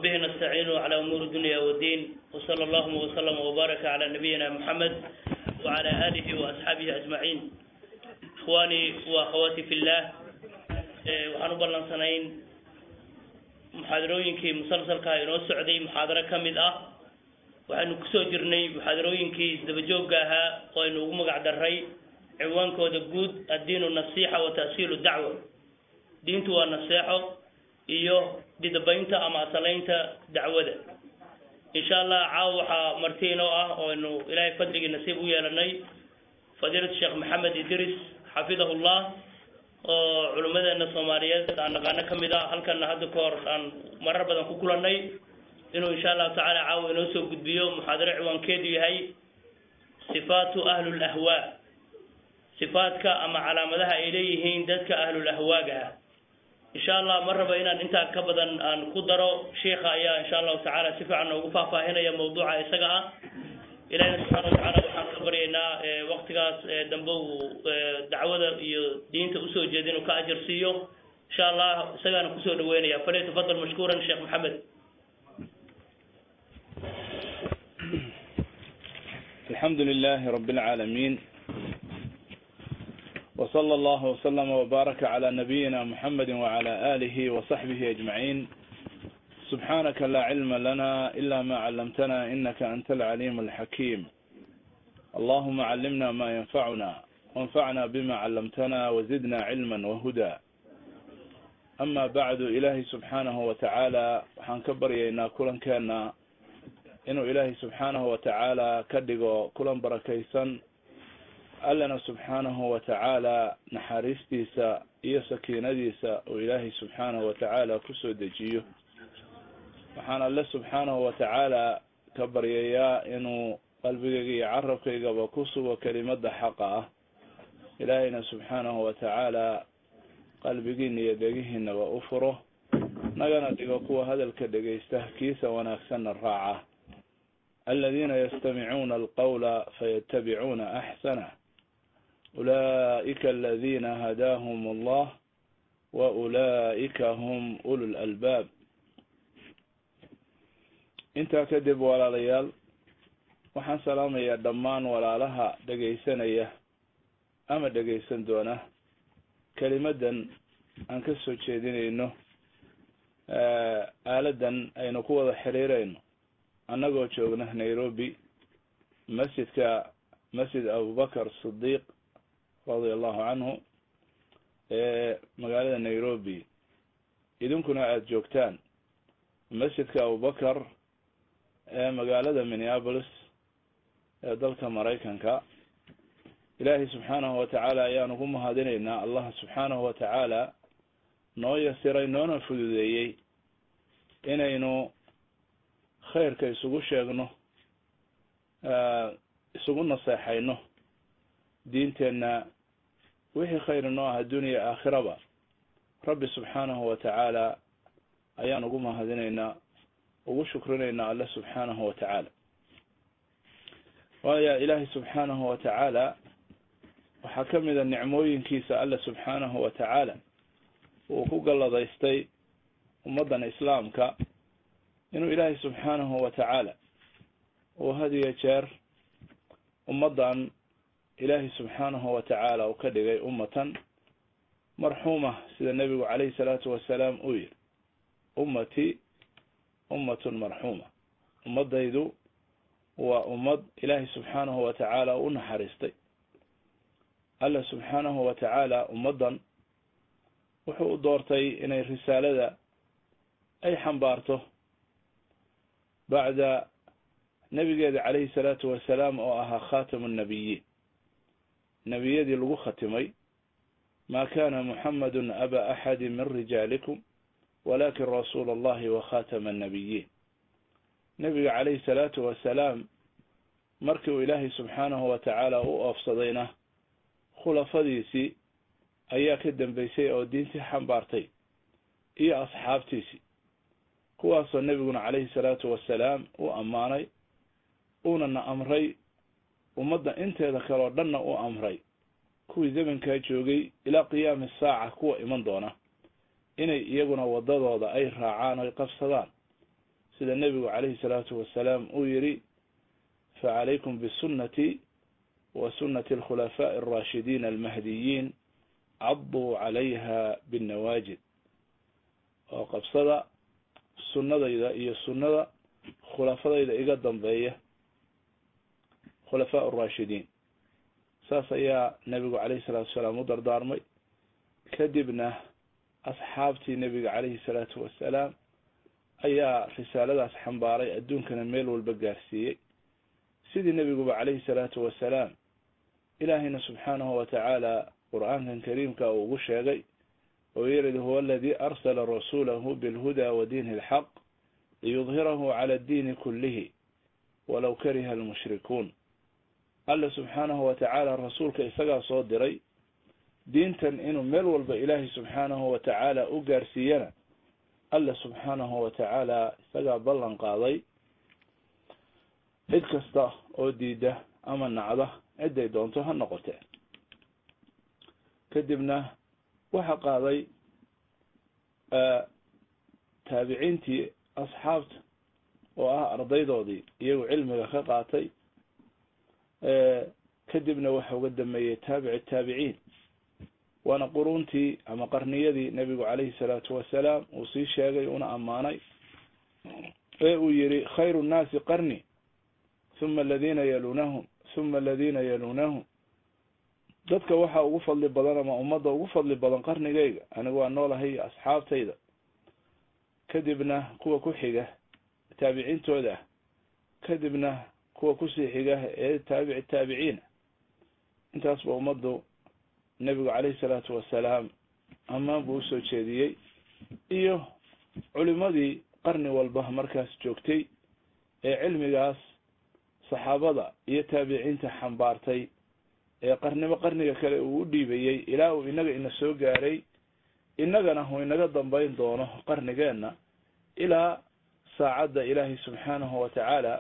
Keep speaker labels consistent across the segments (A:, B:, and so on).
A: وبه نستعين على أمور الدنيا والدين وصلى اللهم وسلم وبارك على نبينا محمد وعلى آله وأصحابه أجمعين إخواني وأخواتي في الله waxaan u ballansanayn muxaadarooyinkii musalsalka inoo socday muxaadaro ka mid ah waxaynu kusoo jirnay muxaadarooyinkii isdabajoogga ahaa oo aynu ugu magac daray ciwaankooda guud addiinu nasiixa wa ta'siilu dacwa diintu waa naseexo iyo dhidabaynta ama asalaynta dacwada insha allah caawa waxaa marti inoo ah oo aynu ilaahay fadligii nasiib u yeelanay fadiilatu sheekh maxamed idris xafidahullah oo culimmadeena soomaaliyeed aan naqaano ka mid ah halkana hadda ka hor aan marar badan ku kulannay inuu insha allahu tacaala caawa inoo soo gudbiyo muxaadaro ciwaankeedu yahay sifaatu ahlul ahwaa sifaadka ama calaamadaha ay leeyihiin dadka ahlul ahwaaga ah insha allah ma raba inaan intaa ka badan aan ku daro sheikha ayaa insha allahu tacaala si fiican noogu faahfaahinaya mawduuca isaga ah ilahina subxaana watacaala waxaan ka baryaynaa waktigaas dambe uu dacwada iyo diinta usoo jeeda inuu ka ajar siiyo insha allah isagaana kusoo dhaweynaya falyatafadal mashkuuran sheekh maxamed
B: الحمد لله رب العالمين وصلى الله وسلم وبارك على نبينا محمد وعلى آله وصحبه أجمعين سبحانك لا علم لنا إلا ما علمتنا إنك أنت العليم الحكيم اللهم علمنا ما ينفعنا وانفعنا بما علمتنا وزدنا علما وهدى أما بعد إلهي سبحانه وتعالى وحنكبر ينا كلا كان inuu ilaahay subxaanahu watacaala ka dhigo kulan barakaysan allana subxaanahu watacaala naxariistiisa iyo sakiinadiisa uu ilaahay subxaanahu watacaala kusoo dejiyo waxaan alle subxaanahu watacaala ka baryayaa inuu qalbigayga iyo carabkaygaba ku sugo kelimada xaqa ah ilaahayna subxaanahu watacaala qalbigiina iyo dhegihiinaba u furo nagana dhigo kuwa hadalka dhegaysta kiisa wanaagsanna raaca aladiina yastamicuuna alqawla fayatabicuuna axsanah ulaa'ika aladina hadaahum allah wa ulaa'ika hum ulu lalbaab intaa kadib walaalayaal waxaan salaamayaa dhammaan walaalaha dhegaysanaya ama dhegaysan doona kelimadan aan ka soo jeedinayno aaladan aynu ku wada xiriirayno annagoo joogna nairobi masjidka masjid abubakar sidiiq radia allahu canhu ee magaalada nairobi idinkuna aada joogtaan masjidka abubakar ee magaalada minneapolis ee dalka maraykanka ilaahay subxaanahu watacaala ayaanu ku mahadinaynaa allah subxaanahu watacaala noo yasiray noona fududeeyey inaynu khayrka isugu sheegno isugu naseexayno diinteenna wixii khayr inoo ah adduuniya aakhiraba rabbi subxaanahu watacaala ayaan ugu mahadinaynaa ugu shukrinaynaa alle subxaanahu watacaala waaya ilaahay subxaanahu watacaala waxaa ka mid a nicmooyinkiisa alle subxaanahu watacaala uu ku galladaystay ummaddan islaamka inuu ilaahay subxaanahu watacaala uu hadiyo jeer ummaddan ilaahay subxaanahu watacaala uu ka dhigay ummatan marxuuma sida nebigu calayhi salaatu wasalaam uu yihi ummati ummatun marxuuma ummadaydu waa ummad ilaahay subxaanahu watacaala u naxariistay alla subxaanahu watacaala ummaddan wuxuu u doortay inay risaalada ay xambaarto bacda nebigeeda calayhi salaatu wasalaam oo ahaa khatamu nnabiyiin nebiyadii lagu khatimay ma kana muxamadun aba axadi min rijaalikum walakin rasuula allahi wa khatama annabiyiin nebiga calayhi salaatu wasalaam markii uu ilaahay subxaanahu watacaala u oofsadayna khulafadiisii ayaa ka dambeysay oo diintii xambaartay iyo asxaabtiisii kuwaasoo nebiguna calayhi salaatu wasalaam u ammaanay uunana amray ummadda inteeda kaleoo dhanna u amray kuwii zamankaa joogay ilaa qiyaami saaca kuwa iman doona inay iyaguna wadadooda ay raacaan oy qabsadaan sida nebigu calayhi salaatu wasalaam uu yidhi facalaykum bisunati wa sunati alkhulafaaءi alraashidiin almahdiyiin caduu calayha binnawaajid oo qabsada sunnadayda iyo sunnada khulafadayda iga dambeeya khulafaa araashidiin saas ayaa nebigu calayhi salaatu wasalaam u dardaarmay kadibna asxaabtii nebiga calayhi salaatu wasalaam ayaa risaaladaas xambaaray adduunkana meel walba gaarsiiyey sidii nebiguba calayhi salaatu wasalaam ilaahayna subxaanahu watacaala qur-aankan kariimka uu ugu sheegay oo yiridi huwa aladii arsala rasuulahu bilhuda wa diini alxaq liyudhirahu cala addiini kullihi walow kariha almushrikuun alla subxaanahu watacaala rasuulka isagaa soo diray diintan inuu meel walba ilaahay subxaanahu watacaala u gaarsiiyana alla subxaanahu watacaala isagaa ballan qaaday cid kasta oo diida ama nacda ciday doonto ha noqotee kadibna waxa qaaday taabiciintii asxaabta oo ah ardaydoodii iyagu cilmiga ka qaatay kadibna waxa uga dameeyey taabici taabiciin waana quruntii ama qarniyadii nebigu calayhi salaatu wasalaam uu sii sheegay una ammaanay ee uu yihi khayru nnaasi qarni huma aladiina yalunahum huma aladiina yalunahum dadka waxaa ugu fadli badan ama ummadda ugu fadli badan qarnigayga anigu waa noolahay iyo asxaabtayda kadibna kuwa ku xiga taabiciintooda ah kadibna kuwa kusii xiga ee taabici taabiciina intaasba ummaddu nebigu calayhi salaatu wasalaam ammaan buu usoo jeediyey iyo culimadii qarni walba markaas joogtay ee cilmigaas saxaabada iyo taabiciinta xambaartay ee qarnimo qarniga kale uu u dhiibayey ilaa uu inaga ina soo gaaray innagana uu inaga dambayn doono qarnigeenna ilaa saacadda ilaahay subxaanahu watacaala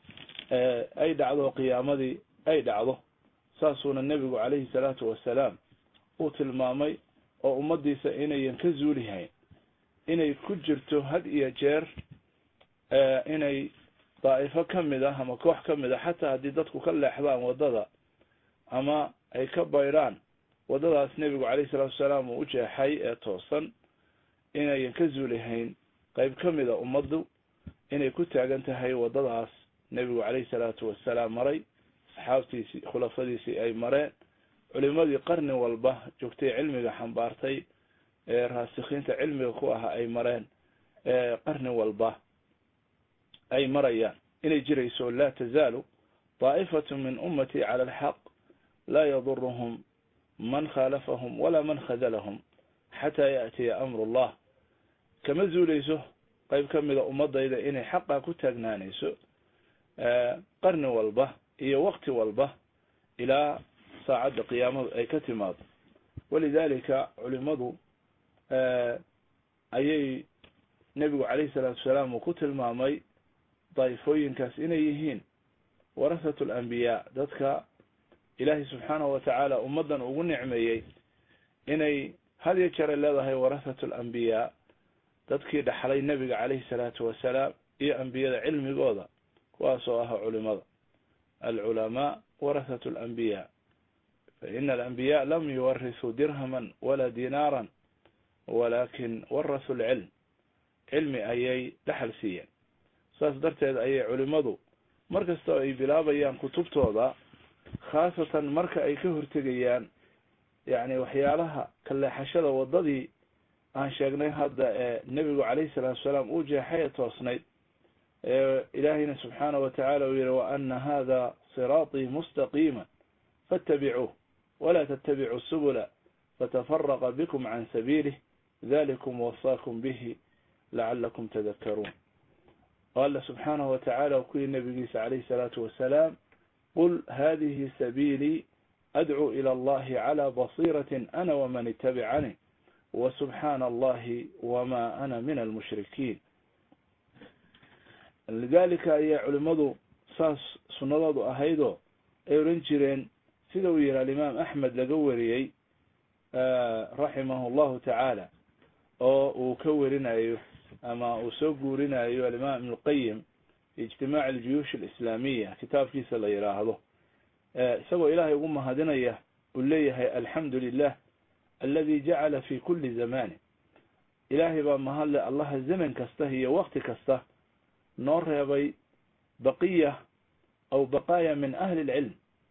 B: ay dhacdo qiyaamadii ay dhacdo saasuuna nebigu calayhi salaatu wasalaam uu tilmaamay oo ummadiisa inayan ka zuulihayn inay ku jirto had iyo jeer inay daa'ifo kamid ah ama koox kamid ah xataa haddii dadku ka leexdaan waddada ama ay ka baydhaan waddadaas nebigu calayhi salaatu wasalaam uu u jeexay ee toosan inayan ka zuulihayn qayb kamid a ummaddu inay ku taagan tahay waddadaas nebigu calayhi salaatu wasalaam maray asxaabtiisii khulafadiisii ay mareen culimadii qarni walba joogtay cilmiga xambaartay ee raasikiinta cilmiga ku ahaa ay mareen qarni walba ay marayaan inay jirayso laa tazaalu daa'ifatu min ummati cala alxaq laa yaduruhum man khaalafahum walaa man khadalahum xataa yaatiya amru llah kama zuuleyso qayb kamida ummadayda inay xaqa ku taagnaanayso qarni walba iyo wakti walba ilaa saacadda qiyaamadu ay ka timaado walidalika culimadu ayay nebigu calayhi salaatu wasalaam uu ku tilmaamay daa'ifooyinkaas inay yihiin warasatu alambiyaa dadka ilaahay subxaanahu watacaala ummaddan ugu nicmeeyey inay had iyo jeer ay leedahay warasatu alambiyaa dadkii dhaxlay nebiga calayhi salaatu wasalaam iyo ambiyada cilmigooda kuwaasoo ah culimada alculamaa warasatu alambiyaa faina alambiyaa lam yuwarisuu dirhaman walaa dinaaran walakin warasu lcilm cilmi ayay dhaxal siiyeen saas darteed ayay culimadu mar kasta ay bilaabayaan kutubtooda khaasatan marka ay ka hortegayaan yacni waxyaalaha kaleexashada waddadii aan sheegnay hadda ee nebigu calayhi salaatu wasalaam uu jeexay ee toosnayd ilaahayna subxaanahu watacaala uu yihi wa ana hada siraaطii mustaqiima faاtabicuuh wala tatabicuu subula fatafaraqa bikum can sabiilih dalikum wasaakum bihi lacalakum tadakaruun o alla subxaanahu watacaala ku yihi nabigiisa calayhi salaatu wasalaam qul hadihi sabiilii adcuu ila allahi cala basiirati ana waman itabicanii wasubxaana allahi wama ana min almushrikiin lidalika ayaa culimadu saas sunnadoodu ahaydoo ay oran jireen sida uu yihi alimaam axmed laga wariyey raximahu llahu tacaala oo uu ka werinayo ama uu soo guurinayo alimaam ibn lqayim ijtimaac aljuyuush alislaamiya kitaabkiisa la yidhaahdo isagoo ilaahay ugu mahadinaya uu leeyahay alxamdu lilah aladi jacala fi kuli zamanin ilaahay baa mahadle allaha zaman kasta iyo wakti kasta noo reebay baqiya aw baqaaya min ahli lcilm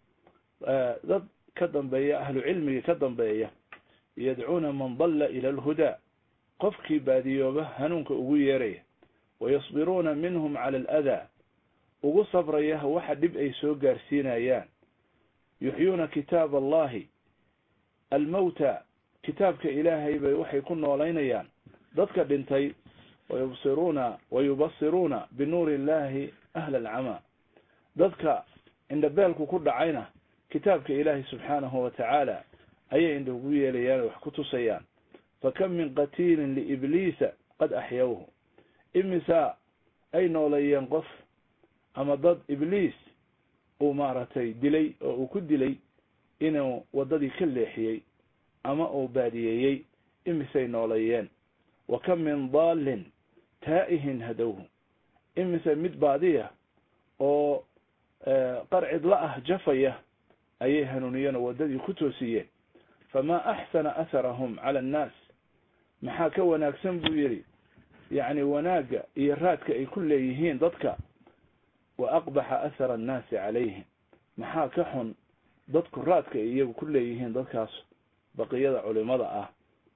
B: dad ka dambeeya ahlu cilmiga ka dambeeya yadcuuna man dalla ila alhudaa qofkii baadiyooba hanuunka ugu yeeraya wayasbiruuna minhum cala aladaa ugu sabraya waxa dhib ay soo gaarsiinayaan yuxyuuna kitaab allahi almawta kitaabka ilaahay bay waxay ku noolaynayaan dadka dhintay wayubsiruuna wayubasiruuna binuuri illahi ahla alcamaa dadka indhabeelku ku dhacayna kitaabka ilaahay subxaanahu wa tacaala ayay indha ugu yeelayaan wax ku tusayaan fakam min qatiilin liibliisa qad axyawhu imisa ay nooleeyeen qof ama dad ibliis uu maaragtay dilay oo uu ku dilay inuu waddadii ka leexiyey ama uu baadiyeeyey imisay nooleeyeen wa kam min daallin taa'ihin hadowhu imise mid baadiya oo qarcidla ah jafaya ayay hanuuniyeen oo waddadii ku toosiyeen famaa axsana atharahum cala annaas maxaa ka wanaagsan buu yidhi yacni wanaagga iyo raadka ay ku leeyihiin dadka wa aqbaxa athara annaasi calayhim maxaa ka xun dadku raadka ay iyagu ku leeyihiin dadkaas baqiyada culimada ah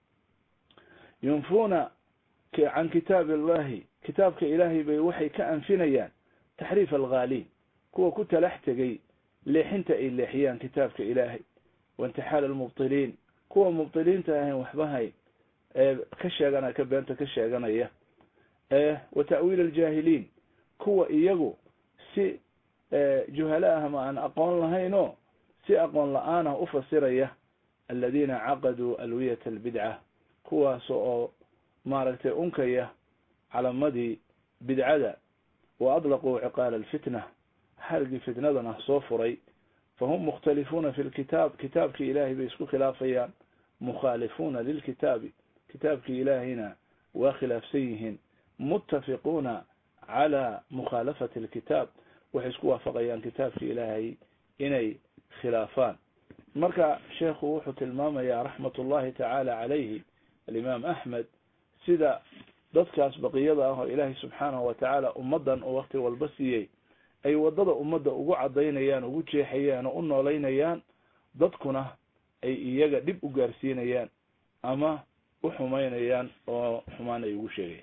B: yunfuuna can kitaabi illahi kitaabka ilaahay bay waxay ka anfinayaan taxriif alghaaliin kuwa ku talax tegay leexinta ay leexiyaan kitaabka ilaahay waintixaal almubtiliin kuwa mubtiliinta ahayn waxbahay ka sheegana ka beenta ka sheeganaya wa ta'wiil aljaahiliin kuwa iyagu si juhala ah ma aan aqoon lahaynoo si aqoon la-aanah u fasiraya aladiina caqaduu alwiyata albidca kuwaas oo maaragtay unkaya calamadii bidcada wa adlaquu ciqaala alfitna xarigii fitnadana soo furay fahum mukhtalifuuna fi lkitaab kitaabkii ilaahay bay isku khilaafayaan mukhaalifuuna lilkitaabi kitaabkii ilaahayna waa khilaafsan yihiin muttafiquuna calaa mukhaalafati alkitaab waxay isku waafaqayaan kitaabkii ilaahay inay khilaafaan marka sheekhu wuxuu tilmaamayaa raxmat ullahi tacaala calayhi alimaam axmed sida dadkaas baqiyada ah oo ilaahay subxaanahu wa tacaala ummaddan oo wakti walba siiyey ay waddada ummadda ugu cadaynayaan ugu jeexayaan oo u noolaynayaan dadkuna ay iyaga dhib u gaarsiinayaan ama u xumaynayaan oo xumaan ay ugu sheegayaan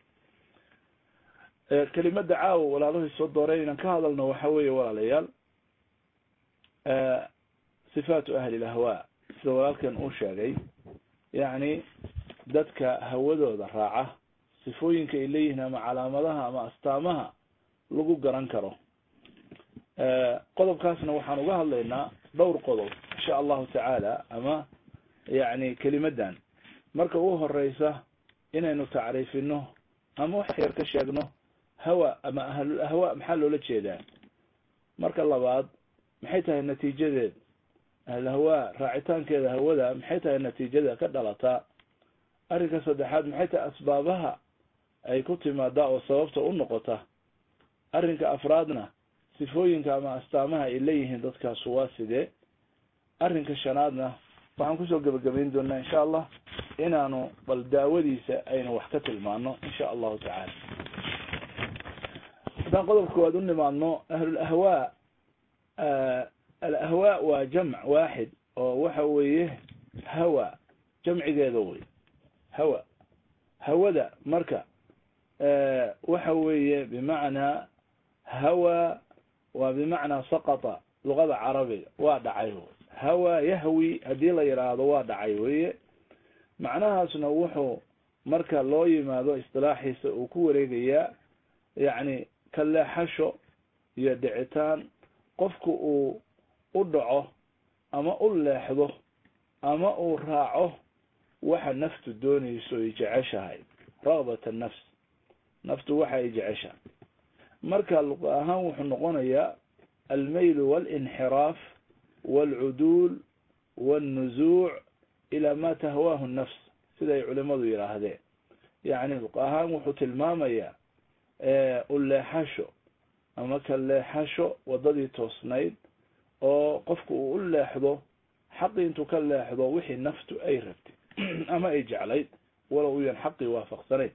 B: kelimada caawa walaaluhay soo dooreen inaan ka hadalno waxa weeye walaalayaal sifaatu ahli lahwaa sida walaalkan uu sheegay yacni dadka hawadooda raaca sifooyinka ay leeyihiin ama calaamadaha ama astaamaha lagu garan karo qodobkaasna waxaan uga hadlaynaa dhowr qodob insha allahu tacaala ama yacni kelimadan marka ugu horeysa inaynu tacriifino ama wax yar ka sheegno hawa ama ahlul ahwa maxaa loola jeedaa marka labaad maxay tahay natiijadeed ahlulahwa raacitaankeeda hawada maxay tahay natiijada ka dhalataa arrinka saddexaad maxay tahay asbaabaha ay ku timaadaa oo sababta u noqota arrinka afraadna sifooyinka ama astaamaha ay leeyihiin dadkaas waa sidee arrinka shanaadna waxaan kusoo gebagabayn doonaa insha allah inaanu bal daawadiisa aynu wax ka tilmaano insha allahu tacaala haddaan qodobka koowaad u nimaadno ahlul ahwaa alahwaa waa jamc waaxid oo waxa weeye hawa jamcigeeda wey hawa hawada marka waxa weeye bimacnaa hawa waa bimacnaa saqata luqada carabiga waa dhacay hawa yahwi haddii la yidhaahdo waa dhacay weye macnahaasna wuxuu marka loo yimaado istilaaxiisa uu ku wareegayaa yacni ka leexasho iyo dhicitaan qofku uu u dhaco ama u leexdo ama uu raaco waxa naftu doonayso ay jeceshahay raqbat annafs naftu waxa ay jeceshahay marka luqa ahaan wuxuu noqonayaa almaylu walinxiraaf walcuduul walnuzuuc ilaa ma tahwaahu nafs siday culimadu yidhaahdeen yani luq ahaan wuxuu tilmaamayaa uleexasho ama ka leexasho wadadii toosnayd oo qofku uu u leexdo xaqii intuu ka leexdo wixii naftu ay rabtay ama ay jeclayd walow uyan xaqii waafaqsanayn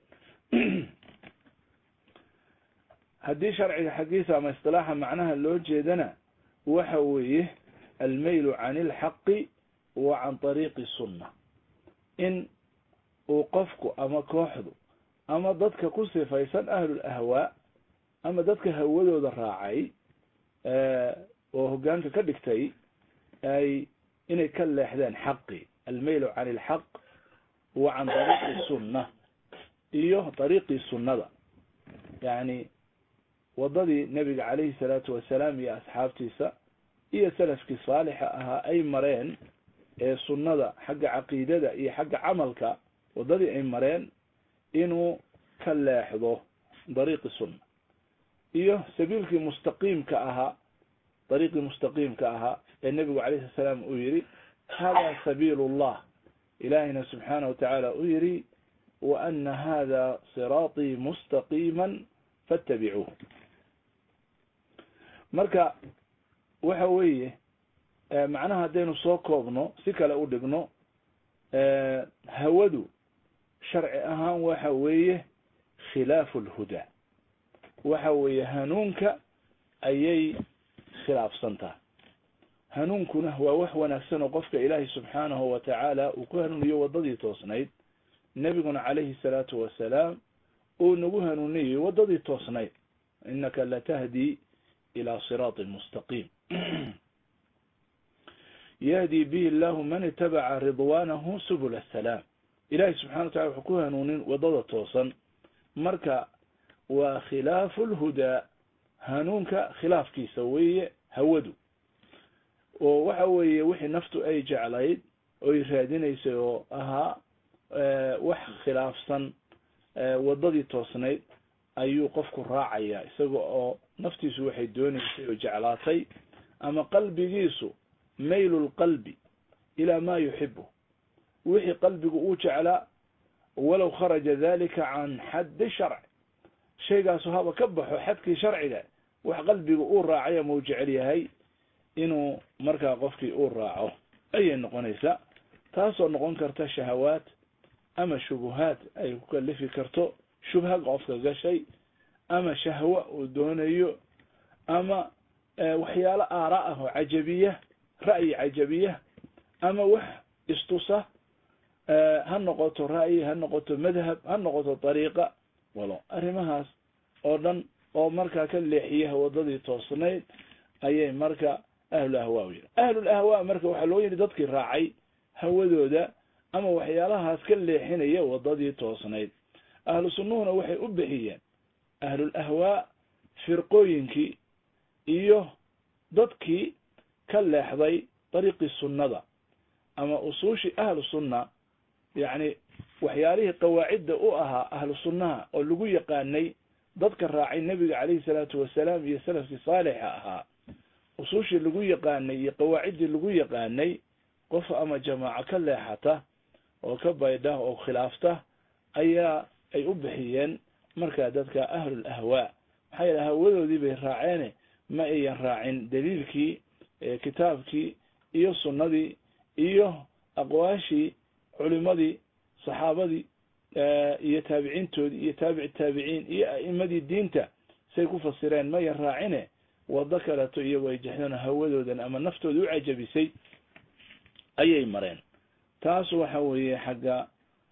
B: haddii sharciga xaggiisa ama istilaaxa macnaha loo jeedana waxa weeye almaylu can ilxaqi wa can طariiqi sunna in uu qofku ama kooxdu ama dadka ku sifaysan ahlul ahwaa ama dadka hawadooda raacay oo hogaanka ka dhigtay ay inay ka leexdeen xaqi almaylu can ilxaq wa can طariiqi sunna iyo طariiqii sunnada yani wadadii nebiga calayhi salaatu wasalaam iyo asxaabtiisa iyo salafkii saalixa ahaa ay mareen ee sunnada xagga caqiidada iyo xagga camalka wadadii ay mareen inuu ka leexdo dariiqi sunna iyo sabiilkii mustaqiimka ahaa dariiqii mustaqiimka ahaa ee nebigu calayhi salaam uu yihi hada sabiil llah ilahina subxaana wa tacaala uu yihi wa ana hada siraaطii mustaqiima faاtabicuuh marka waxa weeye macnaha haddaynu soo koobno si kale u dhigno hawadu sharci ahaan waxa weeye khilaafu lhudaa waxa weeye hanuunka ayay khilaafsan tahay hanuunkuna waa wax wanaagsan oo qofka ilaahay subxaanahu wa tacaala uu ku hanuuniyo wadadii toosnayd nebiguna calayhi salaatu wasalaam uu nagu hanuuniyey wadadii toosnayd inaka latahdi ilى siraaط mustaqiim yahdi bihi allahu man itabaca ridwanahu subul asalaam ilahi subxana wa tacala wuxuu ku hanuunin wadada toosan marka waa khilaafu lhudaa hanuunka khilaafkiisa weeye hawadu oo waxa weeye wixii naftu ay jeclayd oy raadinaysay oo ahaa wax khilaafsan wadadii toosnayd ayuu qofku raacaya isaga oo naftiisu waxay doonaysay oo jeclaatay ama qalbigiisu maylu lqalbi ilaa ma yuxibu wixii qalbigu uu jeclaa walow kharaja dalika can xaddi sharci shaygaasu haba ka baxo xadkii sharciga wax qalbigu uu raacay ama uu jecel yahay inuu markaa qofkii uu raaco ayay noqonaysaa taasoo noqon karta shahawaat ama shubuhaat ay ku kalifi karto shubha qofka gashay ama shahwa uu doonayo ama waxyaalo aara ah oo cajabiya ra'yi cajabiya ama wax istusa ha noqoto ra'yi ha noqoto madhab ha noqoto dariiqa walo arrimahaas oo dhan oo markaa ka leexiya wadadii toosnayd ayay marka ahlul ahwaa u yihi ahlul ahwaa marka waxaa loo yidhi dadkii raacay hawadooda ama waxyaalahaas ka leexinaya wadadii toosnayd ahlu sunnuhuna waxay u bixiyeen ahlul ahwaa firqooyinkii iyo dadkii ka leexday dariiqii sunnada ama usuushii ahlu sunna yacni waxyaalihii qawaacidda u ahaa ahlu sunnaha oo lagu yaqaanay dadka raacay nebiga calayhi salaatu wasalaam iyo salafkii saalixa ahaa usuushii lagu yaqaanay iyo qawaaciddii lagu yaqaanay qof ama jamaaco ka leexata oo ka baydha oo khilaafta ayaa ay u bixiyeen markaa dadka ahlul ahwaa maxaa yeele hawadoodii bay raaceene ma ayan raacin daliilkii kitaabkii iyo sunnadii iyo aqwaashii culimadii saxaabadii iyo taabiciintoodii iyo taabici taabiciin iyo a'imadii diinta say ku fasireen mayan raacine wado kaleto iyagoo ay jexdeen hawadoodan ama naftooda u cajabisay ayay mareen taas waxa weeye xagga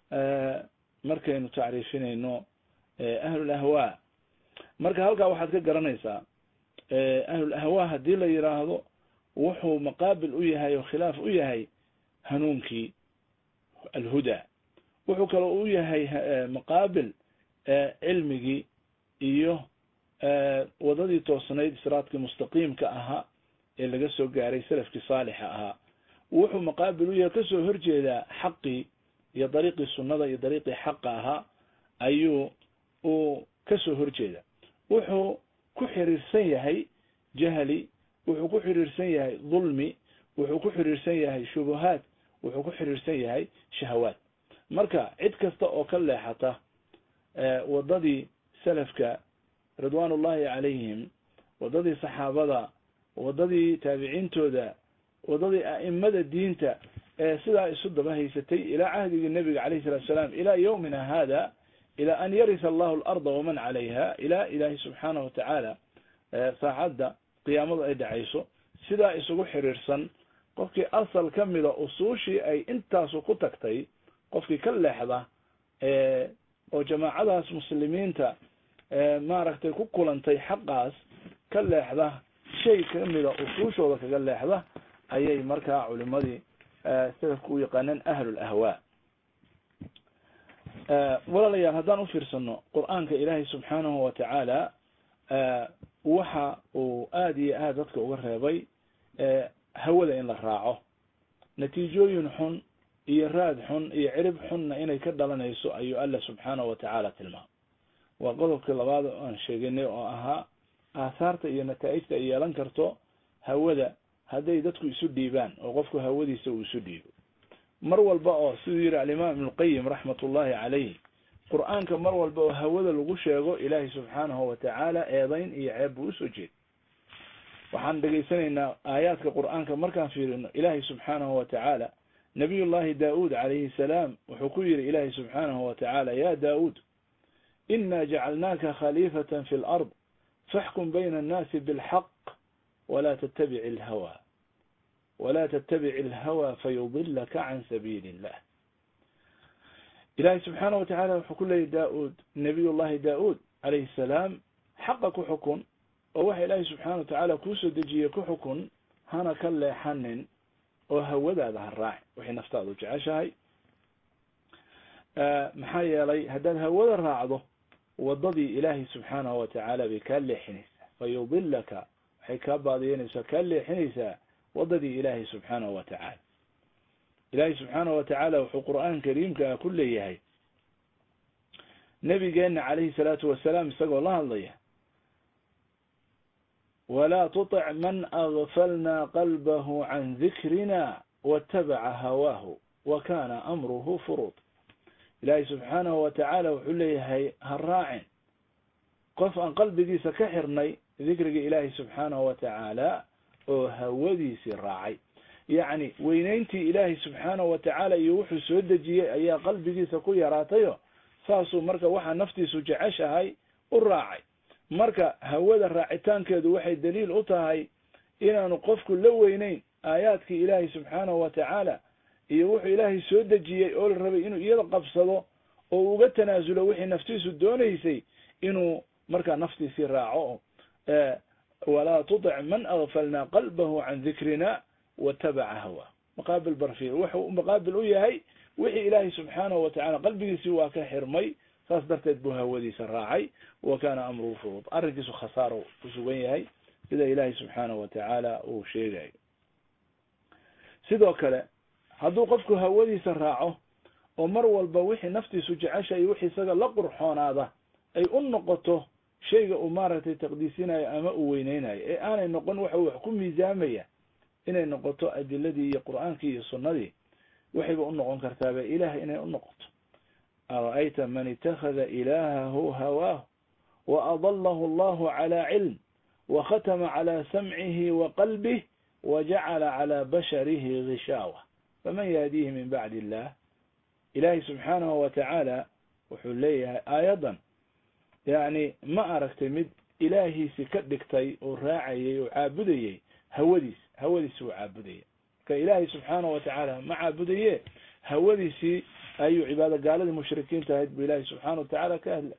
B: markaynu tacriifinayno ahlul ahwaa marka halkaa waxaad ka garanaysaa ahlul ahwaa haddii la yidhaahdo wuxuu maqaabil u yahay oo khilaaf u yahay hanuunkii alhudaa wuxuu kaloo u yahay maqaabil cilmigii iyo wadadii toosnayd siraadkii mustaqiimka ahaa ee laga soo gaaray salafkii saalixa ahaa wuxuu maqaabil u yahay kasoo horjeedaa xaqii iyo dariiqii sunnada iyo dariiqii xaqa ahaa ayuu uu kasoo horjeeda wuxuu ku xiriirsan yahay jahli wuxuu ku xiriirsan yahay dulmi wuxuu ku xiriirsan yahay shubuhaat wuxuu ku xiriirsan yahay shahawaat marka cid kasta oo ka leexata wadadii salafka ridwaan ullahi calayhim wadadii saxaabada wadadii taabiciintooda wadadii a'imada diinta ee sidaa isu daba haysatay ilaa cahdigii nebiga calayhi salatu salaam ilaa yowmina hada ilaa an yarisa allahu alarda waman calayha ilaa ilaahi subxaanahu watacaala saacadda qiyaamadu ay dhacayso sidaa isugu xiriirsan qofkii asal ka mida usuushii ay intaasu ku tagtay qofkii ka leexda oo jamaacadaas muslimiinta maaragtay ku kulantay xaqaas ka leexda shay kamida usuushooda kaga leexda ayay markaa culimadii salafku u yaqaaneen ahlul ahwaa walaalayaal haddaan ufiirsano qur-aanka ilaahay subxaanahu watacaala waxa uu aada iyo aad dadka uga reebay hawada in la raaco natiijooyin xun iyo raad xun iyo cirib xunna inay ka dhalanayso ayuu alla subxaanahu watacaala tilmaamay waa qodobkii labaad oo aan sheeganay oo ahaa aahaarta iyo nataa'ijta ay yeelan karto hawada hadday dadku isu dhiibaan oo qofku hawadiisa uu isu dhiibo mar walba oo siduu yihi alimaam ibnulqayim raxmat ullahi calayh qur-aanka mar walba oo hawada lagu sheego ilaahay subxaanahu watacaala eedayn iyo ceeb buu usoo jeeda waxaan dhegaysanaynaa aayaadka qur-aanka markaan fiirino ilaahay subxaanahu watacaala nabiy llahi daud calayhi salaam wuxuu ku yihi ilaahay subxaanahu watacaala ya daud ina jacalnaaka khaliifata fi lard faxkum bayna annaasi bilxaq wla tttabic alhawa wla tttabic alhawa fayudilaka can sabiili illah ilahay subxaana watacaala wuxuu ku leeyay daud nabiy llahi daud calayhi salaam xaqa ku xukun oo waxa ilaahay subxaana watacaala kuusoo dejiyey ku xukun hana ka leexanin oo hawadaada ha raaci waxay naftaadu jeceshahay maxaa yeelay haddaad hawada raacdo wadadii ilaahay subxaanahu watacaala bay kaa leexinaysaa fayudilaka waxay kaa baadiyanaysaa kaa leexinaysaa wadadii ilaahay subxaanahu watacaala ilaahay subxaanahu watacaala wuxuu qur-aan kariimka ah ku leeyahay nabigeena calayhi salaatu wasalaam isagoo la hadlaya walaa tutic man agfalna qalbahu can dikrina watabaca hawaahu wa kana amruhu furuud ilaahay subxaanahu watacaala wuxuu leeyahay ha raacin qof aan qalbigiisa ka xirnay dikriga ilaahay subxaanahu watacaala oo hawadiisii raacay yacni weyneyntii ilaahay subxaanahu watacaala iyo wuxuu soo dejiyey ayaa qalbigiisa ku yaraatayo saasuu marka waxaa naftiisu jeceshahay u raacay marka hawada raacitaankeedu waxay daliil u tahay inaanu qofku la weyneyn aayaadkii ilaahay subxaanahu watacaala iyo wuxuu ilaahay soo dejiyey oo la rabay inuu iyada qabsado oo uga tanaasulo wixii naftiisu doonaysay inuu markaa naftiisii raaco walaa tutic man agfalna qalbahu can dikrina watabaca hawa maqaabil barfiir wuxuu maqaabil u yahay wixii ilaahay subxaanahu watacaala qalbigiisii waa ka xirmay saas darteed buu hawadiisa raacay wa kana amruhu furuud arrinkiisu khasaaro ku sugan yahay sida ilaahay subxaanahu watacaala uu sheegayo sidoo kale hadduu qofku hawadiisa raaco oo mar walba wixii naftiisu jecesha iyo wixii isaga la qurxoonaada ay u noqoto shayga uu maaragtay taqdiisinayo ama uu weyneynayo ee aanay noqon waxa wax ku miisaamaya inay noqoto adiladii iyo qur'aankii iyo sunnadii waxayba u noqon kartaaba ilaah inay u noqoto ara'ayta man itakhada ilaahahu hawaahu wa adalahu allahu cala cilm wa khatama cala samcihi wa qalbih wa jacala cala basharihi gishaawa faman yahdiihi min bacdi illah ilaahay subxaanahu watacaala wuxuu leeyahay aayadan yacni ma aragtay mid ilaahiisi ka dhigtay oo raacayay oo caabudayey hawadiis hawadiisi uu caabudaya marka ilaahay subxaanahu watacaala ma caabudaye hawadiisii ayuu cibaado gaaladii mushrikiinta ahayd bu ilaahay subxaana watacaala ka hadlay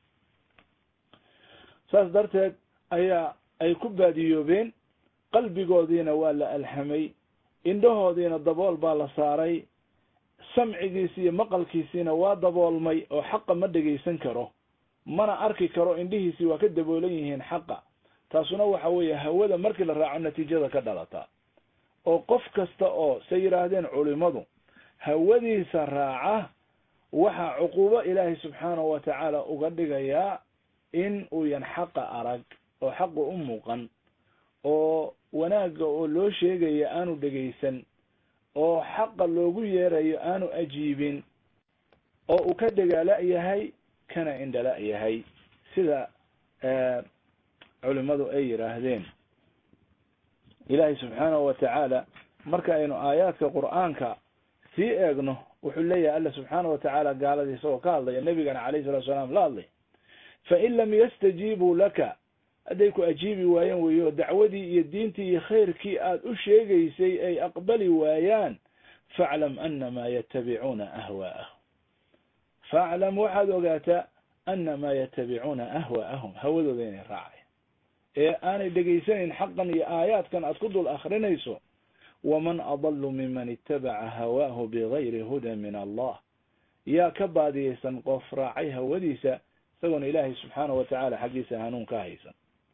B: saas darteed ayaa ay ku baadiyoobeen qalbigoodiina waa la alhamay indhahoodiina dabool baa la saaray samcigiisi iyo maqalkiisiina waa daboolmay oo xaqa ma dhegaysan karo mana arki karo indhihiisii waa ka daboolan yihiin xaqa taasuna waxa weeye hawada markii la raaco natiijada ka dhalata oo qof kasta oo say yidhaahdeen culimadu hawadiisa raaca waxaa cuquubo ilaahay subxaanahu watacaala uga dhigayaa in uuyan xaqa arag oo xaqa u muuqan oo wanaagga oo loo sheegaya aanu dhegaysan oo xaqa loogu yeerayo aanu ajiibin oo uu ka dagaala yahay kana indhala yahay sida culimadu ay yidhaahdeen ilaahay subxaanahu watacaala marka aynu aayaadka qur'aanka sii eegno wuxuu leeyahay alla subxaanahu watacaala gaaladii isagoo ka hadlaya nebigana alayh salatu salaam la hadlay fain lam yastajiibuu laka hadday ku ajiibi waayeen weyo dacwadii iyo diintii iyo khayrkii aad u sheegaysay ay aqbali waayaan faclam anamaa yatabicuuna ahwaa'ahum faclam waxaad ogaataa anamaa yatabicuuna ahwaa'ahum hawadooda inay raacay ee aanay dhegaysanayn xaqan iyo aayaadkan aad ku dul akrinayso waman adalu miman itabaca hawaahu bigayri hudan min allah yaa ka baadiyeysan qof raacay hawadiisa isagoona ilaahay subxaanahu watacaala xaggiisa hanuun ka haysan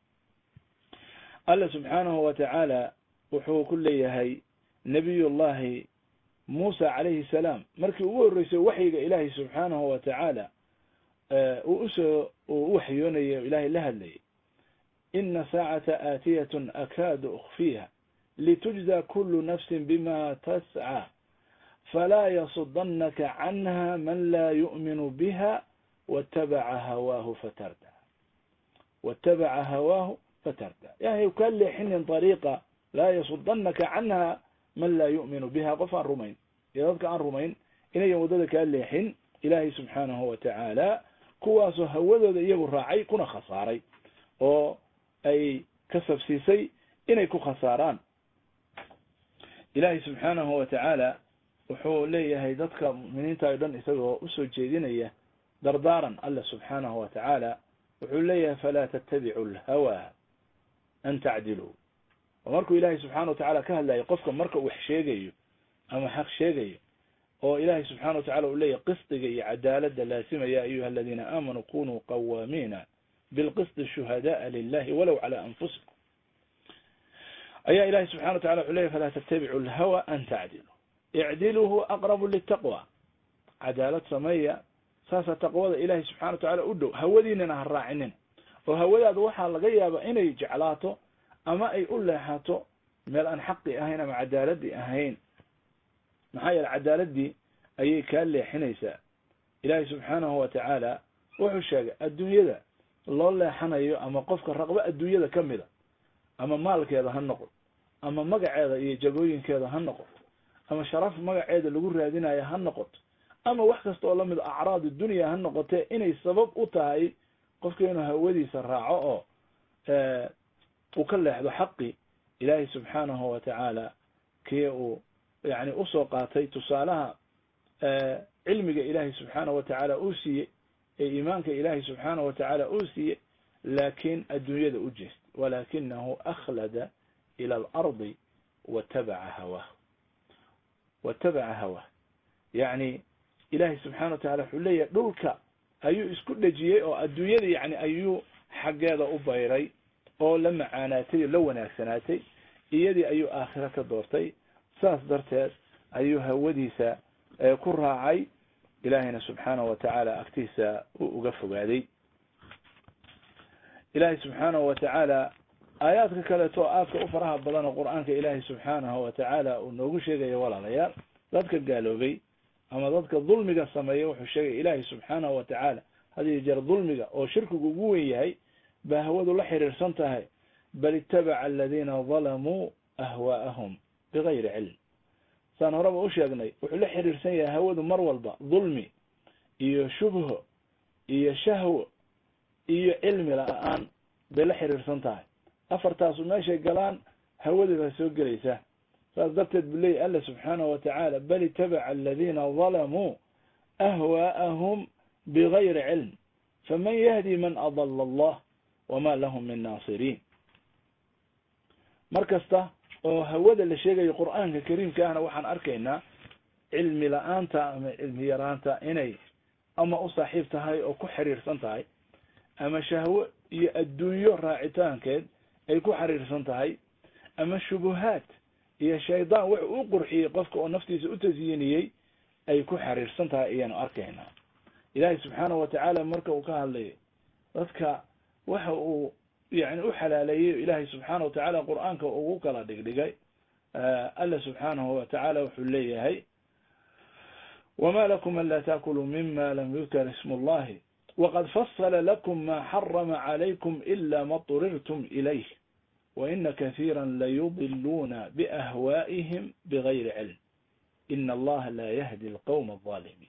B: alla subxaanahu watacaala wuxuu ku leeyahay nabiyullahi muusa calayhi salaam markii ugu horreysay waxyiga ilaahay subxaanahu watacaala uu usoo uu u waxyoonayo ilaahay la hadlayay ina saacata aatiyatun akaadu ukfiiha litujza kulu nafsin bima tascى falaa yasudanaka canha man laa yu'minu biha watabaca hawaahu fatarda watabaca hawaahu fatarda yahay kaa leexinin ariiqa laa yasudanaka canha man laa yu'minu biha qof aan rumayn iyo dadka aan rumayn inayan waddada kaa leexin ilaahay subxaanahu watacaala kuwaasoo hawadooda iyagu raacay kuna khasaaray oo ay ka sabsiisay inay ku khasaaraan ilaahay subxaanahu watacaala wuxuu leeyahay dadka mu'miniinta o dhan isagoo usoo jeedinaya dardaaran alla subxaanahu watacaala wuxuu leeyahay falaa tattabicu lhawa an tacdiluu oo markuu ilaahay subxana watacaala ka hadlayo qofka marka wax sheegayo ama xaq sheegayo oo ilaahay subxana watacala uu leeyahy qisdiga iyo cadaalada laasima ya ayuha aladiina aamanuu kunuu qawaamiina bilqisti shuhadaءa lilahi walow calى anfusikum ayaa ilahay subxana watacala wuxuu leyahy falaa tattabicu lhawa an tacdiluu icdiluhu aqrabu litaqwa cadaalad sameeya saasa taqwada ilahay subxana watacala u dhow hawadiinana ha raacinin oo hawadaada waxaa laga yaaba inay jeclaato ama ay u leexato meel aan xaqi ahayn ama cadaaladii ahayn maxaa yeele cadaaladii ayay kaa leexinaysaa ilaahay subxaanahu watacaala wuxuu sheegay adduunyada loo leexanayo ama qofka raqbo adduunyada ka mida ama maalkeeda ha noqdo ama magaceeda iyo jagooyinkeeda ha noqoto ama sharaf magaceeda lagu raadinayo ha noqoto ama wax kasta oo lamid acraad dunya ha noqotee inay sabab u tahay qofka inuu hawadiisa raaco oo uu ka leexdo xaqi ilaahay subxaanahu watacaala kii uu yani usoo qaatay tusaalaha cilmiga ilaahay subxaanahu watacaala uu siiyey ee iimaanka ilaahay subxaanahu watacaala uu siiyey laakin adduunyada u jeestay walakinahu akhlada ila alardi watabaca hawah watabaca hawah yani ilahay subxana watacala wuxuu leeyahay dhulka ayuu isku dhejiyey oo adduunyada yani ayuu xaggeeda u bayray oo la macaanaatay oo la wanaagsanaatay iyadii ayuu aakhiro ka doortay saas darteed ayuu hawadiisa ku raacay ilaahayna subxaanahu watacaala agtiisa uu uga fogaaday ilaahay subxaanahu watacaala aayaadka kaleeto aadka u faraha badan oo qur-aanka ilaahay subxaanahu watacaala uu noogu sheegayo walaalayaal dadka gaaloobay ama dadka dulmiga sameeya wuxuu sheegay ilaahay subxaanahu watacaala had iyo jeer dulmiga oo shirkigu ugu wen yahay baa hawadu la xiriirsan tahay bal itabaca aladiina dalamuu ahwaa'ahum bigayri cilm saan horeba u sheegnay wuxuu la xiriirsan yahay hawadu mar walba dulmi iyo shubho iyo shahwo iyo cilmi la-aan bay la xiriirsan tahay afartaasu meeshay galaan hawadii baa soo gelaysa saas darteed buu leeyay alla subxaanahu watacaala bal itabaca aladiina dalamuu ahwaa'ahum bigayri cilm faman yahdi man adala allah wama lahum min naasiriin mar kasta oo hawada la sheegayo qur'aanka kariimka ahna waxaan arkaynaa cilmi la-aanta ama cilmi yaraanta inay ama u saaxiib tahay oo ku xiriirsan tahay ama shahwo iyo adduunyo raacitaankeed ay ku xiriirsan tahay ama shubuhaad iyo shaydaan wax uu qurxiyey qofka oo naftiisa u tasyiniyey ay ku xiriirsan tahay ayaanu arkaynaa ilaahay subxaanahu watacaala marka uu ka hadlayo dadka waxa uu yani u xalaaleeyey ilaahay subxaana watacaala qur'aanka ugu kala dhigdhigay alla subxaanahu watacaala wuxuu leeyahay wama lakum an laa taakuluu mima lam yudkar ismu llahi waqad fasla lakum ma xarama calaykum ila ma طurirtum ilayh waina kahiira layudiluuna biahwaa'ihim bigayri cilm ina allaha la yahdi alqowma alظaalimiin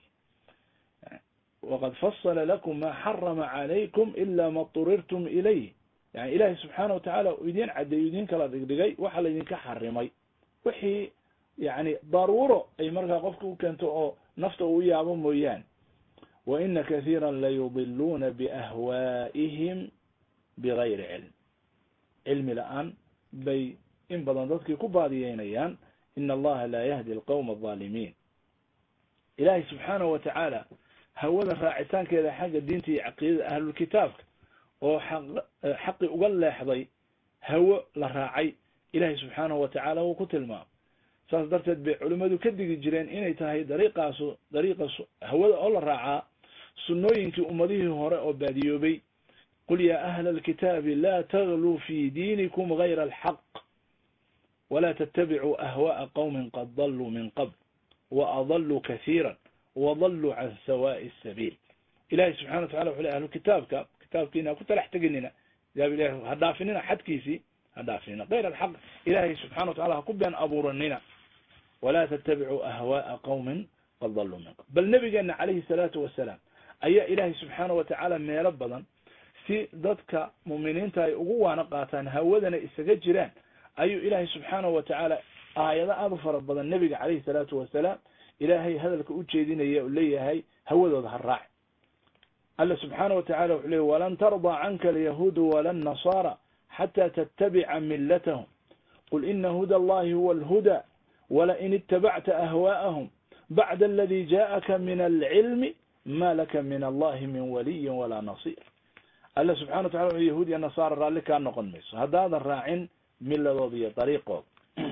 B: waqad fasla lakum ma xarama calaykum ila ma طurirtum ilayh yani ilahi subxaana watacaala u idin caddeeyo idin kala dhigdhigay waxa laydinka xarimay wixii yani daruuro ay markaa qofka u keento oo nafta uu yaabo mooyaane waina kahiira layudiluuna biahwaa'ihim bigayri cilm cilmi la-aan bay in badan dadkii ku baadiyeynayaan ina allaha laa yahdi alqowma alظaalimiin ilahi subxaanahu watacaala hawada raacitaankeeda xagga diinta iyo caqiidada ahlulkitaabka oo xaqi uga leexday hawo la raacay ilahi subxaanahu watacaala wuu ku tilmaamay saas darteed bay culimmadu ka digi jireen inay tahay dariiqaasu dariiqa hawada oo la raacaa sunnooyinkii ummadihii hore oo baadiyoobay qul yaa ahla alkitaabi laa tagluu fi diinikum gayra alxaq walaa tattabicuu ahwaءa qowmin qad daluu min qabl waadaluu kahiira wadaluu can sawaaءi sabiil ilahi subxana wa tacala wuxu le ahlu kitaabka kitaabkiina ku talax teginina ilahi ha dhaafinina xadkiisii ha dhaafinina gayr alxaq ilahay subxana wa tacala ha ku been abuuranina walaa tattabicuu ahwaءa qowmin qad daluu min qabl bal nabigeena calayhi salaatu wasalaam ayaa ilaahay subxaana wa tacaala meelo badan si dadka mu'miniinta ay ugu waano qaataan hawadana isaga jiraan ayuu ilaahay subxaanahu wa tacaala aayado aada u fara badan nebiga calayhi salaatu wasalaam ilaahay hadalka u jeedinaya u leeyahay hawadooda ha raaci alla subxaana wa tacala wuxuu leeyay walan tardaa canka alyahuudu wala annasaara xata tattabica millatahum qul ina huda allahi huwa alhuda walain itabacta ahwaa'ahum bacda aladi jaءaka min alcilmi ma laka min allahi min waliyin walaa nasiir alla subxana wa tacala yahuud iyo nasaara raalli kaa noqon mayso haddaadan raacin miladooda iyo dariiqooda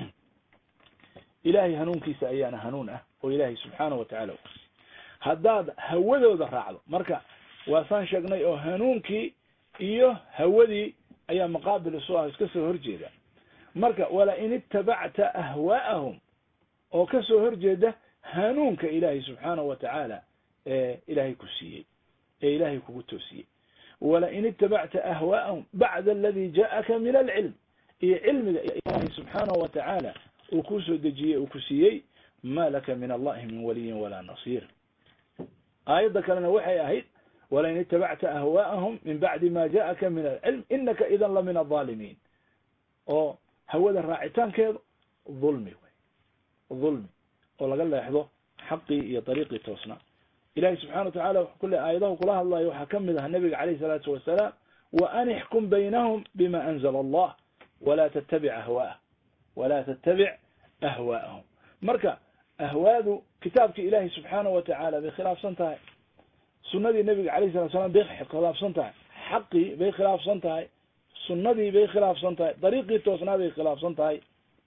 B: ilahay hanuunkiisa ayaana hanuun ah oo ilaahay subxaana wa tacala ukursiy haddaad hawadooda raacdo marka waasaan sheegnay oo hanuunkii iyo hawadii ayaa maqaabil isu ah iska soo horjeeda marka wala in itabacta ahwaa'ahum oo ka soo horjeeda hanuunka ilaahay subxaana wa tacaala ee ilaahay ku siiyey ee ilaahay kugu toosiyey walain itabacta ahwaa'ahum bacda aladi jaءaka min alcilm iyo cilmiga ilaahay subxaanahu wa tacaala uu ku soo dejiyey uu ku siiyey ma laka min allahi min waliyin walaa nasiir aayadda kalena waxay ahayd walain itabacta ahwaa'ahum min bacdi ma jaءaka min alcilm inaka idan la min alظaalimiin oo hawada raacitaankeedu dhulmi wey dhulmi oo laga leexdo xaqii iyo dariiqii toosnaa ilahi subxana wa tacala kule aayadahu kula hadlayo waxaa kamid ah nabiga calayh salaatu wasalaam wa an ixkum baynahum bima anzla allah walaa tattabic ahwaah walaa tattabic ahwaa'ahum marka ahwaadu kitaabkii ilahi subxaana wa tacaala bay khilaafsan tahay sunadii nabiga alayh salatu salam bay khilaafsan tahay xaqii bay khilaafsan tahay sunadii bay khilaafsan tahay dariiqii toosnaa bay khilaafsan tahay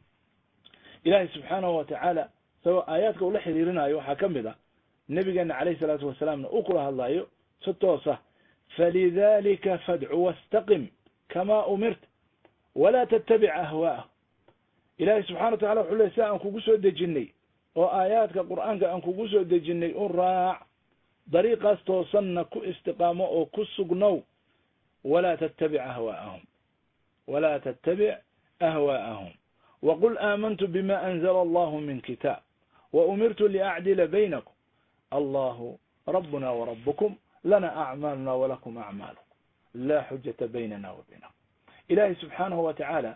B: ilahi subxaanahu wa tacaala isagoo aayaadka ula xiriirinayo waxaa kamid a nabigeena calayh salaatu wasalaamna uu kula hadlayo si toosa falidalika fadcu wastaqim kama umirta walaa tattabic ahwaa'ah ilahi subxana wa tacala wuxuu ley si aan kugu soo dejinay oo aayaadka qur'aanka aan kugu soo dejinay u raac dariiqaas toosanna ku istiqaamo oo ku sugnow walaa tattabic ahwaa'ahum walaa tattabic ahwaa'ahum waqul aamantu bima anzla allahu min kitaab waumirtu liacdila baynakum allahu rabuna warabukum lana acmaaluna walakum acmaalukum la xujata baynana wa baynakum ilahi subxaanahu wa tacaala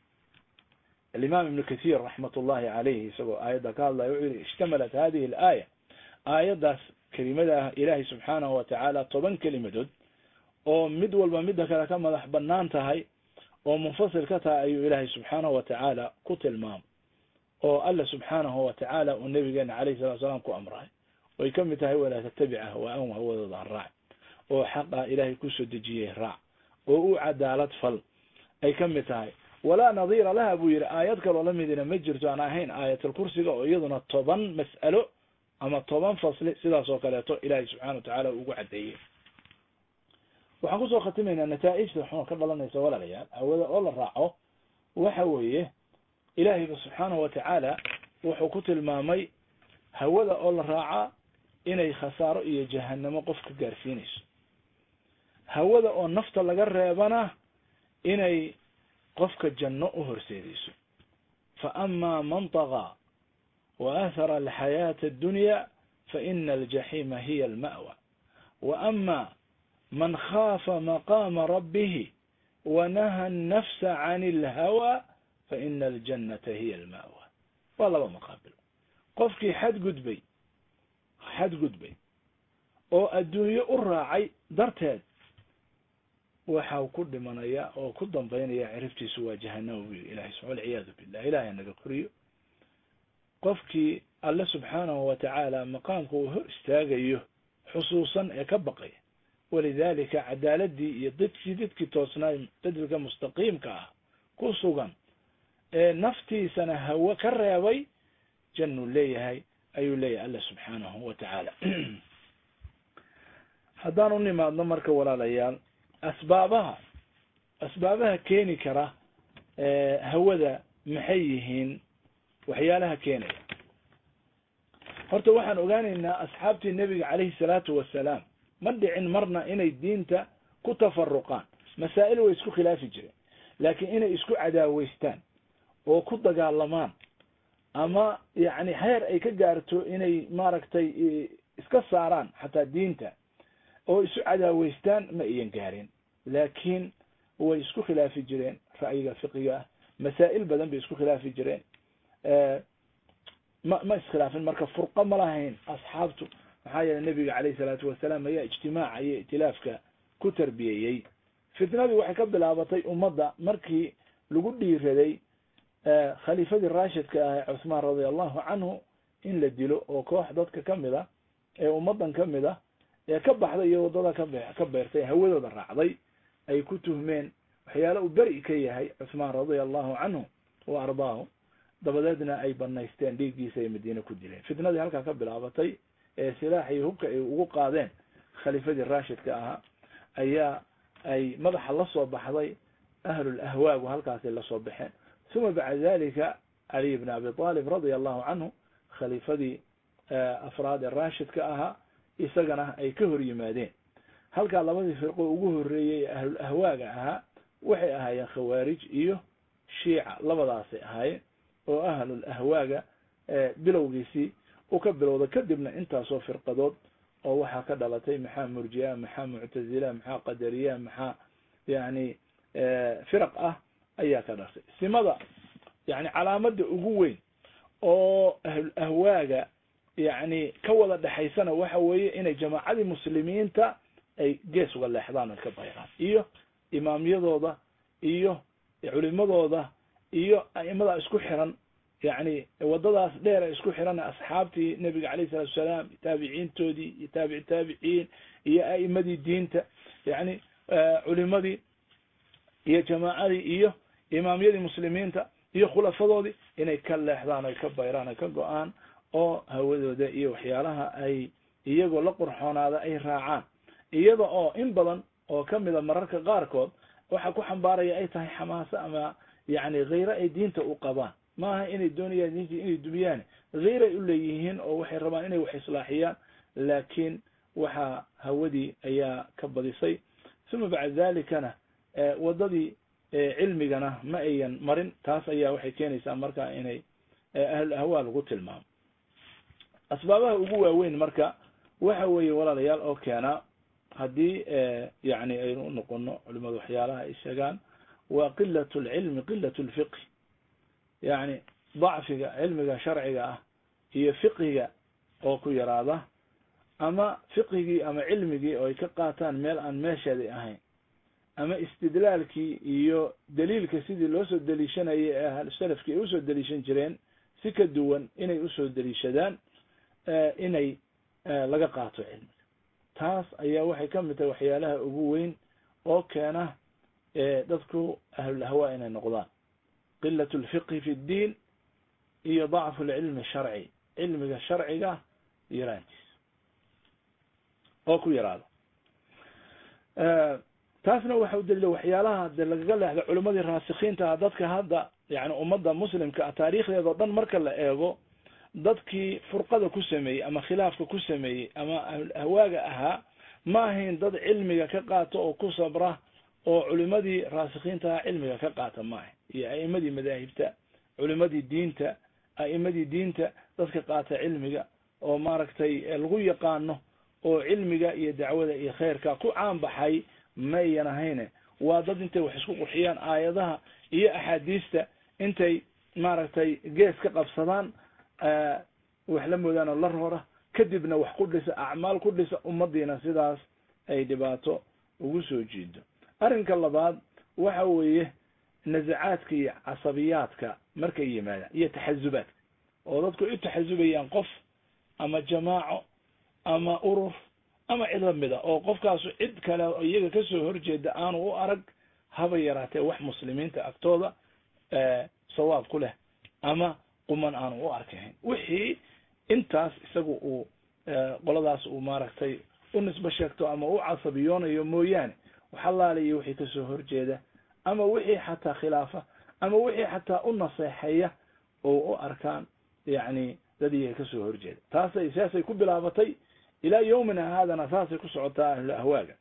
B: alimaam ibnu kathir raxmat ullahi calayhi isagoo aayadda ka hadlaya wuxuu yihi ishtamalat hadihi alaaya aayaddaas kelimada ah ilahi subxaanahu wa tacaala toban kelimadood oo mid walba midda kale ka madax banaan tahay oo munfasil ka tahay ayuu ilaahay subxaanahu wa tacaala ku tilmaamay oo alla subxaanahu wa tacaala uu nabigeena calayhi salatu salaam ku amray oy ka mid tahay walaa tattabic ahwaa'ahum hawadooda ha raac oo xaqa ilaahay kusoo dejiyey raac oo u cadaalad fal ay ka mid tahay walaa nadiira laha buu yidhi aayad kaloo lamidina ma jirto aan ahayn aayatulkursiga oo iyaduna toban mas'alo ama toban fasli sidaas oo kaleeto ilaahay subxana wa tacaala ugu caddeeyey waxaan kusoo khatimaynaa nataaijta xun ka dhalanaysa walaalayaal hawada oo la raaco waxa weeye ilaahayba subxaanahu wa tacaala wuxuu ku tilmaamay hawada oo la raacaa inay khasaaro iyo jahanamo qof ka gaarsiinayso hawada oo nafta laga reebana inay qofka janno u horseedayso fa ama man tagaa wa athara alxayaata addunya fa ina aljaxiima hiya alma'wa wa ama man khaafa maqaama rabbihi wanaha annafsa can alhawa fa ina aljannata hiya alma'wa waa laba maqaabil qofkii xadgudbay xadgudbay oo adduunye u raacay darteed waxau ku dhimanaya oo ku dambaynaya ciribtiisu waa jahanama bu yiri ilahay subaa walciyaadu billah ilahay naga koriyo qofkii alle subxaanahu watacaala maqaamka uu hor istaagayo xusuusan ee ka baqaya walidalika cadaaladii iyo dadkii dadkii toosnaay dadilka mustaqiimka ah ku sugan ee naftiisana hawe ka reebay jannuu leeyahay ayuu leeyahay alle subxaanahu wa tacaala haddaan u nimaadno marka walaalayaal asbaabaha asbaabaha keeni kara hawada maxay yihiin waxyaalaha keenaya horta waxaan ogaanaynaa asxaabtii nebiga calayhi salaatu wasalaam ma dhicin marna inay diinta ku tafaruqaan masaa'il way isku khilaafi jireen laakiin inay isku cadaaweystaan oo ku dagaalamaan ama yacni heer ay ka gaarto inay maaragtay iska saaraan xataa diinta oo isu cadaaweystaan ma iyan gaarin laakiin way isku khilaafi jireen ra'yiga fiqiga ah masaa'il badan bay isku khilaafi jireen ma ma iskhilaafin marka furqa ma lahayn asxaabtu maxaa yeeley nebiga calayhi salaatu wasalaam ayaa ijtimaaca iyo itilaafka ku tarbiyeeyey fitnadii waxay ka bilaabatay ummadda markii lagu dhiiraday khaliifadii raashidka ah ee cuthmaan radia allahu canhu in la dilo oo koox dadka kamid a ee ummadan kamid ah ee ka baxday iyo waddada kabe ka beertay hawadooda raacday ay ku tuhmeen waxyaale uu beri ka yahay cuthmaan radia allahu canhu wa ardaahu dabadeedna ay banaysteen dhiiggiisa ay madiine ku dileen fitnadii halkaa ka bilaabatay ee silaax iyo hubka ay ugu qaadeen khaliifadii raashidka ahaa ayaa ay madaxa la soo baxday ahlul ahwaagu halkaasay lasoo baxeen uma bacda dalika caliy bn abi talib radia allahu canhu khaliifadii afraad ee raashidka ahaa isagana ay ka hor yimaadeen halkaa labadii firqo ugu horeeyey ee ahlul ahwaaga ahaa waxay ahaayeen khawaarij iyo shiica labadaasay ahaayeen oo ahlul ahwaaga bilowgiisii u ka bilowda kadibna intaasoo firqadood oo waxaa ka dhalatay maxaa murjiya maxaa muctazila maxaa qadariya maxaa yani firaq ah ayaa ka dhalatay simada yani calaamada ugu weyn oo ahlul ahwaaga yani ka wada dhexaysana waxa weeye inay jamaacadii muslimiinta ay gees uga leexdaan oy ka bayraan iyo imaamyadooda iyo culimadooda iyo a'imada isku xiran yani wadadaas dheer ee isku xiran asxaabtii nebiga calayhi salatu wasalaam taabiciintoodii iyo taabici taabiciin iyo a'imadii diinta yani culimadii iyo jamaacadii iyo imaamyadii muslimiinta iyo khulafadoodii inay ka leexdaan oy ka bayraan oy ka go-aan oo hawadooda iyo waxyaalaha ay iyagoo la qurxoonaada ay raacaan iyada oo in badan oo kamida mararka qaarkood waxa ku xambaaraya ay tahay xamaaso ama yani khayre ay diinta u qabaan maaha inay doonayaan diinta inay dumiyaan khayray u leeyihiin oo waxay rabaan inay wax islaaxiyaan laakiin waxa hawadii ayaa ka badisay uma bacda dalikana wadadii cilmigana ma ayan marin taas ayaa waxay keenaysaa marka inay ahlul ahwaa lagu tilmaamo asbaabaha ugu waaweyn marka waxa weeye walaalayaal oo keena haddii yani aynu u noqono culimadu waxyaalaha ay sheegaan waa qilat lcilmi qilat lfiqhi yani dacfiga cilmiga sharciga ah iyo fiqhiga oo ku yaraada ama fiqhigii ama cilmigii oo ay ka qaataan meel aan meesheedii ahayn ama istidlaalkii iyo daliilka sidii loo soo deliishanayay ee ahlusalafkii ay usoo deliishan jireen si ka duwan inay usoo deliishadaan inay laga qaato cilmiga taas ayaa waxay ka mid tahay waxyaalaha ugu weyn oo keena dadku ahlul ahwaa inay noqdaan qilat lfiqhi fi ddiin iyo dacfu lcilmi sharci cilmiga sharciga yaraantiisa oo ku yaraada taasna waxa u dalila waxyaalaha de lagaga leexda culimadii raasikiinta ah dadka hadda yani ummadda muslimka ah taariikhdeeda o dhan marka la eego dadkii furqada ku sameeyey ama khilaafka ku sameeyey ama ahwaaga ahaa ma ahayn dad cilmiga ka qaato oo ku sabra oo culimadii raasikiintaha cilmiga ka qaata ma ahayn iyo a'imadii madaahibta culimadii diinta a'imadii diinta dadka qaata cilmiga oo maaragtay lagu yaqaano oo cilmiga iyo dacwada iyo khayrka ku caan baxay ma ayan ahayne waa dad intay wax isku qurxiyaan aayadaha iyo axaadiista intay maaragtay gees ka qabsadaan wax la moodaan oo la roora kadibna wax ku dhisa acmaal ku dhisa ummadiina sidaas ay dhibaato ugu soo jiido arrinka labaad waxa weeye nasacaadka iyo casabiyaadka markay yimaadaan iyo taxazubaadka oo dadku u taxazubayaan qof ama jamaaco ama urur ama cid lamida oo qofkaasu cid kale oo iyaga kasoo horjeeda aanu u arag haba yaraatee wax muslimiinta agtooda sawaab ku leh ama quman aanu u arkahayn wixii intaas isagu uu qoladaas uu maaragtay u nisbo sheegto ama u casabiyoonayo mooyaane waxalaaliyo wixii kasoo horjeeda ama wixii xataa khilaafa ama wixii xataa u naseexeeya oo u arkaan yani dad iyaga kasoo horjeeda taasay saasay ku bilaabatay ilaa yawmina haadana saasay ku socotaa ahlul ahwaaga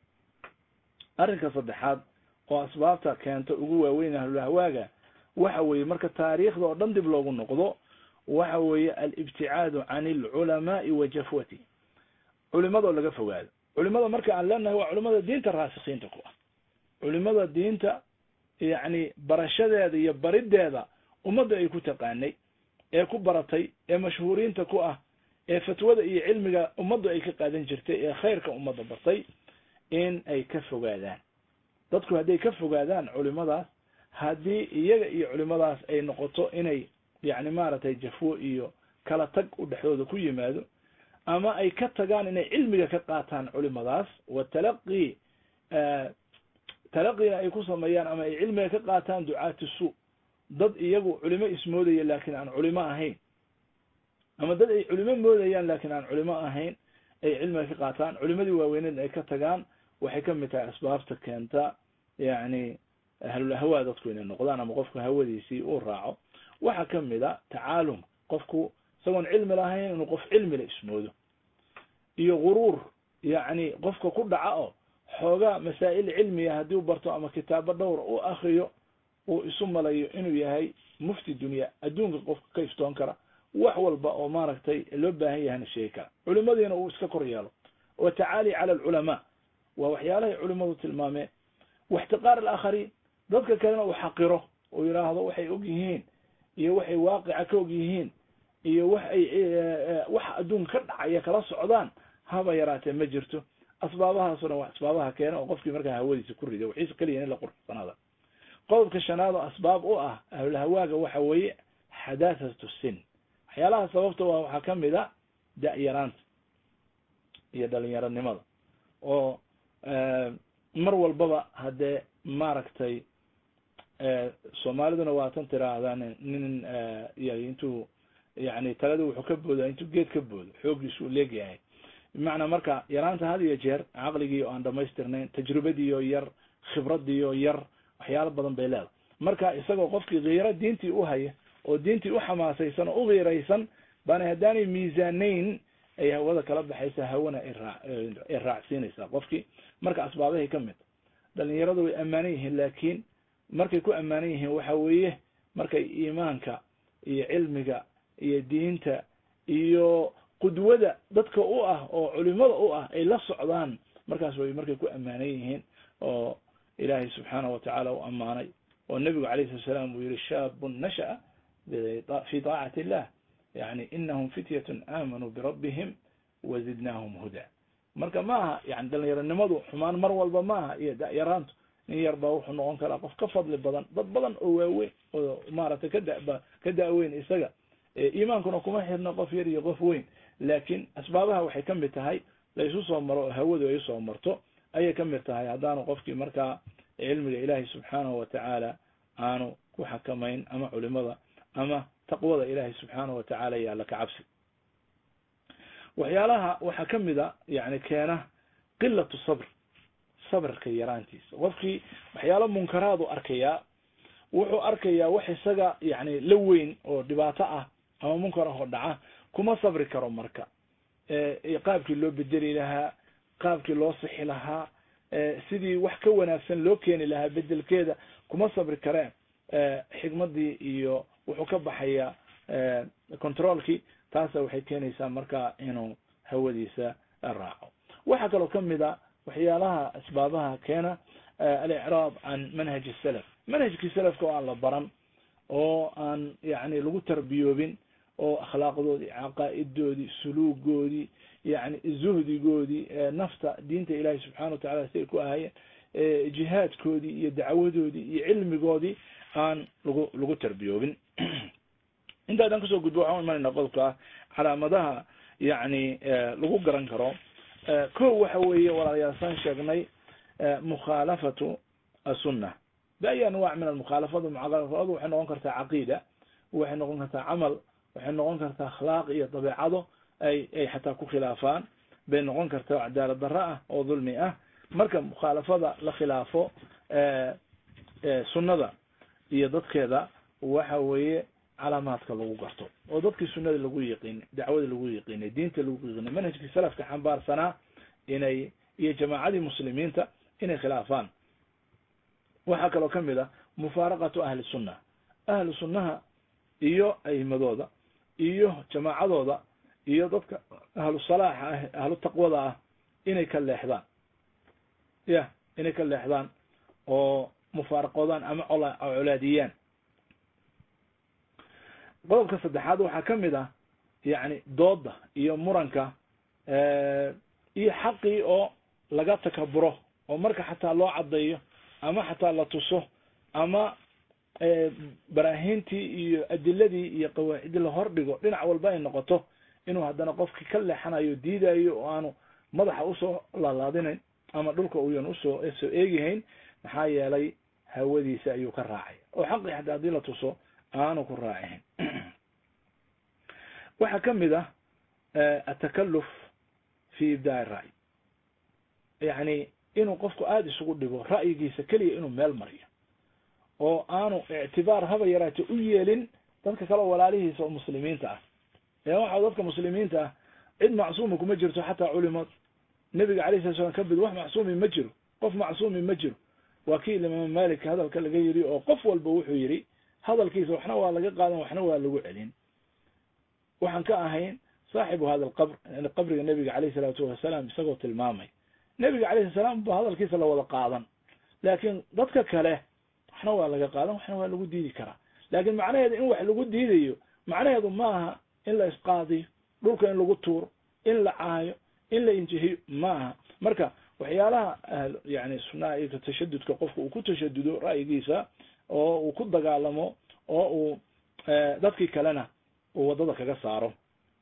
B: arrinka saddexaad oo asbaabta keenta ugu waaweyn ahlul ahwaaga waxa weeye marka taariikhda oo dhan dib loogu noqdo waxa weeye alibticaadu can alculamaai wa jafwati culimadoo laga fogaado culimada marka aan leenahay waa culimada diinta raasikiinta ku ah culimada diinta yacni barashadeeda iyo barideeda ummadda ay ku taqaanay ee ku baratay ee mashhuuriinta ku ah ee fatwada iyo cilmiga ummaddu ay ka qaadan jirtay ee khayrka ummadda bartay in ay ka fogaadaan dadku hadday ka fogaadaan culimadaas haddii iyaga iyo culimadaas ay noqoto inay yacni maaragtay jafwo iyo kala tag u dhexdooda ku yimaado ama ay ka tagaan inay cilmiga ka qaataan culimadaas wa talaqi talaqina ay ku sameeyaan ama ay cilmiga ka qaataan ducaati suu dad iyagu culimo ismoodaya laakiin aan culimo ahayn ama dad ay culimo moodayaan laakiin aan culimo ahayn ay cilmiga ka qaataan culimadii waaweyneed ay ka tagaan waxay kamid tahay asbaabta keenta yani ahlul ahwaa dadku inay noqdaan ama qofku hawadiisii uu raaco waxaa kamid a tacaalum qofku isagoon cilmi lahayn inuu qof cilmila ismoodo iyo guruur yacni qofka ku dhaca oo xoogaa masaa'il cilmiya haddii u barto ama kitaabo dhowra u akriyo uu isu malayo inuu yahay mufti dunya adduunka qofka ka iftoon kara wax walba oo maaragtay loo baahan yahayna sheegi kara culimadiina uu iska kor yeelo wa tacaali cala alculamaa waa waxyaalahay culimadu tilmaameen waxtiqaar alaakhariin dadka kalena uu xaqiro uu yidhaahdo waxay og yihiin iyo waxay waaqica ka og yihiin iyo wax ay waxa adduunka ka dhacaya kala socdaan haba yaraatee ma jirto asbaabahaasoo dhan waa asbaabaha keena oo qofkii markaa hawadiisa ku riday waxiise keliya in la qurxsanaada qodobka shanaad oo asbaab u ah ahlulhawaaga waxa weeye xadathatu sin waxyaalaha sababta waa waxaa kamid a da-yaraanta iyo dhalinyaronimada oo mar walbaba haddee maaragtay soomaaliduna waa tan tiraahdan nin intuu yani talada wuxuu ka booda intuu geed ka boodo xoogiisu u leegyahay bimacnaa marka yaraanta had iyo jeer caqligii oo aan dhamaystirnayn tajribadiioo yar khibradiioo yar waxyaalo badan bay leedahay marka isagoo qofkii kiiro diintii u haya oo diintii u xamaasaysan oo u kiiraysan baana haddaanay miisaanayn ay hawada kala baxaysa hawana ay raacsiinaysaa qofkii marka asbaabahay ka mid dhalinyaradu way ammaanan yihiin laakiin markay ku ammaanan yihiin waxa weeye markay iimaanka iyo cilmiga iyo diinta iyo qudwada dadka u ah oo culimada u ah ay la socdaan markaas way markay ku ammaanan yihiin oo ilaahay subxaanahu watacaala u ammaanay oo nebigu alayh slat salaam uu yihi shaabun nasha'a fi taacati illah yani inahum fityatun aamanuu birabbihim wazidnaahum huda marka ma aha yani dhalinyaronimadu xumaan mar walba maaha iyo da-yaraantu nin yar baa wuxuu noqon karaa qof ka fadli badan dad badan oo waaweyn oo maaragtay kada ka da-weyn isaga iimaankuna kuma xirna qof yar iyo qof weyn laakiin asbaabaha waxay kamid tahay la isu soo maro oo hawadu ay usoo marto ayay kamid tahay haddaanu qofkii markaa cilmiga ilaahay subxaanahu watacaala aanu ku xakamayn ama culimada ama taqwada ilaahay subxaanahu watacaala iyo alla ka cabsi waxyaalaha waxaa kamid a yani keena qilatu sabr sabrka yaraantiisa qofkii waxyaalo munkaraadu arkayaa wuxuu arkayaa wax isaga yani la weyn oo dhibaato ah ama munkar ah oo dhaca kuma sabri karo marka qaabkii loo bedeli lahaa qaabkii loo sixi lahaa sidii wax ka wanaagsan loo keeni lahaa bedelkeeda kuma sabri kareen xikmadii iyo wuxuu ka baxayaa controlkii taasa waxay keenaysaa marka inuu hawadiisa raaco waxaa kaloo kamid a waxyaalaha asbaabaha keena alicraab can manhaji salaf manhajkii salafka oo aan la baran oo aan yani lagu tarbiyoobin oo akhlaaqdoodii caqaa'idoodii suluugoodii yani zuhdigoodii nafta diinta ilaahi subxana watacala si ay ku ahaayeen jihaadkoodii iyo dacwadoodii iyo cilmigoodii aan lagu lagu tarbiyoobin intaadan kasoo gudbo waxaan imanayna qodobka ah calaamadaha yani lagu garan karo ko waxa weeye walaalayaalsaan sheegnay mukhaalafatu asunna biayi anwac min almukhaalafatu mukhaalafadu waxay noqon kartaa caqiida waxay noqon kartaa camal waxay noqon kartaa akhlaaq iyo dabeecado ay ay xataa ku khilaafaan bay noqon kartaa cadaalad darro ah oo dulmi ah marka mukhaalafada la khilaafo sunnada iyo dadkeeda waxa weeye calaamaadka lagu garto oo dadkii sunnada lagu yiqiinay dacwada lagu yiqiinay diinta lagu yiqiinay manhajkii salafka xambaarsanaa inay iyo jamaacadii muslimiinta inay khilaafaan waxaa kaloo kamid ah mufaaraqatu ahli sunna ahlu sunnaha iyo a'imadooda iyo jamaacadooda iyo dadka ahlu salaaxa ah ahlu taqwada ah inay ka leexdaan ya inay ka leexdaan oo mufaaraqoodaan ama colaadiyaan qodobka saddexaad waxaa kamid ah yani dooda iyo muranka iyo xaqii oo laga takaburo oo marka xataa loo caddeeyo ama xataa la tuso ama baraahiintii iyo adiladii iyo qawaacidii la hordhigo dhinac walba ay noqoto inuu haddana qofki ka leexanayo diidayo oo aanu madaxa usoo laalaadinayn ama dhulka uyan usoo soo eegihayn maxaa yeelay hawadiisa ayuu ka raacay oo xaqii xataa haddii la tuso aanu ku raacihayn waxaa kamid ah atakaluf fi ibdaa ra'y yani inuu qofku aada isugu dhigo ra'yigiisa keliya inuu meel mariyo oo aanu ictibaar haba yaraate u yeelin dadka kale walaalihiisa oo muslimiinta ah ee waxa dadka muslimiinta ah cid macsuuma kuma jirto xataa culimad nebiga alayh sala slam kamid wax macsuumi ma jiro qof macsuumi ma jiro waa kii imaam malik hadalka laga yiri oo qof walba wuxuu yiri hadalkiisa waxna waa laga qaadan waxna waa lagu celin waxaan ka ahayn saaxibu hada alqabr qabriga nebiga alayh salaatu wasalaam isagoo tilmaamay nebiga alayhi salaam ba hadalkiisa la wada qaadan laakiin dadka kale waxna waa laga qaadan waxna waa lagu diidi karaa laakin macnaheedu in wax lagu diidayo macnaheedu maaha in la isqaadiyo dhulka in lagu tuuro in la caayo in la injihiyo maaha marka waxyaalaha yani sunaha iyo tashadudka qofka uu ku tashadudo ra'yigiisa oo uu ku dagaalamo oo uu dadkii kalena uu waddada kaga saaro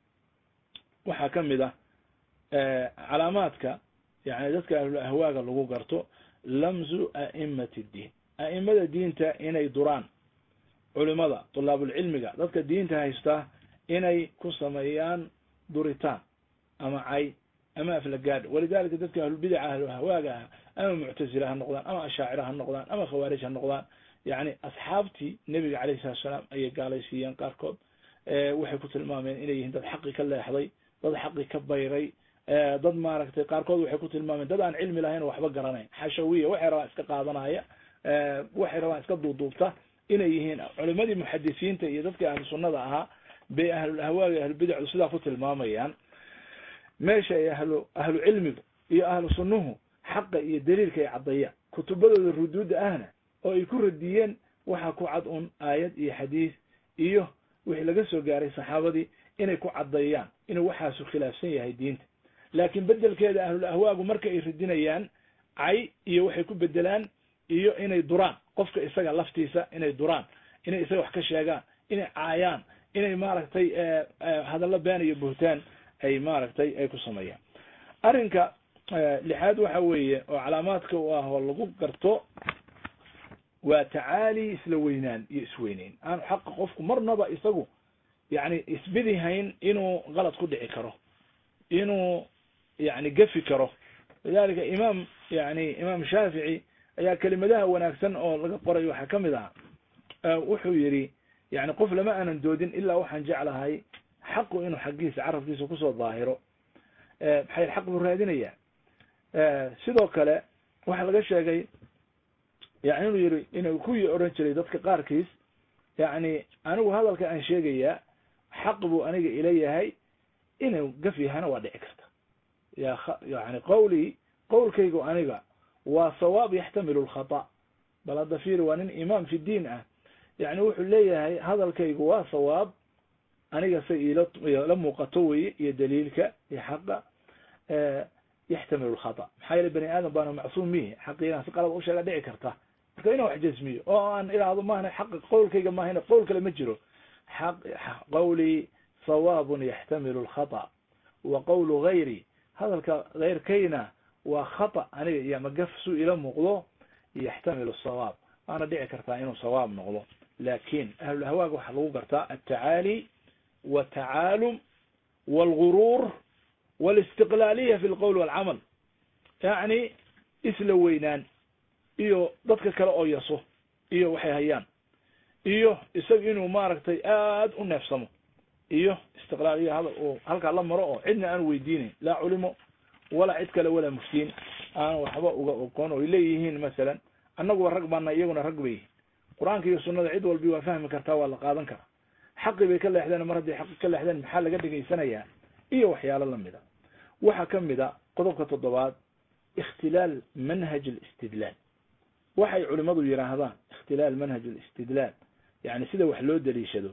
B: waxaa kamid ah calaamaadka yani dadka ahlul ahwaaga lagu garto lamzu a'imati ddiin a'imada diinta inay duraan culimada tulaabulcilmiga dadka diinta haystaa inay ku sameeyaan duritaan ama cay ama aflagaadh walidalika dadka ahlulbidaca ahlulahwaaga ah ama muctazila ha noqdaan ama ashaacira ha noqdaan ama khawaarij ha noqdaan yani asxaabtii nebiga alayhi salatu salaam ayay gaalaysiiyeen qaarkood waxay ku tilmaameen inay yihiin dad xaqi ka leexday dad xaqi ka bayray dad maaragtay qaarkood waxay ku tilmaameen dad aan cilmi lahayn oo waxba garanayn xashawiya waxay rabaan iska qaadanaya waxay rabaan iska duuduubta inay yihiin culimadii muxadisiinta iyo dadkii ahlu sunnada ahaa bay ahlul ahwaaga ahlubidacdu sidaa ku tilmaamayaan meesha ay ahlu ahlu cilmigu iyo ahlu sunnuhu xaqa iyo daliilka ay caddeeyaan kutubadooda ruduudda ahna oo ay ku radiyeen waxaa ku cad un aayad iyo xadiis iyo wixii laga soo gaaray saxaabadii inay ku caddeeyaan inuu waxaasu khilaafsan yahay diinta laakiin bedelkeeda ahlul ahwaagu marka ay radinayaan cay iyo waxay ku bedelaan iyo inay duraan qofka isaga laftiisa inay duraan inay isaga wax ka sheegaan inay caayaan inay maaragtay hadallo been iyo buhtaan ay maaragtay ay ku sameeyaan arrinka lixaad waxa weeye oo calaamaadka u ah oo lagu garto waa tacaali isla weynaan iyo isweyneyn aanu xaqa qofku marnaba isagu yani isbidihayn inuu qalad ku dhici karo inuu yani gefi karo lidalika imaam yani imaam shaafici ayaa kelimadaha wanaagsan oo laga qoray waxaa kamid ahaa wuxuu yidhi yani qof lama aanan doodin ilaa waxaan jeclahay xaqu inuu xaggiisa carabkiisa kusoo daahiro maxay xaq buu raadinayaa sidoo kale waxaa laga sheegay yani inuu yiri inuu kuwii oran jiray dadka qaarkiis yani anigu hadalka aan sheegayaa xaq buu aniga ila yahay inuu gaf yahana waa dhici karta ya yani qawlii qowlkaygu aniga waa sawaab yaxtamilu lkhata bal hadda fiiri waa nin imaam fi diin ah yani wuxuu leeyahay hadalkaygu waa sawaab aniga say ila muuqato weye iyo daliilka iyo xaqa yaxtamilu lkhata maxaa yeele bani aadam baana macsuum mihi xaqiigan si qalad usheega dhici karta marka inaan wax jasmiyo oo aan idhaahdo mahna xaqa qowlkayga mahayna qowl kale ma jiro qawlii sawaabun yaxtamilu lkhata wa qawlu gayri hadalka keyrkayna waa khata aniga iyo ama gaf suu ila muuqdo yaxtamilu sawaab waana dhici kartaa inuu sawaab noqdo lakin ahlulahwaaga waxaa lagu gartaa altacaali watacaalum walguruur walistiqlaaliya fi lqowl walcamal yacni isla weynaan iyo dadka kale oo yaso iyo waxay hayaan iyo isaga inuu maaragtay aad u neefsamo iyo istiqlaaliya hadal uu halkaa la maro oo cidna aan weydiinayn laa culimo walaa cid kale walaa muftiin aan waxba uga oqoon o ay leeyihiin masalan annaguba rag baana iyaguna rag bay yihiin qur-aanka iyo sunada cid walbi waa fahmi kartaa waa la qaadan karaa xaqi bay ka leexdeen mar hadday xaqi ka leexdeen maxaa laga dhegaysanayaa iyo waxyaalo lamida waxaa kamid a qodobka toddobaad ikhtilaal manhaj alistidlaal waxay culimadu yidhaahdaan ikhtilaal manhaj alistidlaal yani sida wax loo daliishado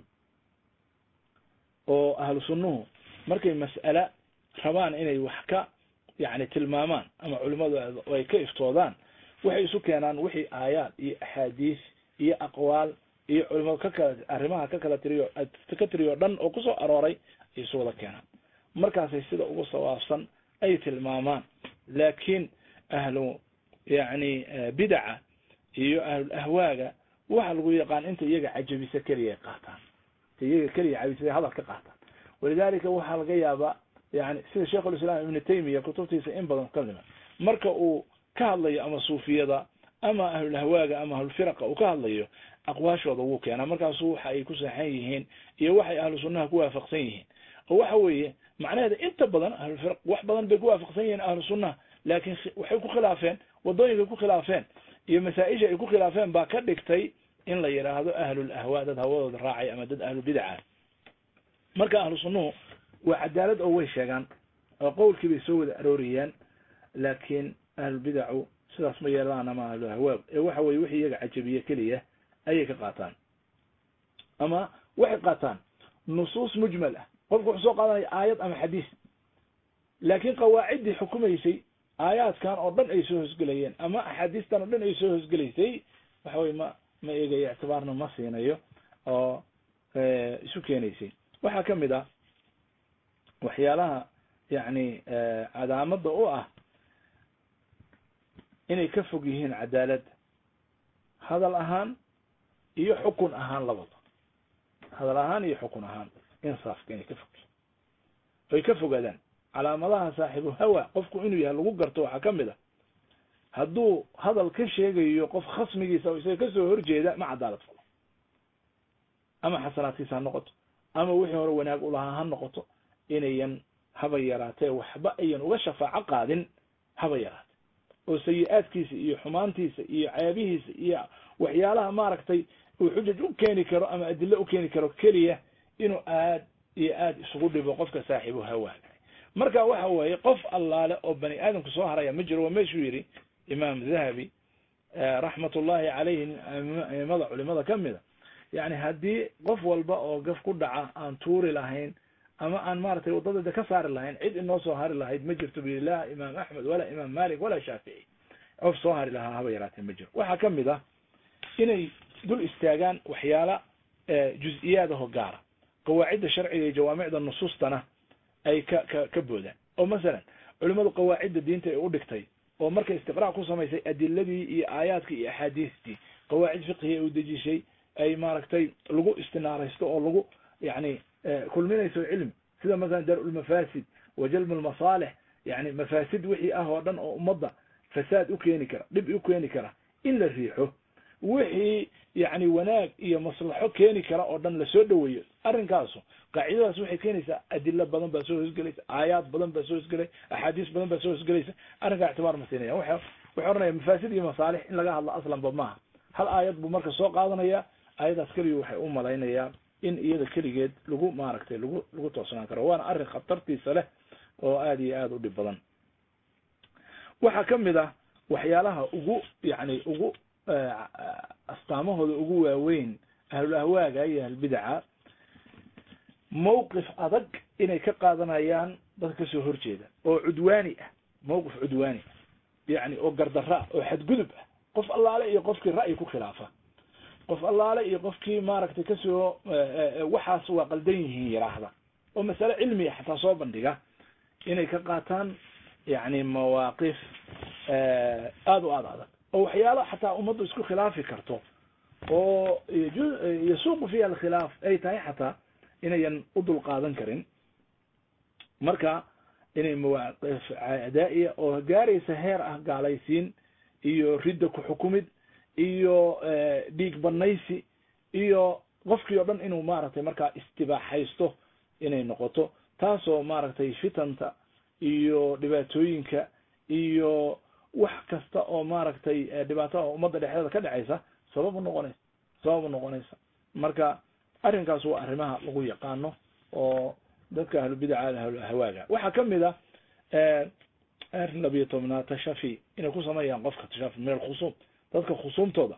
B: oo ahlu sunnuhu markay mas'ala rabaan inay wax ka yani tilmaamaan ama culimadu ay ka iftoodaan waxay isu keenaan wixii aayaad iyo axaadiis iyo aqwaal iyo culimadu ka kala arrimaha ka kala tiriyo ka tiriyo dhan oo kusoo arooray ay isu wada keenaan markaasay sida ugu sawaabsan ay tilmaamaan laakiin ahlu yani bidaca iyo ahlul ahwaaga waxa lagu yaqaan inta iyaga cajabisa keliya qaataan inta iyaga keliya cajabisa hadal ka qaataan walidalika waxaa laga yaabaa yani sida sheikhulislaam ibnu taymiya kutubtiisa in badan kalima marka uu ka hadlayo ama suufiyada ama ahlulahwaaga ama ahlulfiraqa uu ka hadlayo aqwaashooda wuu keenaa markaasu waxa ay ku saxan yihiin iyo waxay ahlu sunnaha ku waafaqsan yihiin oo waxa weeye macnaheeda inta badan ahlulfiraq wax badan bay ku waafaqsan yihiin ahlu sunnaha laakiin waxay ku khilaafeen wadooyinkay ku khilaafeen iyo masaa-isha ay ku khilaafeen baa ka dhigtay in la yidhaahdo ahlul ahwa dad hawadooda raacay ama dad ahlu bidaca marka ahlu sunnuhu waa cadaalad oo way sheegaan oo qowlkii bay soo wada arooriyaan laakiin ahlulbidacu sidaas ma yeelaan ama ahlu ahwaab ee waxa weye wixii iyaga cajabiye keliya ayay ka qaataan ama waxay qaataan nusuus mujmal ah qofku wuxuu soo qaadanaya aayad ama xadiis laakiin qawaaciddii xukumaysay aayaadkan oo dhan ay soo hosgelayeen ama axaadiistan oo dhan ay soo hosgelaysay waxa weye ma ma eegayo ictibaarna ma siinayo oo isu keenaysay waxaa kamid ah waxyaalaha yani cadaamada u ah inay ka fog yihiin cadaaladda hadal ahaan iyo xukun ahaan labada hadal ahaan iyo xukun ahaan insaafka inay ka fog yihiin ay ka fogaadaan calaamadaha saaxibu hawa qofku inuu yahay lagu garto waxaa kamid a hadduu hadal ka sheegayo qof khasmigiisa oo isaga kasoo horjeeda ma cadaalad falo ama xasanaadkiisa ha noqoto ama wixii hore wanaag ulahaa ha noqoto inayan haba yaraatee waxba ayan uga shafaaco qaadin haba yaraate oo sayi-aadkiisa iyo xumaantiisa iyo ceebihiisa iyo waxyaalaha maaragtay uu xujaj u keeni karo ama adilo u keeni karo keliya inuu aad iyo aad isugu dhibo qofka saaxiibu hawa marka waxa weeye qof allaale oo bani aadamku soo haraya ma jiro waa meeshuu yidhi imaam dahabi raxmat ullahi caleyhi aimada culimada kamida yani haddii qof walba oo gaf ku dhaca aan tuuri lahayn ama aan maratay waddadeeda ka saari lahayn cid inoo soo hari lahayd ma jirto bi la imaam axmed walaa imaam malik walaa shaafici qof soo hari lahaa haba yaraatee ma jiro waxaa kamid ah inay dul istaagaan waxyaala juz-iyaadaho gaara qawaacidda sharciga iyo jawaamicda nusuustana ay ka ka ka boodaan oo masalan culimadu qawaacidda diinta ay u dhigtay oo markay istiqraac ku samaysay adiladii iyo aayaadkii iyo axaadiistii qawaacid fiqhi u dejishay ay maaragtay lagu istinaaraysto oo lagu yani kulminayso cilmi sida masalan dar-ulmafaasid wa jalbu lmasaalix yani mafaasid wixii ah oo dhan oo ummadda fasaad u keeni kara dhib u keeni kara in la riixo wixii yani wanaag iyo maslaxo keeni kara oo dhan lasoo dhoweeyo arrinkaasu qaacidadaas waxay keenaysaa adilo badan baa soo hosgelaysa aayaad badan baa soo hosgelay axaadiis badan baa soo hosgelaysa arrinkaa ictibaar ma siinaya wa wuxuu oranaya mafaasid iyo masaalix in laga hadlo aslanba maaha hal aayad buu marka soo qaadanaya aayadaas keliya waxay u malaynayaa in iyada keligeed lagu maaragtay lagu lagu toosnaan karo waana arrin khatartiisa leh oo aada iyo aada u dhib badan waxaa kamid ah waxyaalaha ugu yani ugu astaamahooda ugu waaweyn ahlul ahwaaga iyo ahlulbidaca mawqif adag inay ka qaadanayaan dadka kasoo horjeeda oo cudwaani ah mawqif cudwaani ah yani oo gardara ah oo xadgudub ah qof allaale iyo qofkii ra'yi ku khilaafa qof allaale iyo qofkii maaragtay kasoo waxaas waa qaldan yihiin yiraahda oo masale cilmiya xataa soo bandhiga inay ka qaataan yani mawaaqif aada u aada adag oo waxyaalo xataa ummaddu isku khilaafi karto oo yasuuqu fiiha alkhilaaf ay tahay xataa inayan u dul qaadan karin marka inay mawaaqif adaa'iya oo gaaraysa heer ah gaalaysiin iyo ridda ku xukumid iyo dhiig banaysi iyo qofkii oo dhan inuu maaragtay markaa istibaaxaysto inay noqoto taasoo maaragtay fitanta iyo dhibaatooyinka iyo wax kasta oo maaragtay dhibaatada ummadda dhexdeeda ka dhacaysa sabab u noqonaysa sabab u noqonaysa marka arrinkaas waa arrimaha lagu yaqaano oo dadka ahlubidaca ahlulahwaaga waxaa kamid a arrin labiyo tobnaad tashafi inay ku sameeyaan qofka tashafi min alkhusuum dadka khusuumtooda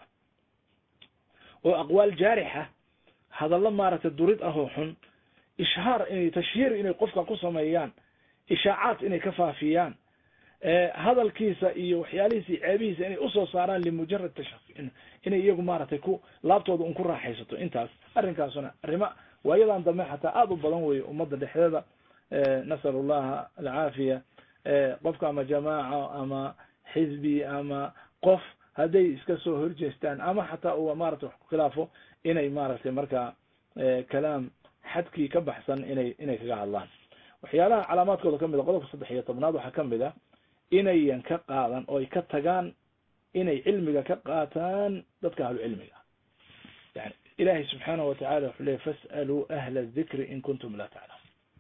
B: oo aqwaal jaarixa hadallo maaragtay durid ah oo xun ishhaar inay tashhiir inay qofka ku sameeyaan ishaacaad inay ka faafiyaan hadalkiisa iyo waxyaalihiisa iyo ceebihiisa inay usoo saaraan limujarad tashafi inay iyagu maaragtay ku laabtooda un ku raaxaysato intaas arrinkaasuna arrima waayadan dambe xataa aada u badan weeye ummadda dhexdeeda nasalu llaha alcaafiya qofka ama jamaaca ama xisbi ama qof hadday iska soo horjeestaan ama xataa uu maratay wax ku khilaafo inay maaragtay markaa kalaam xadkii ka baxsan inay inay kaga hadlaan waxyaalaha calaamaadkooda kamid a qodobka saddex iyo tobnaad waxaa kamid a inayan ka qaadan oo ay ka tagaan inay cilmiga ka qaataan dadka ahlu cilmiga yani ilahay subxaanahu watacala wuxuu leey fas'aluu ahla dikri in kuntum laa taclamun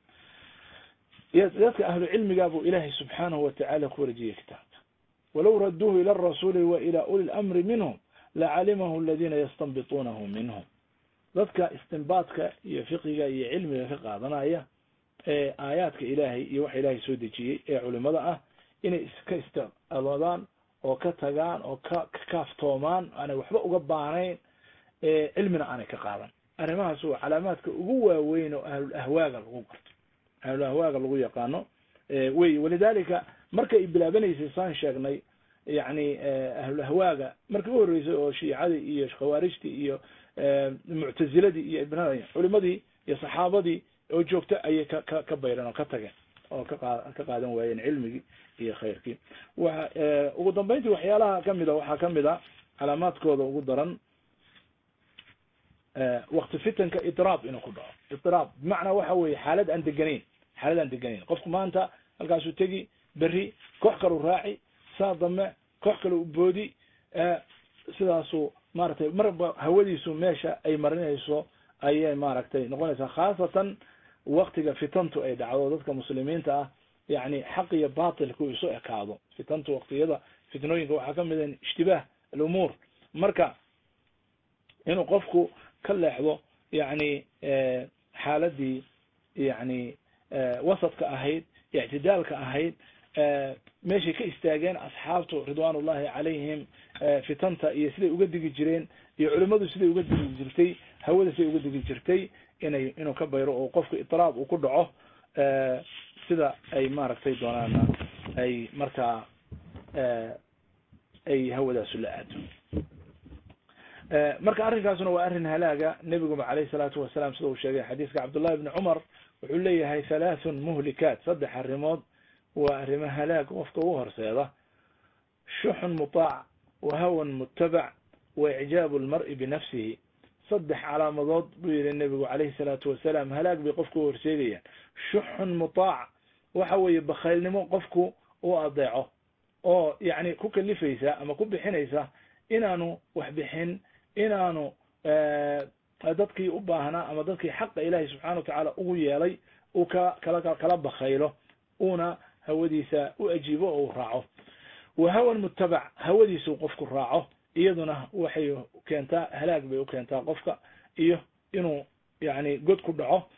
B: dadka ahlu cilmiga buu ilaahay subxaanahu watacala ku wareejiyey kitaabka walow raduuhu ila arasuuli wa ila uli lamri minhum lacalimahu aladina yastanbituunahu minhum dadka istinbaadka iyo fiqiga iyo cilmiga ka qaadanaya ee aayaadka ilaahay iyo waxa ilaahay soo dejiyey ee culimada ah inay iska istiqaloodaan oo ka tagaan oo ka ka kaaftoomaan aanay waxba uga baanayn cilmina aanay ka qaadan arrimahaas waa calaamaadka ugu waaweyn oo ahlul ahwaaga lagu garto ahlul ahwaaga lagu yaqaano wey walidalika markay bilaabanaysay saan sheegnay yani ahlul ahwaaga markii u horreysay oo shiicadii iyo khawaarijtii iyo muctaziladii iyo ibnada culimadii iyo saxaabadii oo joogta ayay ka ka ka bayreen oo ka tageen oo ka qa ka qaadan waayeen cilmigii iyo khayrkii wa ugu dambeyntii waxyaalaha kamid a waxaa kamid a calaamaadkooda ugu daran wakti fitanka idraab inuu ku dhaco idraab bimacnaa waxa weeye xaalad aan deganayn xaalad aan deganayn qofku maanta halkaasuu tegi berri koox kalu raaci saa dambe koox kale u boodi sidaasuu maaragtay marba hawadiisu meesha ay marinayso ayay maaragtay noqonaysaa khaasatan waktiga fitantu ay dhacdo dadka muslimiinta ah yani xaq iyo batilku isu ekaado fitantu waktiyada fitnooyinka waxaa kamid a ishtibaah alumuur marka inuu qofku ka leexdo yani xaaladii yani wasadka ahayd ictidaalka ahayd meeshay ka istaageen asxaabtu ridwan ullahi calayhim fitanta iyo siday uga digi jireen iyo culimadu siday uga digi jirtay hawada siday uga digi jirtay inay inuu ka bayro oo qofka itraab uu ku dhaco sida ay maaragtay doonaana ay markaa ay hawadaasu la aado marka arrinkaasuna waa arrin halaaga nebiguba calayhi salaatu wasalaam sida uu sheegay xadiiska cabdullahi ibni cumar wuxuu leeyahay halaathun muhlikaat saddex arrimood waa arrimo halaag qofka u horseeda shuxun mutaac wa hawan mutabac wa icjaabu lmar'i binafsihi saddex calaamadood buu yihi nebigu calayhi salaatu wasalaam halaag bay qofka u horseegayaan shuxun mutaac waxa weeye bakhaylnimo qofku u adeeco oo yacni ku kalifaysa ama ku bixinaysa inaanu wax bixin inaanu dadkii u baahnaa ama dadkii xaqa ilaahay subxana watacaala ugu yeelay uu ka kala kala bakaylo uuna hawadiisa u ajiibo oo uu raaco wa hawan mutabac hawadiisuu qofku raaco iyaduna waxay keentaa halaag bay u keentaa qofka iyo inuu yani god ku dhaco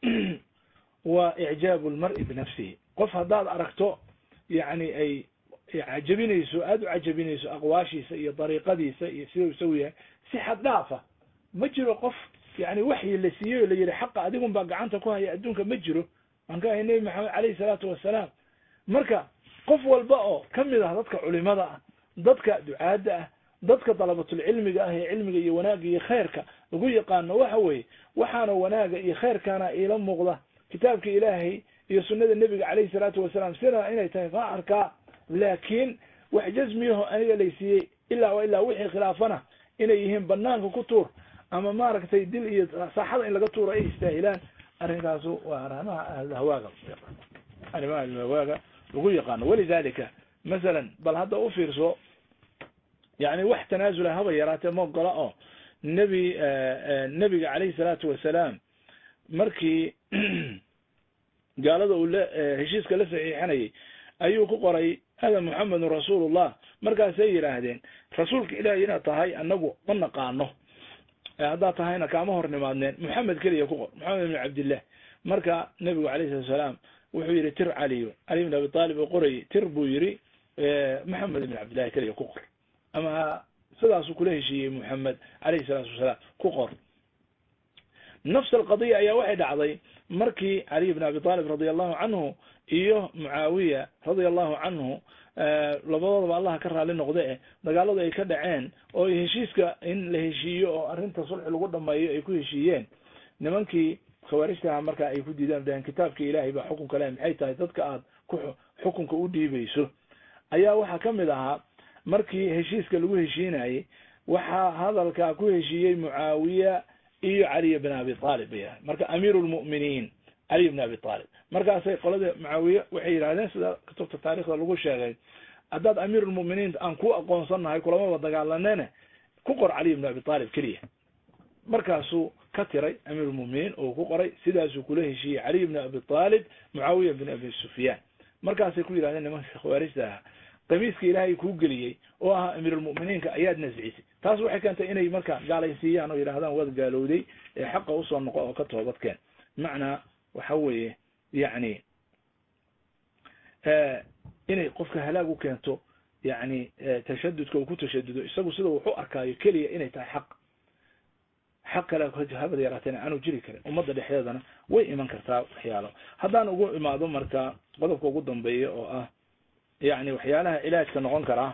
B: wa icjaabu lmar'i binafsihi qof haddaad aragto yani ay cajabinayso aada u cajabinayso aqwaashiisa iyo dariiqadiisa iyo sidau isagu yahay si xad dhaafa ma jiro qof yani waxyi la siiyey oo la yihi xaqa adigun baa gacanta ku haya adduunka ma jiro aan ka ahay nebi maxamed caleyhi salaatu wasalaam marka qof walba oo kamid ah dadka culimada ah dadka ducaadda ah dadka dalabatulcilmiga ah ee cilmiga iyo wanaagga iyo khayrka lagu yaqaano waxa weeye waxaana wanaaga iyo khayrkaana iila muuqda kitaabka ilaahay iyo sunnada nebiga caleyhi salaatu wasalaam sina inay tahay ma arkaa laakiin wax jasmiyaho aniga laysiiyey ilaa wa ilaa wixii khilaafana inay yihiin banaanka ku tuur ama maaragtay dil iyo saaxada in laga tuuro ay istaahilaan arrinkaasu waa arrimaha ahlhawaaga arrimaha ahlhawaaga lagu yaqaano walidalika masalan bal hadda u fiirso yani wax tanaasula haba yaraatee ma ogola oo nebi nebiga caleyhi salaatu wasalaam markii gaalada uu la heshiiska la saxiixanayay ayuu ku qoray hada muxamedun rasuulullah markaasay yidhaahdeen rasuulka ilaahay inaad tahay anagu ma naqaano haddaad tahayna kaama hor nimaadneen moxamed keliya ku qor moxamed ibn cabdillah marka nebigu alayh salatu salaam wuxuu yihi tir caliyo cali ibn abi talib oo qorayay tir buu yihi moxamed ibn cabdillahi keliya ku qor ama sidaasuu kula heshiiyey moxamed alayhi salaatu wasalaam ku qor nafs alqadiya ayaa waxay dhacday markii caliy bn abi talib radia allahu canhu iyo mucaawiya radia allahu canhu labadoodaba allaha ka raali noqde eh dagaaladu ay ka dhaceen oo heshiiska in la heshiiyo oo arrinta sulxi lagu dhameeyo ay ku heshiiyeen nimankii khawaarijtaha marka ay ku diidaan dhahen kitaabka ilaahay baa xukunka leh maxay tahay dadka aad ku xukunka u dhiibayso ayaa waxaa kamid ahaa markii heshiiska lagu heshiinayey waxaa hadalkaa ku heshiiyey mucaawiya iyo caliy bn abi talib bay yahay marka amiiru lmu'miniin caliy bn abi talib markaasay qolada mucaawiye waxay yidhahdeen sida kutubta taarikhda lagu sheegay haddaad amiirulmu'miniin aan ku aqoonsannahay kulamaba dagaalanene ku qor caliy bn abi talib keliya markaasuu ka tiray amiirulmu'miniin oo ku qoray sidaasuu kula heshiiyey caliy bn abi talib mucaawiya bn abi sufyaan markaasay ku yidhahdeen nimanka khawaarijta ahaa qamiiska ilaahay kuu geliyey oo ahaa amiirulmu'miniinka ayaad nascisay taas waxay keentay inay marka gaalaysiiyaan oo yidhahdaan waad gaalowday ee xaqa usoo noqo oo ka toobadkeen macnaa waxa weeye yacni inay qofka halaag u keento yani tashadudka uu ku tashadudo isagu sida wuxu arkaayo keliya inay tahay xaq xaq kale habada yaraateena aanu jiri karin ummadda dhexdeedana way iman kartaa waxyaalo haddaan ugu imaado marka qodobka ugu dambeeya oo ah yani waxyaalaha cilaajka noqon karaa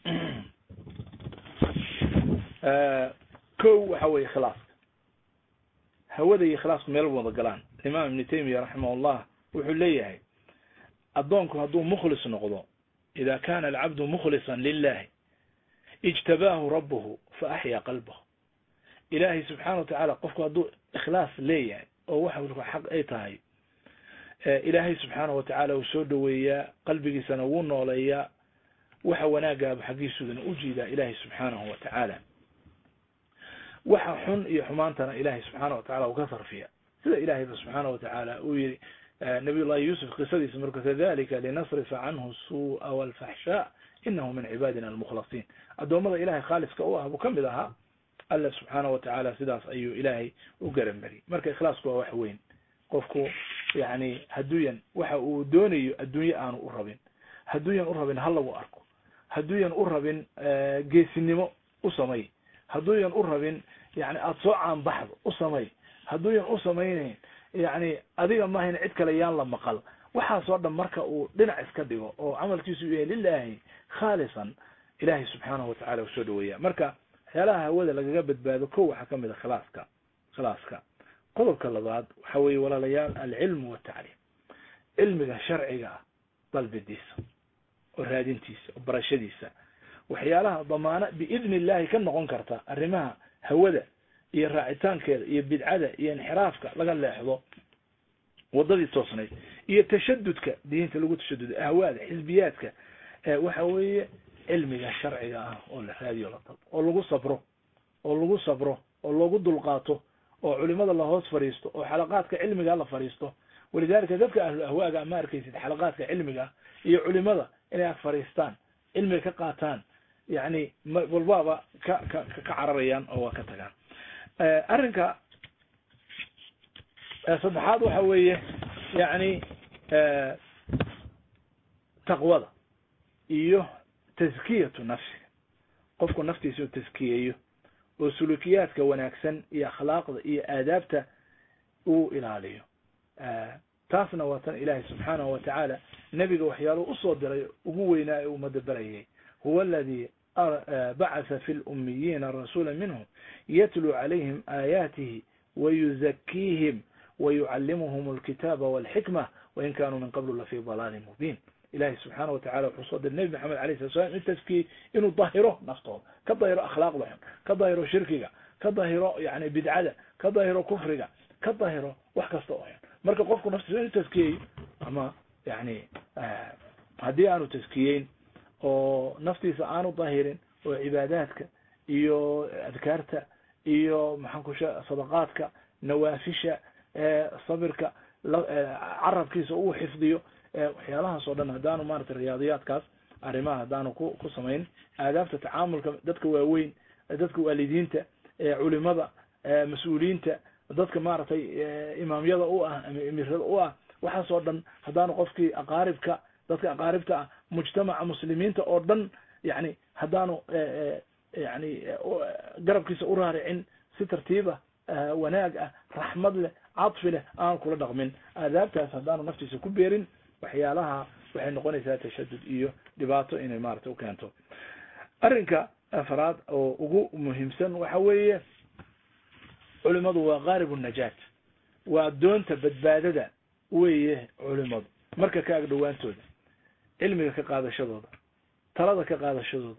B: ko waxa weye khilaaska hawada iyo khilaasku meel wada galaan imaam ibnu taymiya raximahullah wuxuu leeyahay addoonku hadduu mukhlis noqdo ida kana alcabdu mukhlisan lilahi ijtabaahu rabuhu fa axyaa qalbahu ilaahay subxaana watacaala qofku hadduu ikhlaas leeyahay oo waxa xaq ay tahay ilaahay subxaana watacaala uu soo dhoweeyaa qalbigiisana wuu nooleeyaa waxa wanaagaaba xaggiisudana u jiidaa ilaahay subxaanahu watacaala waxa xun iyo xumaantana ilaahay subxaana watacala uu ka sarfiya sida ilaahayba subxaana watacaala uu yihi nabiy llahi yuusuf qisadiisa marka kadalika linasrifa canhu suu'a walfaxshaa inahu min cibaadina almukhlasiin addoommada ilahay khaaliska u ah buu kamid ahaa alla subxaana watacaala sidaas ayuu ilaahay u garambariyey marka ikhlaasku waa wax weyn qofku yani hadduuyan waxa uu doonayo adduunye aanu u rabin hadduuyan u rabin ha lagu arko hadduuyan u rabin geesinimo u samay hadduuyan u rabin yani aada soo caanbaxdo u samay hadduuyan u samaynayn yani adiga maahayn cid kale yaan la maqal waxaasoo dhan marka uu dhinac iska dhigo oo camalkiisu yahay lilahi khaalisan ilahay subxaanahu watacala u soo dhaweeya marka waxyaalaha hawada lagaga badbaado ko waxaa kamid a khilaaska khilaaska qodobka labaad waxa weeye walaalayaal alcilmu watacliim cilmiga sharciga ah dalbidiisa oo raadintiisa oo barashadiisa waxyaalaha damaano biidni illahi ka noqon karta arrimaha hawada iyo raacitaankeeda iyo bidcada iyo inxiraafka laga leexdo wadadii toosnayd iyo tashadudka diinta lagu tashadudo ahwaada xisbiyaadka waxa weeye
C: cilmiga sharciga ah oo la raadiyo la dalbo oo lagu sabro oo lagu sabro oo loogu dulqaato oo culimada la hoos fadhiisto oo xalaqaadka cilmiga la fadhiisto walidalika dadka ahlu ahwaaga ma arkaysid xalaqaadka cilmiga iyo culimada inay ag fadhiistaan cilmiga ka qaataan yani walbaaba ka ka ka cararayaan oo waa ka tagaan arrinka saddexaad waxa weeye yani taqwada iyo taskiyatu nafsiga qofku naftiisa u taskiyeeyo oo sulukiyaadka wanaagsan iyo akhlaaqda iyo aadaabta uu ilaaliyo taasna waa tan ilaahay subxaanahu wa tacaala nebiga waxyaaluhu usoo diray ugu weynaa ee ummadda barayay huwa aladi bacatha fi lummiyiina rasuula minhum yatluu calayhim aayaatihi wayuzakiihim wayucallimuhum alkitaaba walxikma wain kanuu min qablu lafii dalaalin mubiin ilahi subxaana wa tacala wuxuu soo diray nebi maxamed alayh sala slam in taskiyey inuu dahiro naftooda ka dahiro akhlaaqda xun ka dahiro shirkiga ka dahiro yani bidcada ka dahiro kufriga ka dahiro wax kasta oo xun marka qofku naftiisa inuu taskiyeyo ama yani haddii aanu taskiyeyn oo naftiisa aanu dahirin oo cibaadaadka iyo adkaarta iyo maxaan ku sha sadaqaadka nawaafisha sabirka carabkiisa uu xifdiyo waxyaalahaas oo dhan haddaanu maratay riyaadiyaadkaas arrimaha haddaanu ku ku samayn aadaabta tacaamulka dadka waaweyn dadka waalidiinta culimada mas-uuliyiinta dadka maaragtay imaamyada u ah ama emirada u ah waxaas oo dhan haddaanu qofkii aqaaribka dadka aqaaribta ah mujtamaca muslimiinta oo dhan yani haddaanu yani garabkiisa u raaricin si tartiiba wanaag ah raxmad leh cadfi leh aan kula dhaqmin aadaabtaas haddaanu naftiisa ku beerin waxyaalaha waxay noqonaysaa tashadud iyo dhibaato inay maarata ukeento arrinka afraad oo ugu muhiimsan waxa weeye culimadu waa qaaribu najaat waa doonta badbaadada weeye culimadu marka ka ag dhowaantooda cilmiga ka qaadashadooda talada ka qaadashadooda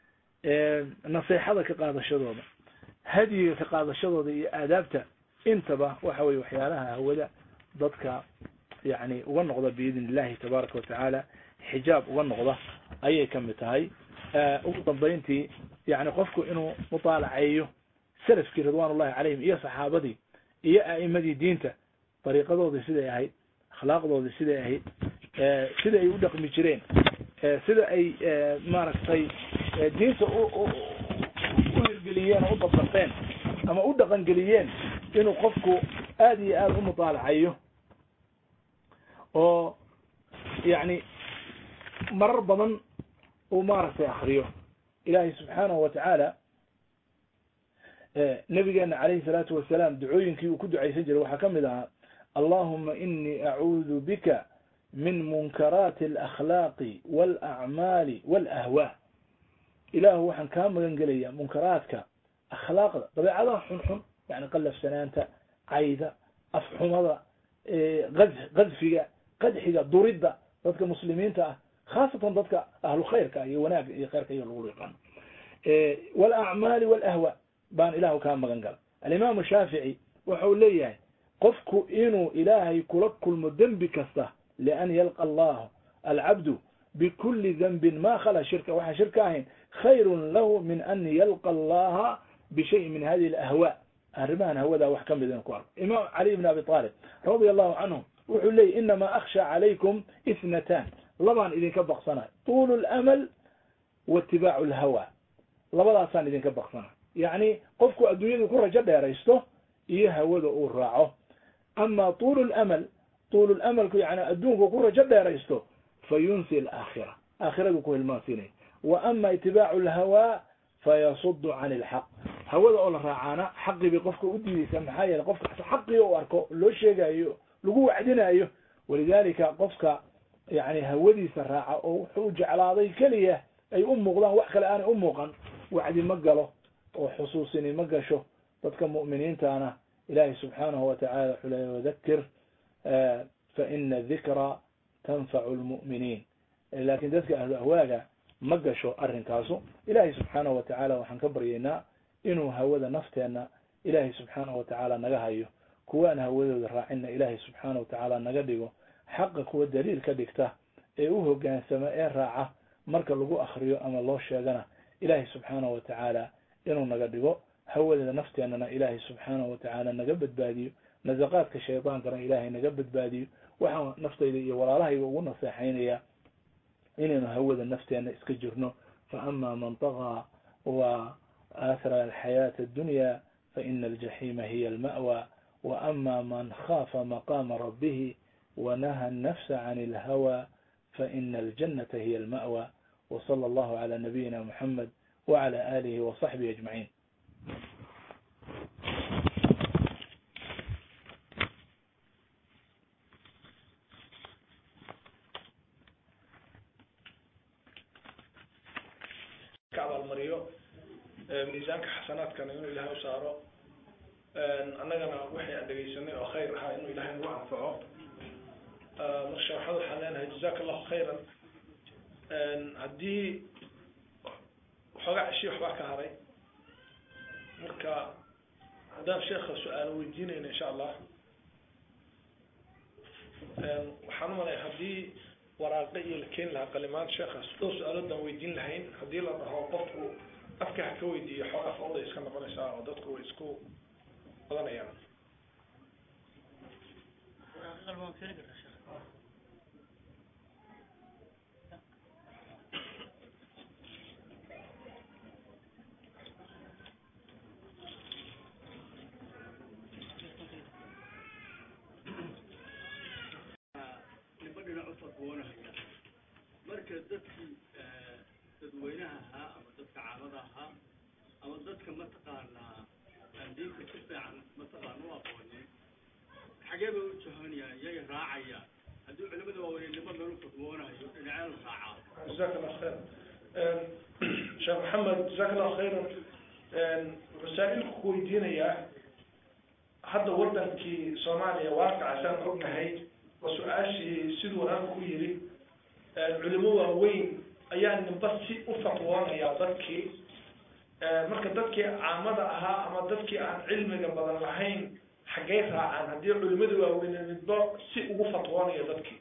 C: naseexada ka qaadashadooda hadyiga ka qaadashadooda iyo aadaabta intaba waxa weye waxyaalaha hawada dadka yani uga noqda biidn illahi tabaaraka watacaala xijaab uga noqda ayay kamid tahay ugu dambayntii yani qofku inuu mutaalaceeyo salafkii ridwan ullahi calayhim iyo saxaabadii iyo a'imadii diinta dariiqadoodii siday ahayd akhlaaqdoodii siday ahayd sida ay u dhaqmi jireen sida ay maaragtay diinta u hirgeliyeen oo u dabdaqeen ama u dhaqangeliyeen inuu qofku aada iyo aada u mutaalacayo oo yani marar badan uu maaragtay akriyo ilaahay subxaanahu wa tacaala nabigeena calayhi salaatu wasalaam ducooyinkii uu ku ducaysan jiray waxaa kamid ahaa allahuma inii acuudu bika min munkaraati alakhlaaqi walacmaali walahwaa ilaahu waxaan kaa magan gelayaa munkaraadka akhlaaqda dabeecadaha xunxun yani qallafsanaanta cayda afxumada kadfiga qadxiga duridda dadka muslimiinta ah khaasatan dadka ahlu khayrka iyo wanaagga iyo khayrka iyo lagu yaqaano walacmaali walahwa baan ilahu kaa magan gala alimaamu shaafici waxa uu leeyahay qofku inuu ilaahay kula kulmo dembi kasta lian yalqa allahu alcabdu bikuli dembin ma khala shirka waxaan shirka ahayn khayrun lahu min an yalqa allaha bishayin min hadihi alahwa arrimahan hawadaa wax kamid inu ku arko imaam cali ibn abi talib radia allahu canhu wuxuu leeyay inamaa akhsha calaykum ithnatan labaan idinka baqsanayo tuulu lamal waitibaacu lhawa labadaasaan idinka baqsanayo yacni qofku adduunyadu ku rajo dheeraysto iyo hawada uu raaco ama tuulu lamal tuulu lamalku yani adduunku ku rajo dheeraysto fa yunsi alaakhira aakhiradu ku hilmaansiinaya wa ama itibaacu lhawa fayasudu can ilxaq hawada oo la raacaana xaqii bay qofka u diideysaa maxaa yeele qofka xaqii u arko loo sheegayo lagu wacdinayo walidalika qofka yani hawadiisa raaca oo wuxuu jeclaaday keliya ay u muuqdaan wax kale aanay u muuqan wacdi ma galo oo xusuusini ma gasho dadka mu'miniintana ilahi subxaanahu watacala wuxuu leeya wadakir fa ina dikra tanfacu lmu'miniin lakin dadka ahlu ahwaaga ma gasho arrinkaasu ilahi subxaanahu watacaala waxaan ka baryaynaa inuu hawada nafteena ilahi subxaanahu watacaala naga hayo kuwaan hawadooda raacinna ilahi subxaanahu watacaala naga dhigo xaqa kuwa daliil ka dhigta ee u hogaansama ee raaca marka lagu akriyo ama loo sheegana ilaahay subxaanahu watacaala inuu naga dhigo hawadeeda nafteenana ilaahay subxaanahu watacaala naga badbaadiyo nasaqaadka shaydaankana ilaahay naga badbaadiyo waxaan naftayda iyo walaalahayga ugu naseexaynaya inaynu hawada nafteena iska jirno fa ama man tagaa wa athara alxayaata addunya faina aljaxiima hiya alma'wa wa ama man khaafa maqaama rabbihi wanaha annafsa can alhawa faina aljannata hiya alma'wa وصلى الله على نبينا محمد وعلى آله وصحبه أجمعين
D: abaalmariyo miisaanka xasanaadkana inuu ilahay u saaro annagana waxay aan dhegeysanay oo khayr ahaa inuu ilahay nagu anfaco marka waxaad waxaan leenahay jazaka allahu khayran haddii waxoogaa ceshi waxbaa ka haray marka haddaan sheekha su-aalo weydiinayna insha allah waxaan umalaya haddii waraaqe iyo la keeni lahaa qalimaan sheekhaas dhowr su-aaloodaan weydiin lahayn haddii la dhaho qofku afka ha ka weydiiyo xoogaa fawday iska noqonaysaa oo dadku way isku badanayaan
E: marka dadkii dadweynaha ahaa ama dadka caamada ahaa ama dadka mataqaanaa aan diinta si fiican mataqaana u aqoonin xagee bay u jahanayaan yay raacayaan haddii culimada waaweynenimo meel u fadwoonayo dhinacee la raacaa
D: jazaka allahu khayran sheekh maxamed jazaka allahu khayran masaa-ilku ku weydiinayaa hadda wadankii soomaaliya waaqicasaan ognahay oo su-aashii siduu wanaanku ku yiri culimo waaweyn ayaa ninba si u fatwoonaya dadkii marka dadkii caamada ahaa ama dadkii aan cilmiga badan lahayn xaggay raacaan haddii culimada waaweyne ninba si ugu fatwoonayo dadkii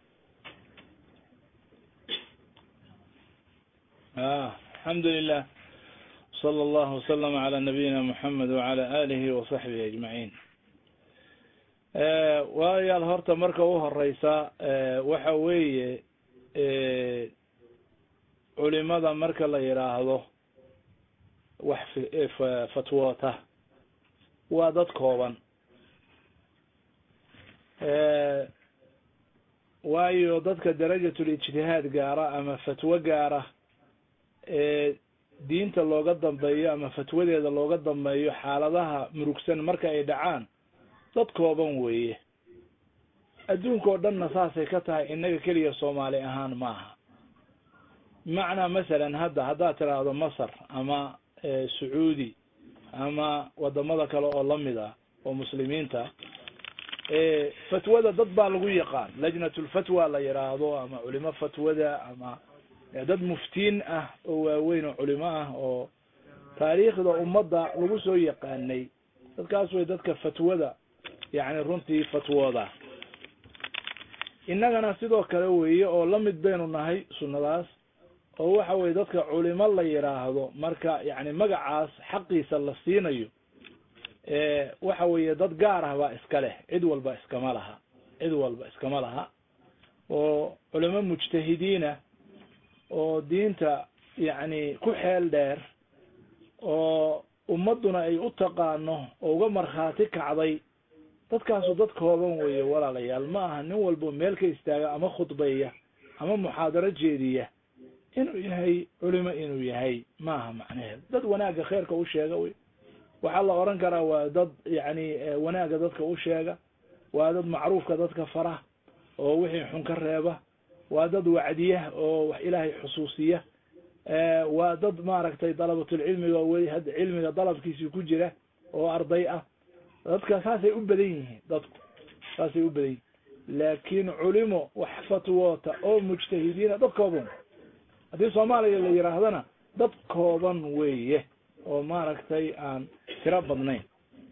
B: الحمد لله صلى الله وسلم على نبينا محمد وعلى آله وصحبه أجمعين waayaal horta marka u horeysa waxa weeye culimada marka la yidhaahdo wax fatwoota waa dad kooban waayo dadka darajatul ijtihaad gaara ama fatwo gaara ee diinta looga dambeeyo ama fatwadeeda looga dambeeyo xaaladaha murugsan marka ay dhacaan dad kooban weeye adduunka oo dhanna saasay ka tahay innaga keliya soomaali ahaan maaha macnaa masalan hadda haddaad tiraahdo masar ama sacuudi ama wadamada kale oo lamid ah oo muslimiinta fatwada dad baa lagu yaqaan lajnatulfatwa la yidhaahdo ama culimo fatwada ama dad muftiin ah oo waaweyn oo culimo ah oo taariikhda ummadda lagu soo yaqaanay dadkaas way dadka fatwada yacni runtii fatwooda innagana sidoo kale weeye oo la mid baynu nahay sunnadaas oo waxa weye dadka culimo la yidhaahdo marka yacni magacaas xaqiisa la siinayo waxa weeye dad gaar ah baa iska leh cid walba iskama laha cid walba iskama laha oo culimo mujtahidiina oo diinta yacni ku xeel dheer oo ummadduna ay u taqaano oo uga markhaati kacday dadkaasu dad kooban weeye walaalayaal ma aha nin walbo meel ka istaaga ama khudbeeya ama muxaadaro jeediya inuu yahay culimo inuu yahay maaha macnaheed dad wanaagga kheerka u sheega wey waxaa la oran karaa waa dad yacni wanaagga dadka u sheega waa dad macruufka dadka fara oo wixii xun ka reeba waa dad wacdiya oo wax ilaahay xusuusiya waa dad maaragtay dalabatulcilmiga oo weli hadda cilmiga dalabkiisii ku jira oo arday ah dadka saasay u badan yihiin dadku saasay u badan yihiin laakiin culimo wax fatwoota oo mujtahidiina dad kooban haddii soomaaliya la yidhaahdana dad kooban weeye oo maaragtay aan tiro badnayn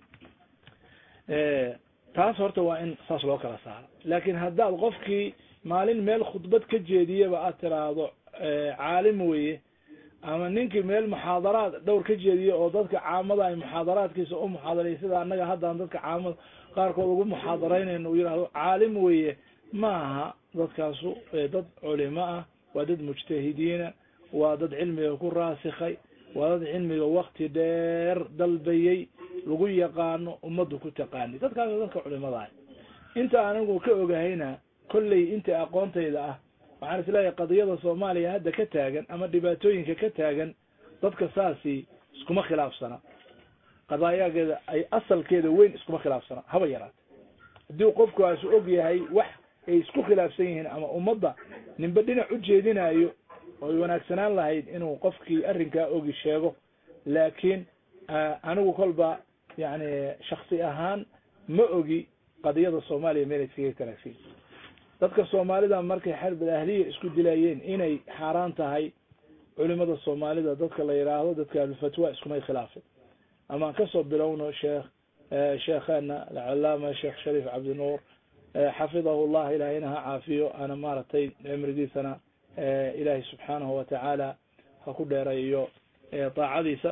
B: taas horta waa in saas loo kala saaro laakiin haddaad qofkii maalin meel khudbad ka jeediyaba aad tiraahdo
C: caalim weye ama ninkii meel muxaadaraad dhowr ka jeediye oo dadka caamada ay muxaadaraadkiisa u muxaadaray sida annaga haddaan dadka caamada qaarkood ugu muxaadaraynayno uu yidhahdo caalim weye ma aha dadkaasu dad culimo ah waa dad mujtahidiina waa dad cilmiga ku raasikhay waa dad cilmiga wakti dheer dalbayey lagu yaqaano ummaddu ku taqaani dadkaas waa dadka culimada ah inta anigu ka ogahayna kolley inta aqoontayda ah waxaan isleeyahay qadiyada soomaaliya hadda ka taagan ama dhibaatooyinka ka taagan dadka saasi iskuma khilaafsana qadaayageeda ay asalkeeda weyn iskuma khilaafsana haba yaraate haddii qofkaasu og yahay wax ay isku khilaafsan yihiin ama ummadda ninba dhinac u jeedinayo oy wanaagsanaan lahayd inuu qofkii arrinkaa ogi sheego laakiin anigu kolba yani shaksi ahaan ma ogi qadiyada soomaaliya meel iskaga kalaafin dadka soomaalida markay xarbal ahliya isku dilayeen inay xaaraan tahay culimada soomaalida dadka la yidhaahdo dadka ahlulfatwa iskumay khilaafin amaan kasoo bilowno sheekh sheekheena alcalaama sheekh shariif cabdinuur xafidahu llah ilaahayna ha caafiyo ana maaragtay cimrigiisana ilaahay subxaanahu watacaala ha ku dheereeyo daacadiisa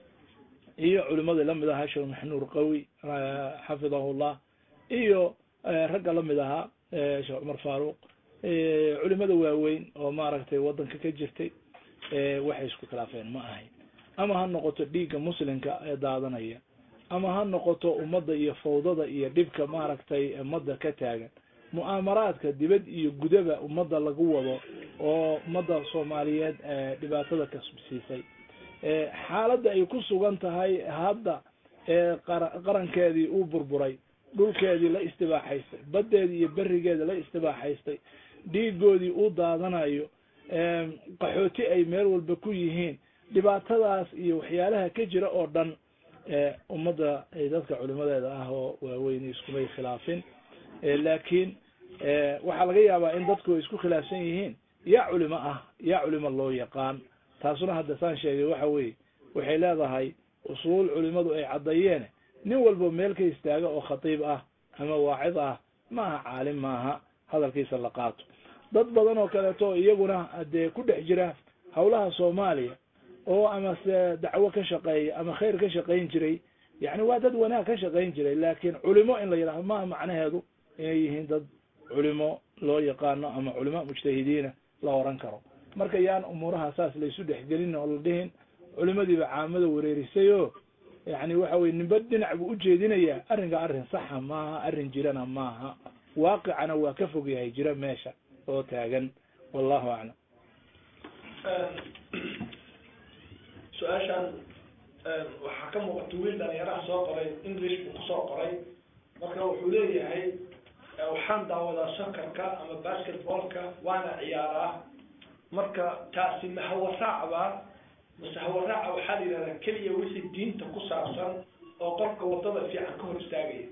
C: iyo culimadii lamid ahaa sheekh maxnuur qawi xafidahu llah iyo ragga lamid ahaa sheekh cumar faaruq culimada waaweyn oo maaragtay wadanka ka jirtay waxay isku khilaafeen ma ahayn ama ha noqoto dhiigga muslimka ee daadanaya ama ha noqoto ummadda iyo fawdada iyo dhibka maaragtay ummadda ka taagan mu'aamaraadka dibad iyo gudaba ummadda lagu wado oo ummadda soomaaliyeed dhibaatada kasbsiisay xaaladda ay ku sugan tahay hadda qarankeedii uu burburay dhulkeedii la istibaaxaystay baddeedii iyo berigeeda la istibaaxaystay dhiigoodii uu daadanayo qaxooti ay meel walba ku yihiin dhibaatadaas iyo waxyaalaha ka jira oo dhan ummadda dadka culimadeeda ah oo waaweyn iskumay khilaafin laakiin waxaa laga yaabaa in dadku ay isku khilaafsan yihiin yaa culimo ah yaa culimo loo yaqaan taasuna hadda saan sheegay waxa weye waxay leedahay usuul culimadu ay caddeeyeen nin walba meel ka istaaga oo khatiib ah ama waacid ah ma aha caalim maaha hadalkiisa la qaato dad badan oo kaleeto iyaguna dee ku dhex jira hawlaha soomaaliya oo ama se dacwo ka shaqeeya ama khayr ka shaqayn jiray yani waa dad wanaag ka shaqayn jiray laakiin culimo in la yidhahdo maaha macnaheedu inay yihiin dad culimo loo yaqaano ama culimo mujtahidiina la oran karo marka yaan umuuraha saas laysu dhexgelin oo la dhihin culimadiiba caamada wareerisay o yani waxa weye nimba dhinac buu ujeedinayaa arrinka arrin saxa maaha arrin jirana maaha waaqicana waa ka fog yahay jira meesha oo taagan wallahu aclam
D: su-aashan waxaa ka muuqata wiil dhalinyaraha soo qoray english buu kusoo qoray marka wuxuu leeyahay waxaan daawadaa sakarka ama basketballka waana ciyaaraa marka taasi ma hawaraac mase hawaraaca waxaa la yidhahdaa keliya wixii diinta ku saabsan oo qofka wadada fiican ka hor istaagaya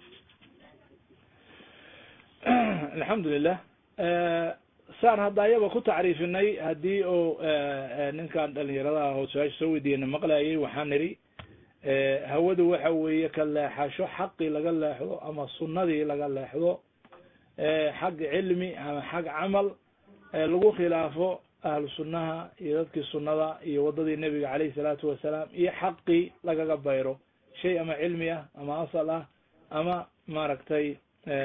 C: alxamdulilah saan hadda ayaba ku tacriifinay haddii uu ninkan dhalinyaradaha oo su-aasha soo weydiiyena maqlayay waxaan nidhi hawadu waxa weeye ka leexasho xaqii laga leexdo ama sunnadii laga leexdo xag cilmi ama xag camal lagu khilaafo ahlu sunnaha iyo dadkii sunnada iyo waddadii nebiga caleyhi salaatu wasalaam iyo xaqii lagaga bayro shay ama cilmi ah ama asal ah ama maaragtay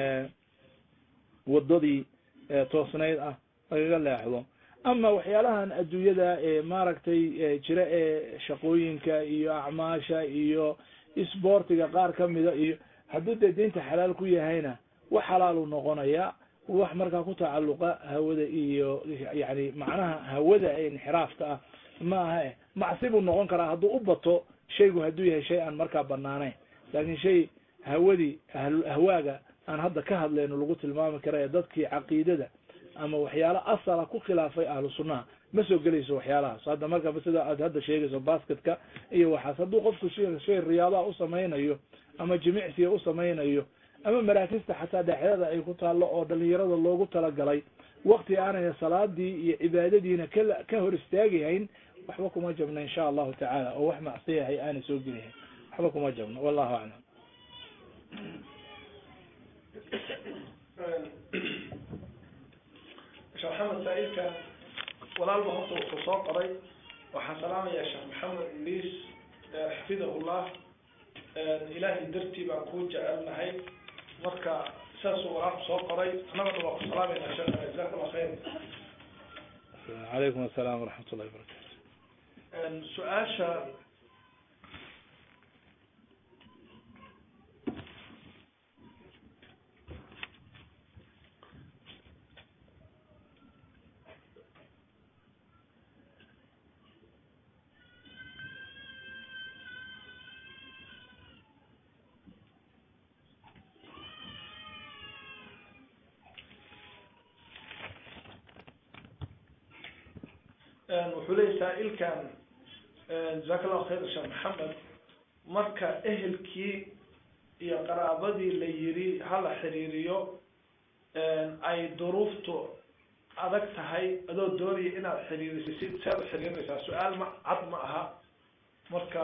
C: waddadii toosnayd ah lagaga leexdo ama waxyaalahan adduunyada ee maaragtay jira ee shaqooyinka iyo acmaasha iyo isboortiga qaar kamida iyo hadduu dee diinta xalaal ku yahayna wax xalaalu noqonaya wax markaa ku tacalluqa hawada iyo yani macnaha hawada ee inxiraafka ah ma aha e macsi buu noqon karaa hadduu u bato shaygu hadduu yahay shay aan markaa banaanayn laakin shay hawadii ahwaaga aan hadda ka hadlayno lagu tilmaami kara ee dadkii caqiidada ama waxyaala asala ku khilaafay ahlu sunnaha ma soo gelayso waxyaalahaas hadda marka sida aad hadda sheegayso basketka iyo waxaas hadduu qofku shay riyaadaha u samaynayo ama jimicsiga u samaynayo ama maraakista xataa dhexdada ay ku taallo oo dhalinyarada loogu talagalay wakti aanay salaadii iyo cibaadadiina ka ka hor istaagahayn waxba kuma jabno insha allahu tacaala oo wax macsiyahay aanay soo gelihayn waxba kuma jabno wallahu aclam
D: sheekh maxamed saa-ilka walaalba horta wuxuu soo qoray waxaan salaamayaa sheekh maxamed idriis xafidahullah ilaahay dartii baan kuu jecelnahay marka saasuu walaalku soo qoray annagana waa ku salaamayna sheekh jazaak allah khayr
C: calaykum asalaam waraxmat ullahi wabarakatu
D: su-aasha wuxuu leeyay saa-ilkan jazaak allahu khayr sheekh maxamed marka ehelkii iyo qaraabadii la yiri hala xiriiriyo ay duruuftu adag tahay adoo doonaya inaad xiriirisid saad u xiriirinaysaa su-aal ma cad ma aha marka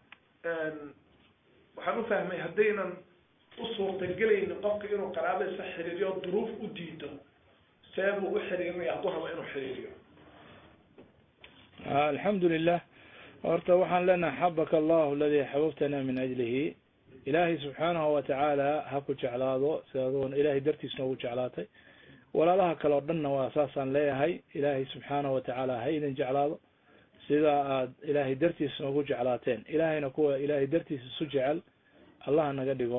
D: waxaan ufahmay haddaynan u suurtagelaynin qofka inuu qaraabadiisa xiriiriyo duruuf u diido see buu u xiriirinaya hadduu rabo inuu xiriiriyo
C: alxamdu lilah horta waxaan leenahay xabaka allahu aladi xababtana min ajlihi ilaahay subxaanahu watacaala ha ku jeclaado sidaad ilaahay dartiis noogu jeclaatay walaalaha kale o dhanna waa saasaan leeyahay ilaahay subxaanahu watacaala ha idin jeclaado sida aad ilaahay dartiis noogu jeclaateen ilaahayna kuwa ilaahay dartiis isu jecel allah naga dhigo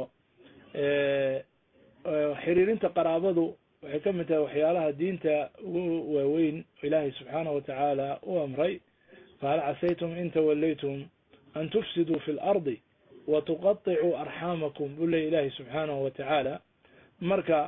C: xiriirinta qaraabadu waxay ka mid tahay waxyaalaha diinta ugu waaweyn ilaahay subxaanahu watacaala u amray fahal casaytum in tawallaytum an tufsiduu fi lardi wa tuqaطicuu arxaamakum buu leey ilaahay subxaanahu watacaala marka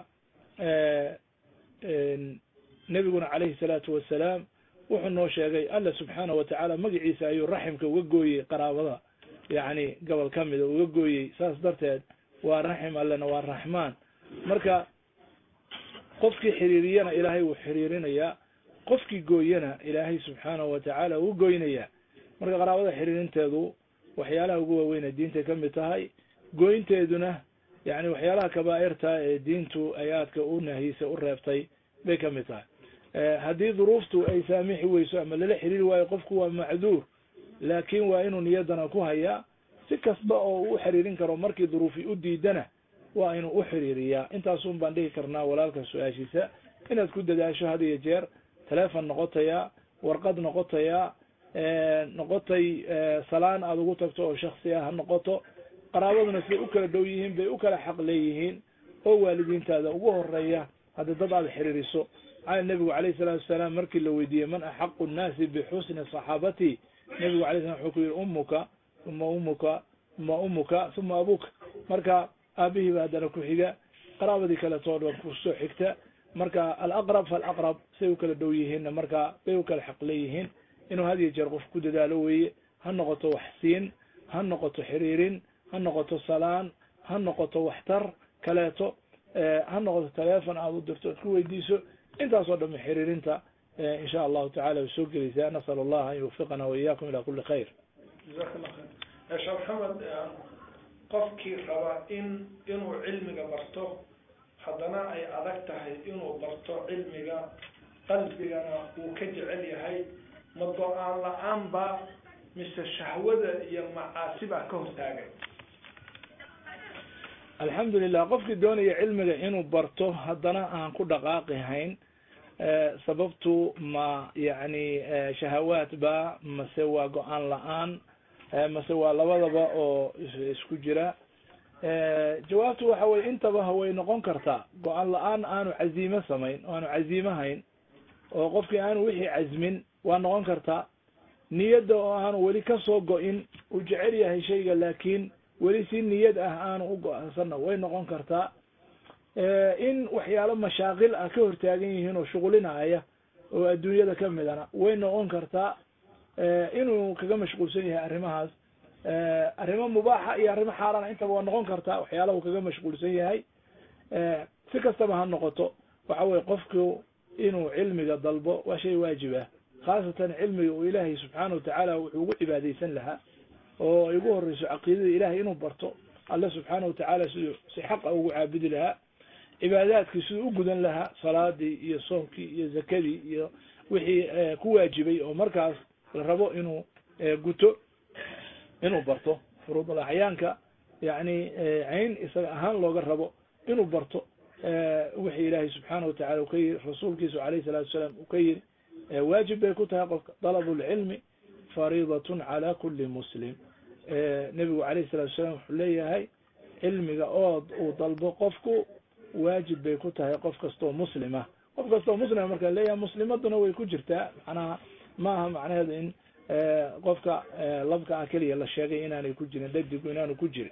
C: nebiguna calayhi salaatu wasalaam wuxuu noo sheegay alla subxaanahu watacaala magaciisa ayuu raximka uga gooyey qaraabada yacni gobol ka mida uga gooyey saas darteed waa raxim allena waa raxmaan marka qofkii xiriiriyana ilaahay wuu xiriirinayaa qofkii gooyana ilaahay subxaanahu watacaala wuu goynayaa marka qaraabada xiriirinteedu waxyaalaha ugu waaweyna diintay ka mid tahay goynteeduna yani waxyaalaha kabaa'irta ee diintu ay aadka u nahiyisay u reebtay bay ka mid tahay haddii duruuftu ay saamixi weyso ama lala xiriiri waayo qofku waa macduur laakin waa inuu niyadana ku hayaa si kasta oo uu xiriirin karo markii duruufi u diidana waa inuu u xiriiriyaa intaasun baan dhihi karnaa walaalka su-aashiisa inaad ku dadaasho had iyo jeer telefon noqotaya warqad noqotaya noqotay salaan aada ugu tagto oo shaksi ah ha noqoto qaraabaduna siday u kala dhow yihiin bay u kala xaq leeyihiin oo waalidiintaada ugu horeeya hadda dad aada xiriiriso maxaa nebigu calayhi salaatu wasalaam markii la weydiiyey man axaqu nnaasi bixusni saxaabati nebigu alay slam wuxuu ku yihi ummuka uma ummuka uma ummuka uma abuka marka aabihiiba haddana ku xiga qaraabadii kaleetoo dhan kusoo xigta marka alaqrab falaqrab say u kala dhow yihiinna marka bay u kala xaq leeyihiin inuu had iyo jeer qof ku dadaalo weeye ha noqoto waxsiin ha noqoto xiriirin ha noqoto salaan ha noqoto waxtar kaleeto ha noqoto telefon aada u dirto ad ku weydiiso intaasoo dhame xiriirinta insha allahu tacala way soo gelaysaa nasal allah an yuwfiqana waiyakum ila kuli khayr
D: jazaak allah khayr sheekh maxamed qofkii raba in inuu cilmiga barto haddana ay adag tahay inuu barto cilmiga qalbigana uu ka jecel yahay ma go-aan la-aan ba mise shahwada iyo macaasi baa ka hortaagay
C: alxamdulilah qofkii doonaya cilmiga inuu barto haddana aan ku dhaqaaqi hayn sababtu ma yacni shahawaat ba mase waa go-aan la-aan mase waa labadaba oo isku jira jawaabtu waxa weye intaba way noqon kartaa go-aan la-aan aanu caziime samayn o aanu caziime hayn oo qofkii aanu wixii casmin waa noqon kartaa niyadda oo aanu weli kasoo go-in uu jecel yahay shayga laakiin weli si niyad ah aanu u go-aansanna way noqon kartaa in waxyaalo mashaaqil ah ka hortaagan yihiin oo shuqulinaya oo adduunyada kamidana way noqon kartaa inuu kaga mashquulsan yahay arrimahaas arrimo mubaaxa iyo arrimo xaaraana intaba waa noqon kartaa waxyaalaha uu kaga mashquulsan yahay si kastaba ha noqoto waxa weye qofku inuu cilmiga dalbo waa shay waajib ah khaasatan cilmiga uu ilaahay subxaana watacaala wuxuu ugu cibaadeysan lahaa oo ay ugu horeyso caqiidada ilahay inuu barto alle subxaana watacaala siduu si xaqa ugu caabudi lahaa cibaadaadkii siduu u gudan lahaa salaadii iyo soomkii iyo zakadii iyo wixii ku waajibay oo markaas la rabo inuu guto inuu barto furuudul axyaanka yani cayn isaga ahaan looga rabo inuu barto wixii ilaahay subxaana watacala ka yiri rasuulkiisu alayh salatu wasalaam uu ka yiri waajib bay ku tahay qofka dalabu lcilmi fariidatun cala kuli muslim nebigu alayh salatu wasalaam wuxuu leeyahay cilmiga ood uu dalbo qofku waajib bay ku tahay qof kastoo muslima qof kastoo muslima marka leeyahay muslimaduna way ku jirtaa macnaha maaha macnaheedu in qofka labka ah keliya la sheegay inaanay ku jirin dadigu inaanu ku jirin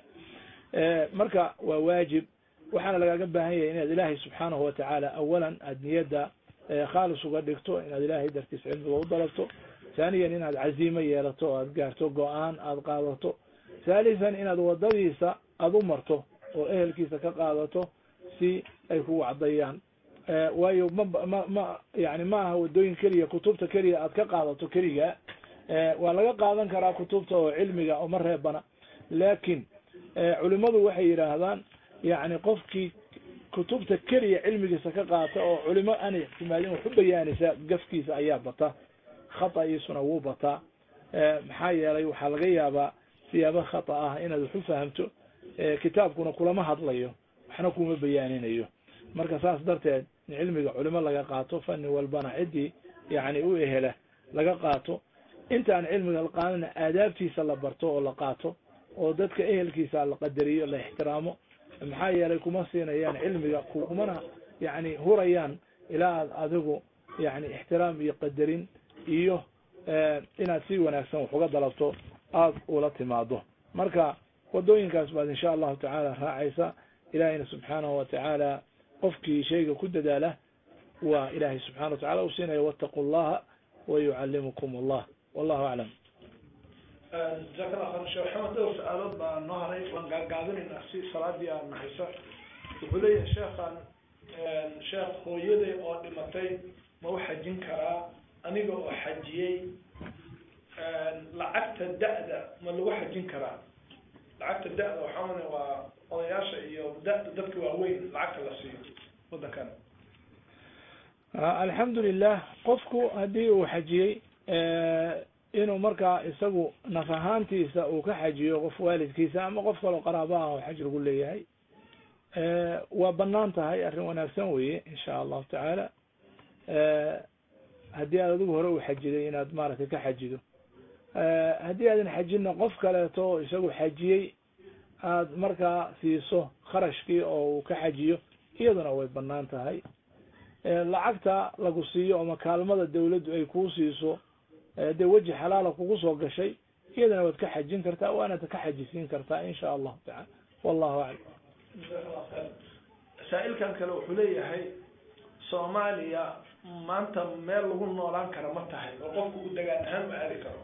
C: marka waa waajib waxaana lagaaga baahan yahay inaad ilaahay subxaanahu watacaala awalan aad niyadda khaalis uga dhigto inaad ilaahay dartiis cilmiga u dalabto thaniyan inaad caziimo yeelato o aad gaarto go-aan aad qaadato thalithan inaad wadadiisa aada u marto oo ehelkiisa ka qaadato si ay ku wacdayaan waayo ma ma ma yani ma aha wadooyin keliya kutubta keliya aad ka qaadato keliga waa laga qaadan karaa kutubta oo cilmiga uma reebana laakin culimadu waxay yidhaahdaan yani qofkii kutubta keliya cilmigiisa ka qaata oo culimo aan ixtimaadin wax u bayaanisa gafkiisa ayaa bata khata'iisuna wuu bataa maxaa yeelay waxaa laga yaabaa siyaabo khata ah inaad wax u fahamto kitaabkuna kulama hadlayo waxna kuma bayaaninayo marka saas darteed in cilmiga culimo laga qaato fani walbana ciddii yani u ehela laga qaato intaan cilmiga la qaadana aadaabtiisa la barto oo la qaato oo dadka ehelkiisa la qadariyo la ixtiraamo maxaa yeelay kuma siinayaan cilmiga kumana yani hurayaan ilaa aad adigu yani ixtiraam iyo qadarin iyo inaad si wanaagsan wax uga dalabto aada ula timaado marka wadooyinkaas baad insha allahu tacaala raacaysa ilahayna subxaanahu watacaala qofkii shayga ku dadaala waa ilahay subxana wa tacala u siinaya wattaqu llaha wayucalimukum allah wallahu aclam
D: jazaak allah khayr sheekh maxamed dhowr su-aalood baa noo haray waan gaagaabinaynaa si salaadii aan nahayso wuxuu leeyahay sheekhan sheekh hooyaday oo dhimatay ma u xajin karaa aniga oo xajiyey lacagta da-da ma lagu xajin karaa lacagta da-da waxaa mana waa odayaasha iyo da-da dadka waaweyn lacagta la siiyo waddankan
C: alxamdu lilah qofku haddii uu xajiyey inuu markaa isagu naf ahaantiisa uu ka xajiyo qof waalidkiisa ama qof kaloo qaraaba ah oo xaj lagu leeyahay waa banaan tahay arrin wanaagsan weye insha allahu tacaala haddii aad adigu hore u xajiday inaad maaragtay ka xajido haddii aadan xajinna qof kaleeto oo isagu xajiyey aad markaa siiso kharashkii oo uu ka xajiyo iyaduna way banaan tahay lacagta lagu siiyo ama kaalmada dawladdu ay kuu siiso dee weji xalaala kugu soo gashay iyadana waad ka xajin kartaa waanad ka xajisiin kartaa insha allahu tacala wallahu aclam
D: saa-ilkan kale wuxuu leeyahay soomaaliya maanta meel lagu noolaan kara ma tahay oo qofku u degaan ahaan ma aadi karo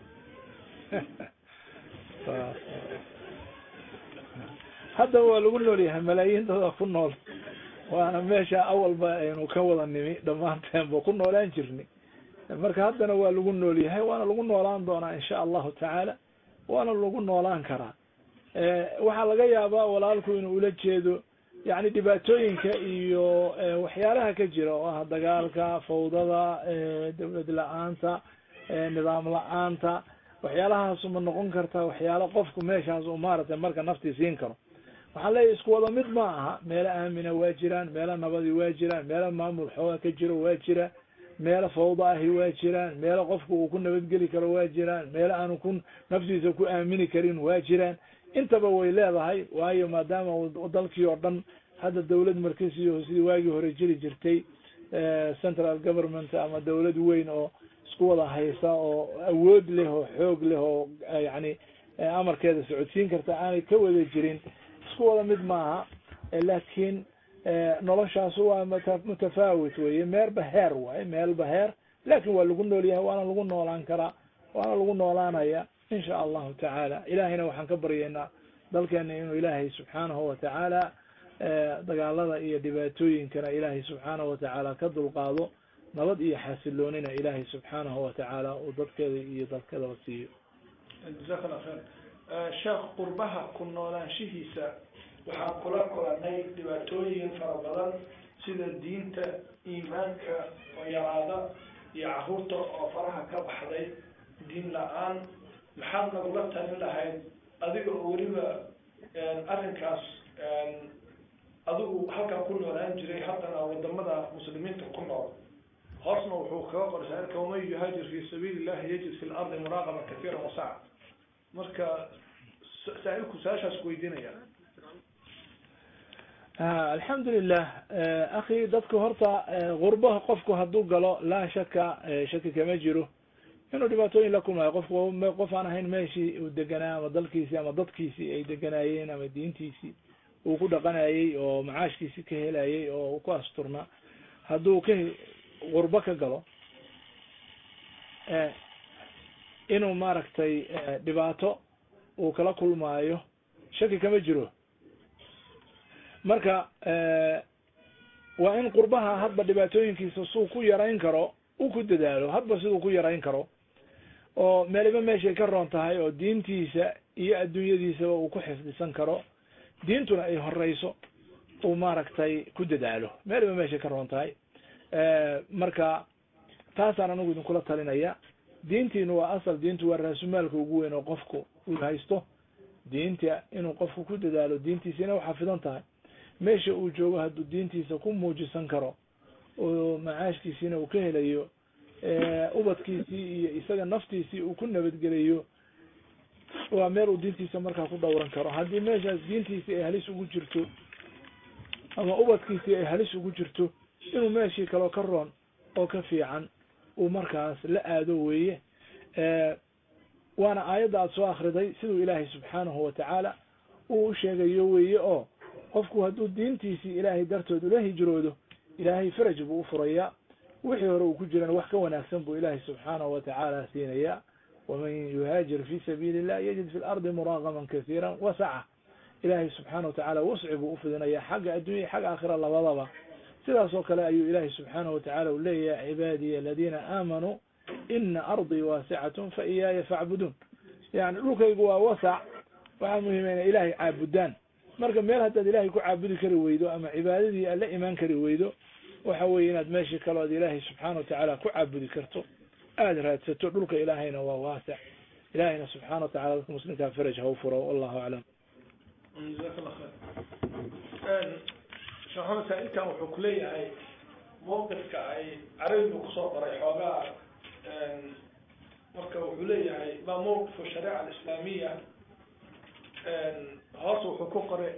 C: haddaba waa lagu nool yahay malaayiin dada ku nool waana meesha awalba aynu ka wada nimi dhammaanteenba ku noolaan jirnay marka haddana waa lagu nool yahay waana lagu noolaan doonaa insha allahu tacaala waana lagu noolaan karaa waxaa laga yaabaa walaalku inuu ula jeedo yani dhibaatooyinka iyo waxyaalaha ka jira oo ah dagaalka fawdada dawlad la-aanta nidaam la-aanta waxyaalahaas ma noqon karta waxyaala qofku meeshaas u maaragtay marka naftii siin karo waxaan leeyahy isku wada mid ma aha meelo aamina waa jiraan meelo nabadi waa jiraan meelo maamul xooga ka jiro waa jira meelo fawda ahi waa jiraan meelo qofku uu ku nabadgeli karo waa jiraan meelo aanu ku naftiisa ku aamini karin waa jiraan intaba way leedahay waayo maadaama dalkii oo dhan hadda dawlad markasiyo sidii waagii hore jiri jirtay central government ama dawlad weyn oo isku wada haysa oo awood leh oo xoog leh oo yani amarkeeda socodsiin karta aanay ka wada jirin isku wada mid maaha laakiin noloshaas waa mutafaawit weye meerba heer waaye meelba heer laakin waa lagu nool yahay waana lagu noolaan karaa waana lagu noolaanaya insha allahu tacaala ilahayna waxaan ka baryaynaa dalkeena inuu ilaahay subxaanahu watacaala dagaalada iyo dhibaatooyinkana ilaahay subxaanahu watacaala ka dulqaado nabad iyo xasiloonina ilaahay subxaanahu watacaala uu dadkeeda iyo dalkadaba siiyo
D: jazaak allah khayr sheekh qurbaha ku noolaanshihiisa waxaan kula kulanay dhibaatooyin fara badan sida diinta iimaanka oo yaraada iyo caruurta oo faraha ka baxday diin la-aan maxaad nagula talin lahayd adiga oo weliba arrinkaas adigu halkan ku noolaan jiray haddana wadamada muslimiinta ku nool hoosna wuxuu kaga qoray saailka waman yuhaajir fi sabiili illahi yajid fi lardi muraaqaba kaiira wasaca marka saa-ilku su-aashaas ku weydiinaya
C: alxamdulilah akhi dadku horta gurbaha qofku hadduu galo laa shaka shaki kama jiro inuu dhibaatooyin la kulmayo qofku qof aan ahayn meeshii uu deganaa ama dalkiisii ama dadkiisii ay deganaayeen ama diintiisii uu ku dhaqanayey oo macaashkiisii ka helayay oo ku asturnaa hadduu ka gurbo ka galo inuu maaragtay dhibaato uu kala kulmaayo shaki kama jiro marka waa in qurbaha hadba dhibaatooyinkiisa suu ku yarayn karo uu ku dadaalo hadba siduu ku yarayn karo oo meeliba meeshay ka roon tahay oo diintiisa iyo adduunyadiisaba uu ku xifdisan karo diintuna ay horeyso uu maaragtay ku dadaalo meeliba meeshay ka roon tahay marka taasaan anigu idinkula talinaya diintiinu waa asal diintu waa raasumaalka ugu weyn oo qofku uu haysto diinta inuu qofku ku dadaalo diintiisa inay uxafidan tahay meesha uu joogo hadduu diintiisa ku muujisan karo oo macaashkiisiina uu ka helayo ubadkiisii iyo isaga naftiisii uu ku nabadgelayo waa meel uu diintiisa markaa ku dhowran karo haddii meeshaas diintiisii ay halis ugu jirto ama ubadkiisii ay halis ugu jirto inuu meeshii kaloo ka roon oo ka fiican uu markaas la aado weeye waana aayadda aada soo akriday siduu ilaahay subxaanahu watacaala uu u sheegayo weeye oo qofku hadduu diintiisii ilaahay dartood ula hijroodo ilaahay faraj buu u furayaa wixii hore uu ku jirana wax ka wanaagsan buu ilaahay subxaanahu watacaala siinayaa waman yuhaajir fi sabiili illah yajid fi lardi muraaqaman kasiira wasaca ilaahay subxaana watacaala wasci buu ufidinayaa xagga adduunya xagga aakhira labadaba sidaas oo kale ayuu ilaahay subxaanahu watacaala u leeyahay cibaadiya aladiina aamanuu ina ardii waasicatun fa iyaaya facbuduun yani dhulkaygu waa wasac waxaa muhiima inay ilaahay caabudaan marka meel haddaad ilaahay ku caabudi kari weydo ama cibaadadii aad la imaan kari weydo waxa weeye inaad meeshii kaloo ad ilaahay subxaana watacaala ku caabudi karto aada raadsato dhulka ilaahayna waa waasic ilaahayna subxaana watacala dadka muslimkaa faraj ha u furo wallahu aclam
D: jazaak allah khayr sheekh maxamed saa-ilkan wuxuu kuleeyahay mawqifka ay carabigu kusoo qoray xoogaa marka wuxuu leeyahay ma mawqifu shariica alislaamiya hoos wuxuu ku qoray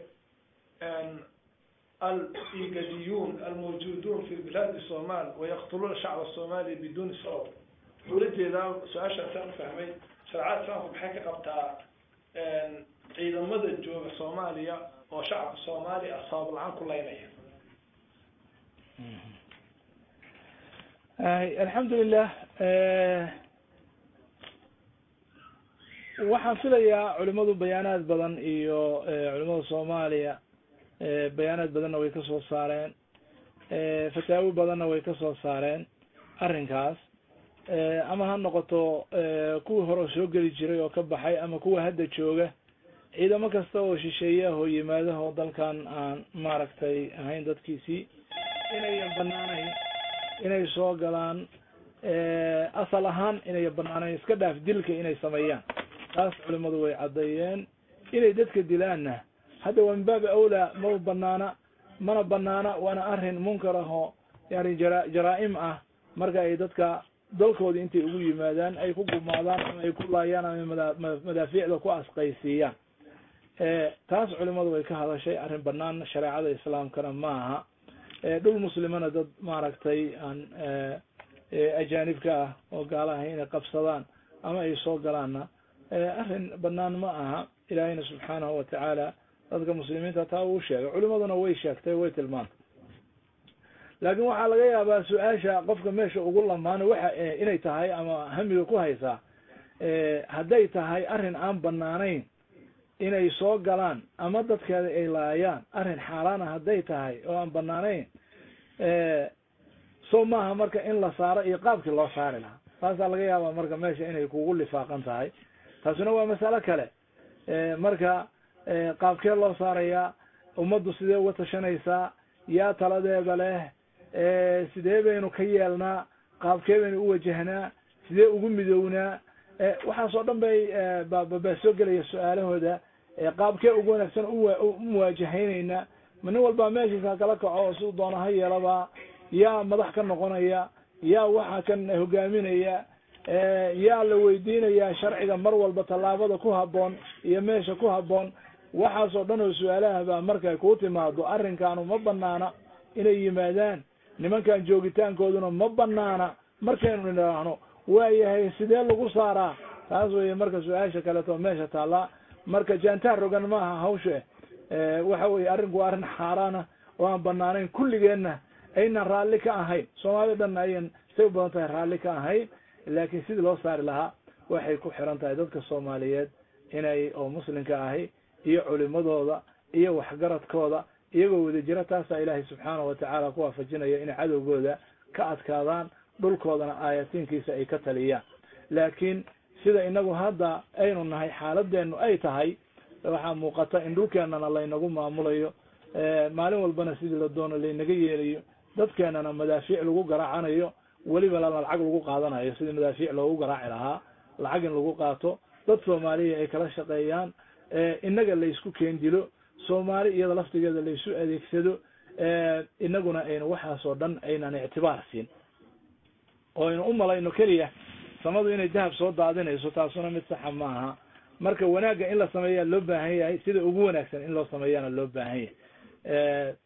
D: al-igadiyun almawjuduun fi bilaadi somal wayaqtuluuna shacba somalia biduni sabab wuxuu la jeedaa su-aashaasaan ufahmay shareecada islaamku maxay ka qabtaa ciidamada jooga soomaaliya oo shacabka soomaaliya ah sabab la-aan ku laynaya
C: alxamdulilah waxaan filayaa culimadu bayaanaad badan iyo culimada soomaaliya bayaanaad badanna way kasoo saareen fataawi badanna way kasoo saareen arrinkaas ama ha noqoto kuwii hore soo geli jiray oo ka baxay ama kuwa hadda jooga ciidamo kasta oo shisheeye ah oo yimaadaho dalkan aan maaragtay ahayn dadkiisii inayan banaanayn inay soo galaan asal ahaan inayan banaanayn iska dhaaf dilka inay sameeyaan taas culimadu way caddeeyeen inay dadka dilaanna hadda waa min baabi awlaa ma banaana mana banaana waana arrin munkar ah oo yani jara jaraa-im ah marka ay dadka dalkooda intay ugu yimaadaan ay ku gumaadaan ama ay ku laayaan ama mada madaafiicda ku asqaysiiyaan taas culimadu way ka hadashay arrin banaan shareecada islaamkana ma aha dhul muslimana dad maaragtay aan ajaanibka ah oo gaalaha inay qabsadaan ama ay soo galaanna arrin banaan ma aha ilaahayna subxaanahu watacaala dadka muslimiinta taa uu sheegay culimaduna way sheegtay way tilmaantay laakin waxaa laga yaabaa su-aasha qofka meesha ugu lamaano waxa inay tahay ama hamiga ku haysaa hadday tahay arrin aan banaanayn inay soo galaan ama dadkeeda ay laayaan arrin xaaraana hadday tahay oo aan banaanayn so maaha marka in la saaro iyo qaabkii loo saari lahaa taasaa laga yaabaa marka meesha inay kugu lifaaqan tahay taasina waa masalo kale marka qaabkee loo saarayaa ummaddu sidee uga tashanaysaa yaa taladeeda leh sidee baynu ka yeelnaa qaabkee baynu u wajahnaa sidee ugu midownaa waxaas oo dhan bay baa soo gelaya su-aalahooda qaabkee ugu wanaagsan u muwaajahaynaynaa ma nin walbaa meeshiisa kala kaco oo siduu doona ha yeelaba yaa madax ka noqonaya yaa waxa kan hogaaminaya yaa la weydiinaya sharciga mar walba tallaabada ku haboon iyo meesha ku haboon waxaas oo dhan oo su-aalaha baa markay kuu timaado arrinkaanu ma banaana inay yimaadaan nimankan joogitaankooduna ma banaana markaynu nidhaahno waayahay sidee lagu saaraa taas weye marka su-aasha kaleeto meesha taallaa marka jaantaar rogan maaha hawsha waxa weye arrinku waa arrin xaaraana oo aan banaanayn kulligeenna aynan raalli ka ahayn soomaalida dhanna ayan say u badan tahay raalli ka ahayn laakiin sidii loo saari lahaa waxay ku xiran tahay dadka soomaaliyeed inay oo muslimka ahi iyo culimadooda iyo waxgaradkooda iyagoo wada jira taasaa ilaahay subxaanahu watacaala ku waafajinaya inay cadowgooda ka adkaadaan dhulkoodana aayatiinkiisa ay ka taliyaan laakiin sida inagu hadda aynu nahay xaaladeenu ay tahay waxaa muuqata in dhulkeenana laynagu maamulayo maalin walbana sidii la doono laynaga yeelayo dadkeenana madaafiic lagu garaacanayo weliba lana lacag lagu qaadanayo sidii madaafiic loogu garaaci lahaa lacag in lagu qaato dad soomaaliya ay kala shaqeeyaan inaga laysku keen dilo soomaali iyada laftigeeda laysu adeegsado inaguna aynu waxaas oo dhan aynan ictibaar siin oo aynu u malayno keliya samadu inay dahab soo daadinayso taasuna mid saxa ma aha marka wanaagga in la sameeyaa loo baahan yahay sida ugu wanaagsan in loo sameeyaana loo baahan yahay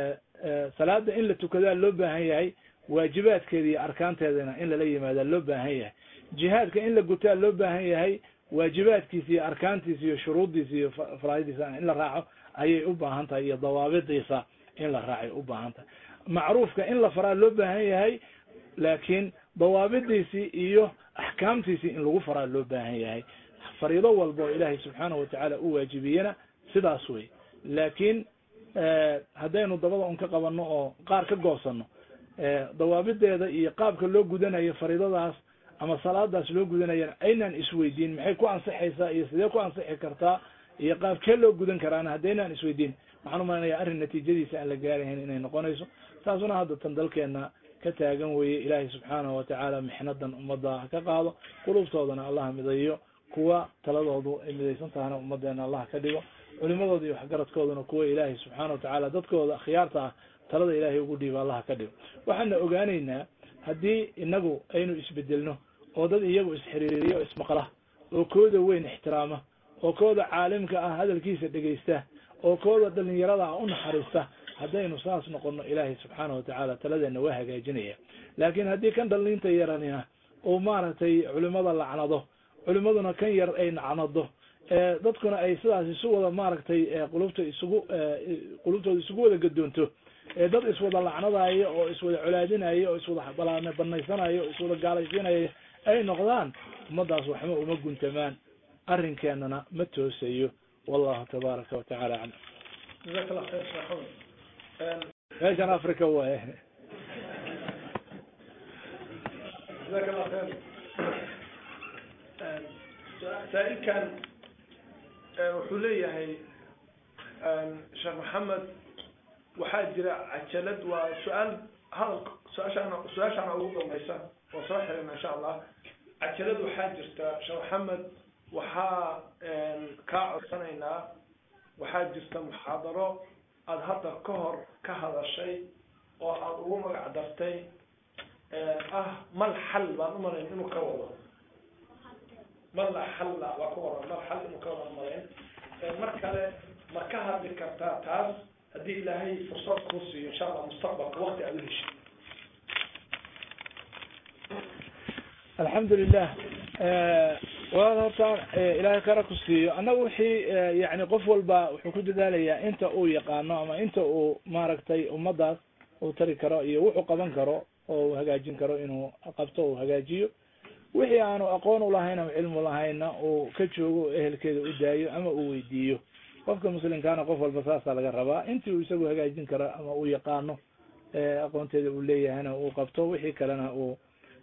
C: salaada in la tukadaa loo baahan yahay waajibaadkeeda iyo arkaanteedana in lala yimaadaa loo baahan yahay jihaadka in la gutaa loo baahan yahay waajibaadkiisa iyo arkaantiisa iyo shuruuddiisa iyo faraa'idiisa in la raaco ayay u baahan tahay iyo dawaabidiisa in la raacay u baahan tahay macruufka in la faraa loo baahan yahay laakiin dawaabidiisii iyo axkaamtiisii in lagu faraa loo baahan yahay fariido walba oo ilaahay subxaanahu watacaala u waajibiyena sidaas wey laakiin haddaynu dabada un ka qabanno oo qaar ka goosano dawaabideeda iyo qaabka loo gudanayo fariidadaas ama salaadaas loo gudanayana aynaan isweydiin maxay ku ansixaysaa iyo sidee ku ansixi kartaa iyo qaabkee loo gudan karaana haddaynaan isweydiin waxaan umalanaya arrin natiijadiisa aan la gaarahayn inay noqonayso taasuna hadda tan dalkeena ka taagan weye ilaahay subxaanahu watacaala mixnadan ummadda ha ka qaado qulubtoodana allah midayo kuwa taladoodu ay midaysan tahana ummadeena allah ka dhigo culimadooda iyo waxgaradkooduna kuwa ilaahay subxaana watacaala dadkooda khiyaarta ah talada ilaahay ugu dhiiba allah ka dhigo waxaana ogaanaynaa haddii inagu aynu isbedelno oo dad iyagu isxiriiriyo o ismaqla oo kooda weyn ixtiraama oo kooda caalimka ah hadalkiisa dhegaysta oo kooda dhalinyarada ah u naxariista haddaynu saas noqono ilaahay subxaana watacaala taladeena waa hagaajinaya laakiin haddii kan dhalinta yaranina uu maaragtay culimada lacnado culimaduna kan yar ay nacnado dadkuna ay sidaas isu wada maaragtay qulubta isugu qulubtooda isugu wada gadoonto dad iswada lacnadayo oo iswada colaadinayo oo iswada banaysanayo oo iswada gaalaysiinayo ay noqdaan ummadaas waxma uma guntamaan arrinkeenana ma toosayo wallahu tabaaraka watacaala aclam
D: jazaak allah khayr sheekh axmed
C: meeshan africa waay
D: jazaak allah khayr saa-ilkan wuxuu leeyahay sheekh maxamed waxaa jira cajalad waa su-aal hadal su-aashaana su-aashaana ugu dambaysa oo soo xirina insha allah cajalad waxaa jirta sheekh maxamed waxaa kaa codsanaynaa waxaa jirta muxaadaro aada hadda ka hor ka hadashay oo aada ugu magac dartay ah mal xal baan umalayn inuu ka wado mal xalla waa ka waran mal xal inuu ka wada umalayn mar kale ma ka hadli kartaa taas haddii ilaahay fursad kuu siiyo insha allah mustaqbalka wakti aada u heshay
C: alxamdu lilah walaal horta ilaahay khayra ku siiyo annaga wixii yani qof walba wuxuu ku dadaalayaa inta uu yaqaano ama inta uu maaragtay ummadaas uu tari karo iyo wuxuu qaban karo oo uu hagaajin karo inuu qabto uu hagaajiyo wixii aanu aqoon ulahayn ama cilmu lahayna uu ka joogo o ehelkeeda u daayo ama uu weydiiyo qofka muslimkaana qof walba saasaa laga rabaa intii uu isagu hagaajin karo ama uu yaqaano aqoonteeda uu leeyahayna uu qabto wixii kalena uu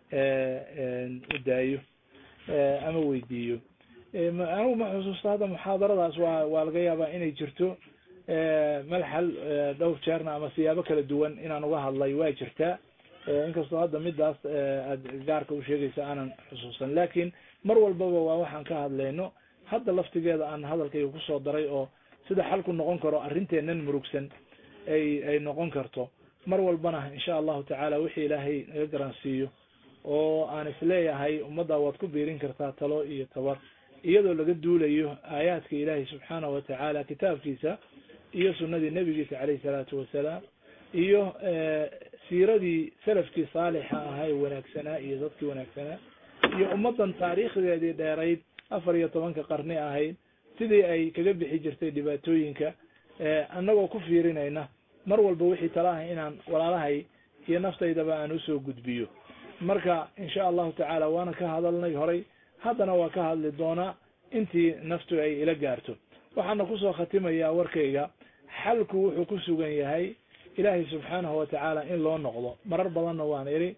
C: u daayo ama weydiiyo anigu ma xusuusta hadda muxaadaradaas waa waa laga yaabaa inay jirto malxal dhowr jeerna ama siyaabo kala duwan inaan uga hadlay waa jirtaa inkastoo hadda midaas aad gaarka u sheegaysa aanan xusuusan lakin mar walbaba waa waxaan ka hadlayno hadda laftigeeda aan hadalkayga kusoo daray oo sida xalku noqon karo arrinteenan murugsan ay ay noqon karto mar walbana insha allahu tacaala wixii ilaahay naga garansiiyo oo aan isleeyahay ummadda waad ku biirin kartaa talo iyo tabar iyadoo laga duulayo aayaadka ilaahay subxaanahu watacaala kitaabkiisa iyo sunadii nebigiisa caleyhi salaatu wasalaam iyo siiradii salafkii saalixa ahaa ee wanaagsanaa iyo dadkii wanaagsanaa iyo ummaddan taariikhdeedii dheerayd afar iyo tobanka qarni ahayd sidii ay kaga bixi jirtay dhibaatooyinka annagoo ku fiirinayna mar walba wixii tala ah inaan walaalahay iyo naftaydaba aan usoo gudbiyo marka insha allahu tacaala waana ka hadalnay horay haddana waa ka hadli doonaa intii naftu ay ila gaarto waxaana kusoo khatimayaa warkayga xalku wuxuu ku sugan yahay ilaahay subxaanahu watacaala in loo noqdo marar badanna waan idhi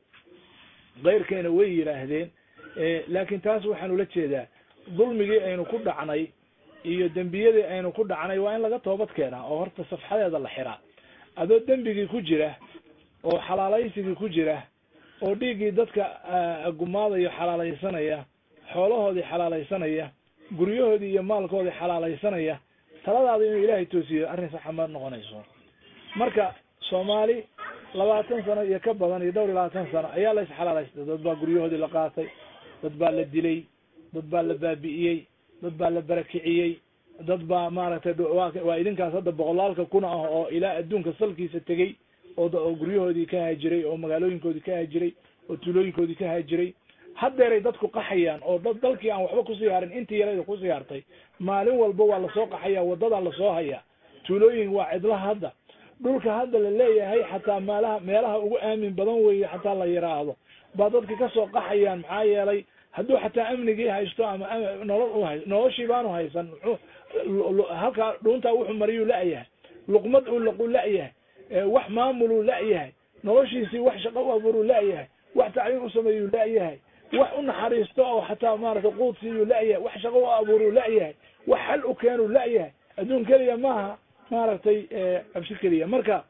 C: keyrkeena way yidhaahdeen laakiin taas waxaan ula jeedaa dulmigii aynu ku dhacnay iyo dembiyadii aynu ku dhacnay waa in laga toobad keenaa oo horta safxadeeda la xiraa adoo dembigii ku jira oo xalaalaysigii ku jira oo dhiiggii dadka gumaadayo xalaalaysanaya xoolahoodii xalaalaysanaya guryahoodii iyo maalkoodii xalaalaysanaya taladaada inuu ilaahay toosiyo arrin saxa ma noqonayso marka soomaali labaatan sano iyo ka badan iyo dhowr iyo labaatan sano ayaa la isxalaalaystay dad baa guryahoodii la qaatay dad baa la dilay dad baa la baabi'iyey dad baa la barakiciyey dad baa maaragtay waa idinkaas hadda boqolaalka kuna ah oo ilaa adduunka salkiisa tegey oo guryahoodii ka haajiray oo magaalooyinkoodii ka haajiray oo tuulooyinkoodii ka haajiray haddeeray dadku qaxayaan oo dad dalkii aan waxba kusii harin intii yarayda kusii hartay maalin walba waa lasoo qaxaya wadadaa lasoo hayaa tuulooyin waa cidlaha hadda dhulka hadda la leeyahay xataa meelaha meelaha ugu aamin badan weeye xataa la yiraahdo baa dadka kasoo qaxayaan maxaa yeelay hadduu xataa amnigii haysto ama nolol u hay noloshii baanu haysan muxuu halkaa dhuuntaa wuxuu mariyuu la-yahay luqmad uu laqu la-yahay wax maamuluu la-yahay noloshiisii wax shaqo u abuuruu la-yahay wax tacliim u sameeyuu la-yahay wax u naxariisto oo xataa maaragtay quud siiyuu la-yahay wax shaqo u abuuruu la-yahay wax xal u keenuu la-yahay adduun keliya maaha maaragtay cabsi keliya marka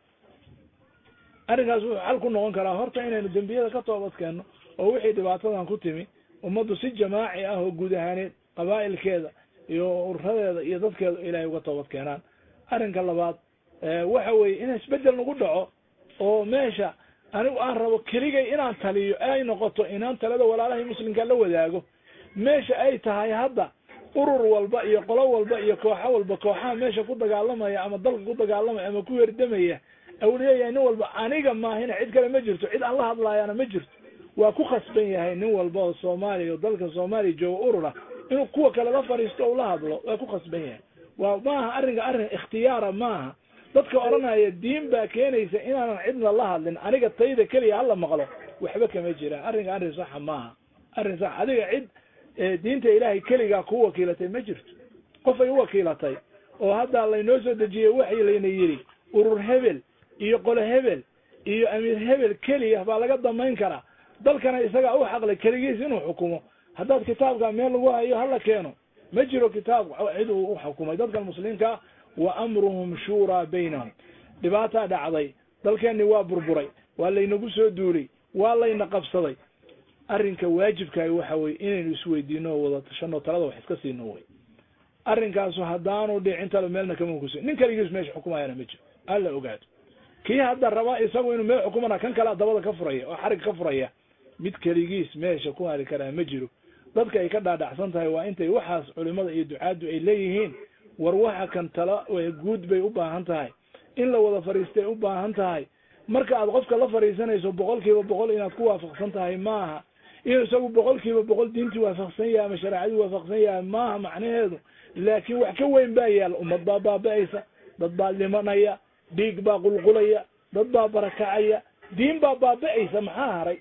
C: arrinkaas wuxuu xal ku noqon karaa horta inaynu dembiyada ka toobad keenno oo wixii dhibaatadan ku timi ummaddu si jamaaci ah oo guud ahaaneed qabaa'ilkeeda iyo ururadeeda iyo dadkeeda ilaahay uga toobad keenaan arrinka labaad waxa weeye in isbedel nagu dhaco oo meesha anigu aan rabo keligay inaan taliyo ay noqoto inaan talada walaalahay muslimka la wadaago meesha ay tahay hadda urur walba iyo qolo walba iyo kooxo walba kooxaha meesha ku dagaalamaya ama dalka ku dagaalamaya ama ku herdamaya au leeyahay nin walba aniga maahina cid kale ma jirto cid aan la hadlaayana ma jirto waa ku khasban yahay nin walba oo soomaaliya oo dalka soomaaliya jooga urura inuu kuwa kale la fadhiisto o la hadlo waa ku khasban yahay waa maaha arrinka arrin ikhtiyaara maaha dadka odhanaya diin baa keenaysa inaanan cidna la hadlin aniga tayda keliya hala maqlo waxba kama jiraan arrinka arrin saxa maaha arrin sax adiga cid diinta ilaahay keligaa ku wakiilatay ma jirto qof ay u wakiilatay oo hadda laynoo soo dejiyey waxii layna yidhi urur hebel iyo qolo hebel iyo amiir hebel keliya baa laga damayn karaa dalkana isagaa u xaqlay keligiis inuu xukumo haddaad kitaabka meel lagu hayo hala keeno ma jiro kitaab cid uu uxukumay dadkan muslimiinkaa wa amruhum shuuraa baynahum dhibaataa dhacday dalkeenni waa burburay waa laynagu soo duulay waa layna qabsaday arrinka waajibkaay waxa weye inaynu isweydiino oo wada tashano talada wax iska siino wey arrinkaasu haddaanu dhicin talo meelna kama kusi nin kaligiis meesha xukumayana ma jiro alla ogaado kii hadda raba isagu inuu meel xukumana kan kalea dabada ka furaya oo xarig ka furaya mid keligiis meesha ku hari karaa ma jiro dadka ay ka dhaadhacsan tahay waa intay waxaas culimada iyo ducaaddu ay leeyihiin war waxa kan tala guud bay u baahan tahay in la wada fadhiistay u baahan tahay marka aad qofka la fadhiisanayso boqol kiiba boqol inaad ku waafaqsan tahay maaha inuu isagu boqol kiiba boqol diintii waafaqsan yahay ama shareecadii waafaqsan yahay maaha macnaheedu laakiin wax ka weyn baa yaal ummad baa baaba-aysa dad baa dhimanaya dhiig baa qulqulaya dad baa barakacaya diin baa baaba-aysa maxaa haray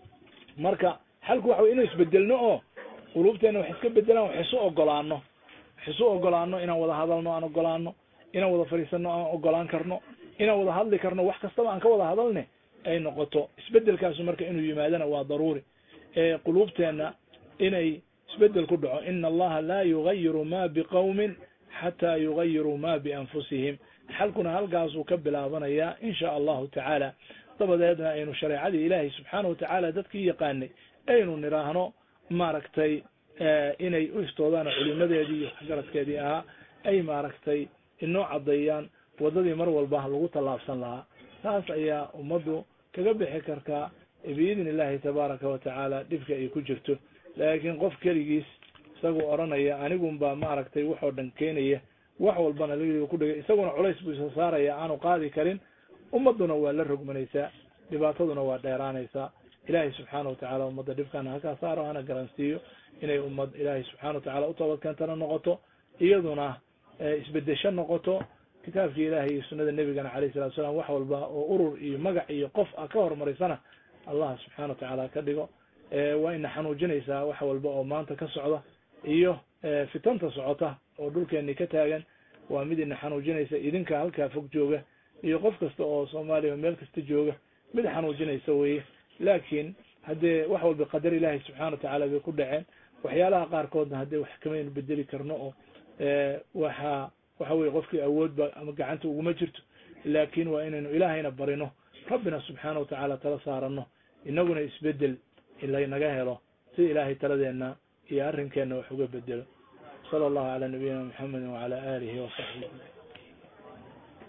C: marka xalku waxa wey inu isbedelno oo quluubteena wax iska bedelaan wax isu ogolaano wax isu ogolaano inaan wada hadalno aan ogolaano inaan wada fadhiisano aan ogolaan karno inaan wada hadli karno wax kastaba aan ka wada hadalne ay noqoto isbedelkaasu marka inuu yimaadana waa daruuri quluubteena inay isbedel ku dhaco ina allaha laa yugayiru ma biqawmin xataa yugayiruu ma bianfusihim xalkuna halkaasuu ka bilaabanayaa insha allahu tacaala dabadeedna aynu shareecadii ilaahay subxaana watacaala dadkii yaqaanay aynu nidhaahno maaragtay inay u istoodaan culimadeedii iyo waxgaradkeedii ahaa ay maaragtay inoo caddeeyaan waddadii mar walba lagu tallaabsan lahaa taas ayaa ummaddu kaga bixi kartaa biidni illahi tabaaraka wa tacaala dhibka ay ku jirto laakiin qof keligiis isagoo odhanaya anigun baa maaragtay waxoo dhan keenaya wax walbana laga ku dhigay isaguna culays buu isa saaraya aanu qaadi karin ummadduna waa la rogmanaysaa dhibaataduna waa dheeraanaysaa ilaahay subxaana watacaala ummadda dhibkana halkaa saaro hana garansiiyo inay ummad ilaahay subxana watacala u toobadkeentana noqoto iyaduna isbedesho noqoto kitaabkii ilaahay iyo sunada nebigana alayh salatu salaam wax walba oo urur iyo magac iyo qof a ka horumarisana allah subxana watacaala ka dhigo waa ina xanuujinaysaa wax walba oo maanta ka socda iyo fitanta socota oo dhulkeeni ka taagan waa mid ina xanuujinaysa idinka halkaa fog jooga iyo qof kasta oo soomaaliya meel kasta jooga mid xanuujinaysa weye laakiin haddee wax walba qadar ilaahay subxana watacaala bay ku dhaceen waxyaalaha qaarkoodna haddee wax kamaynu bedeli karno oo waxa waxa weye qofkii awoodba ama gacanta uguma jirto laakin waa inaynu ilaahayna barino rabbina subxaana watacaala tala saarano inaguna isbedel laynaga helo si ilaahay taladeena iyo arrinkeena wax uga bedelo sala allahu calaa nabiyina maxamedi wacala alihi wasaxbihi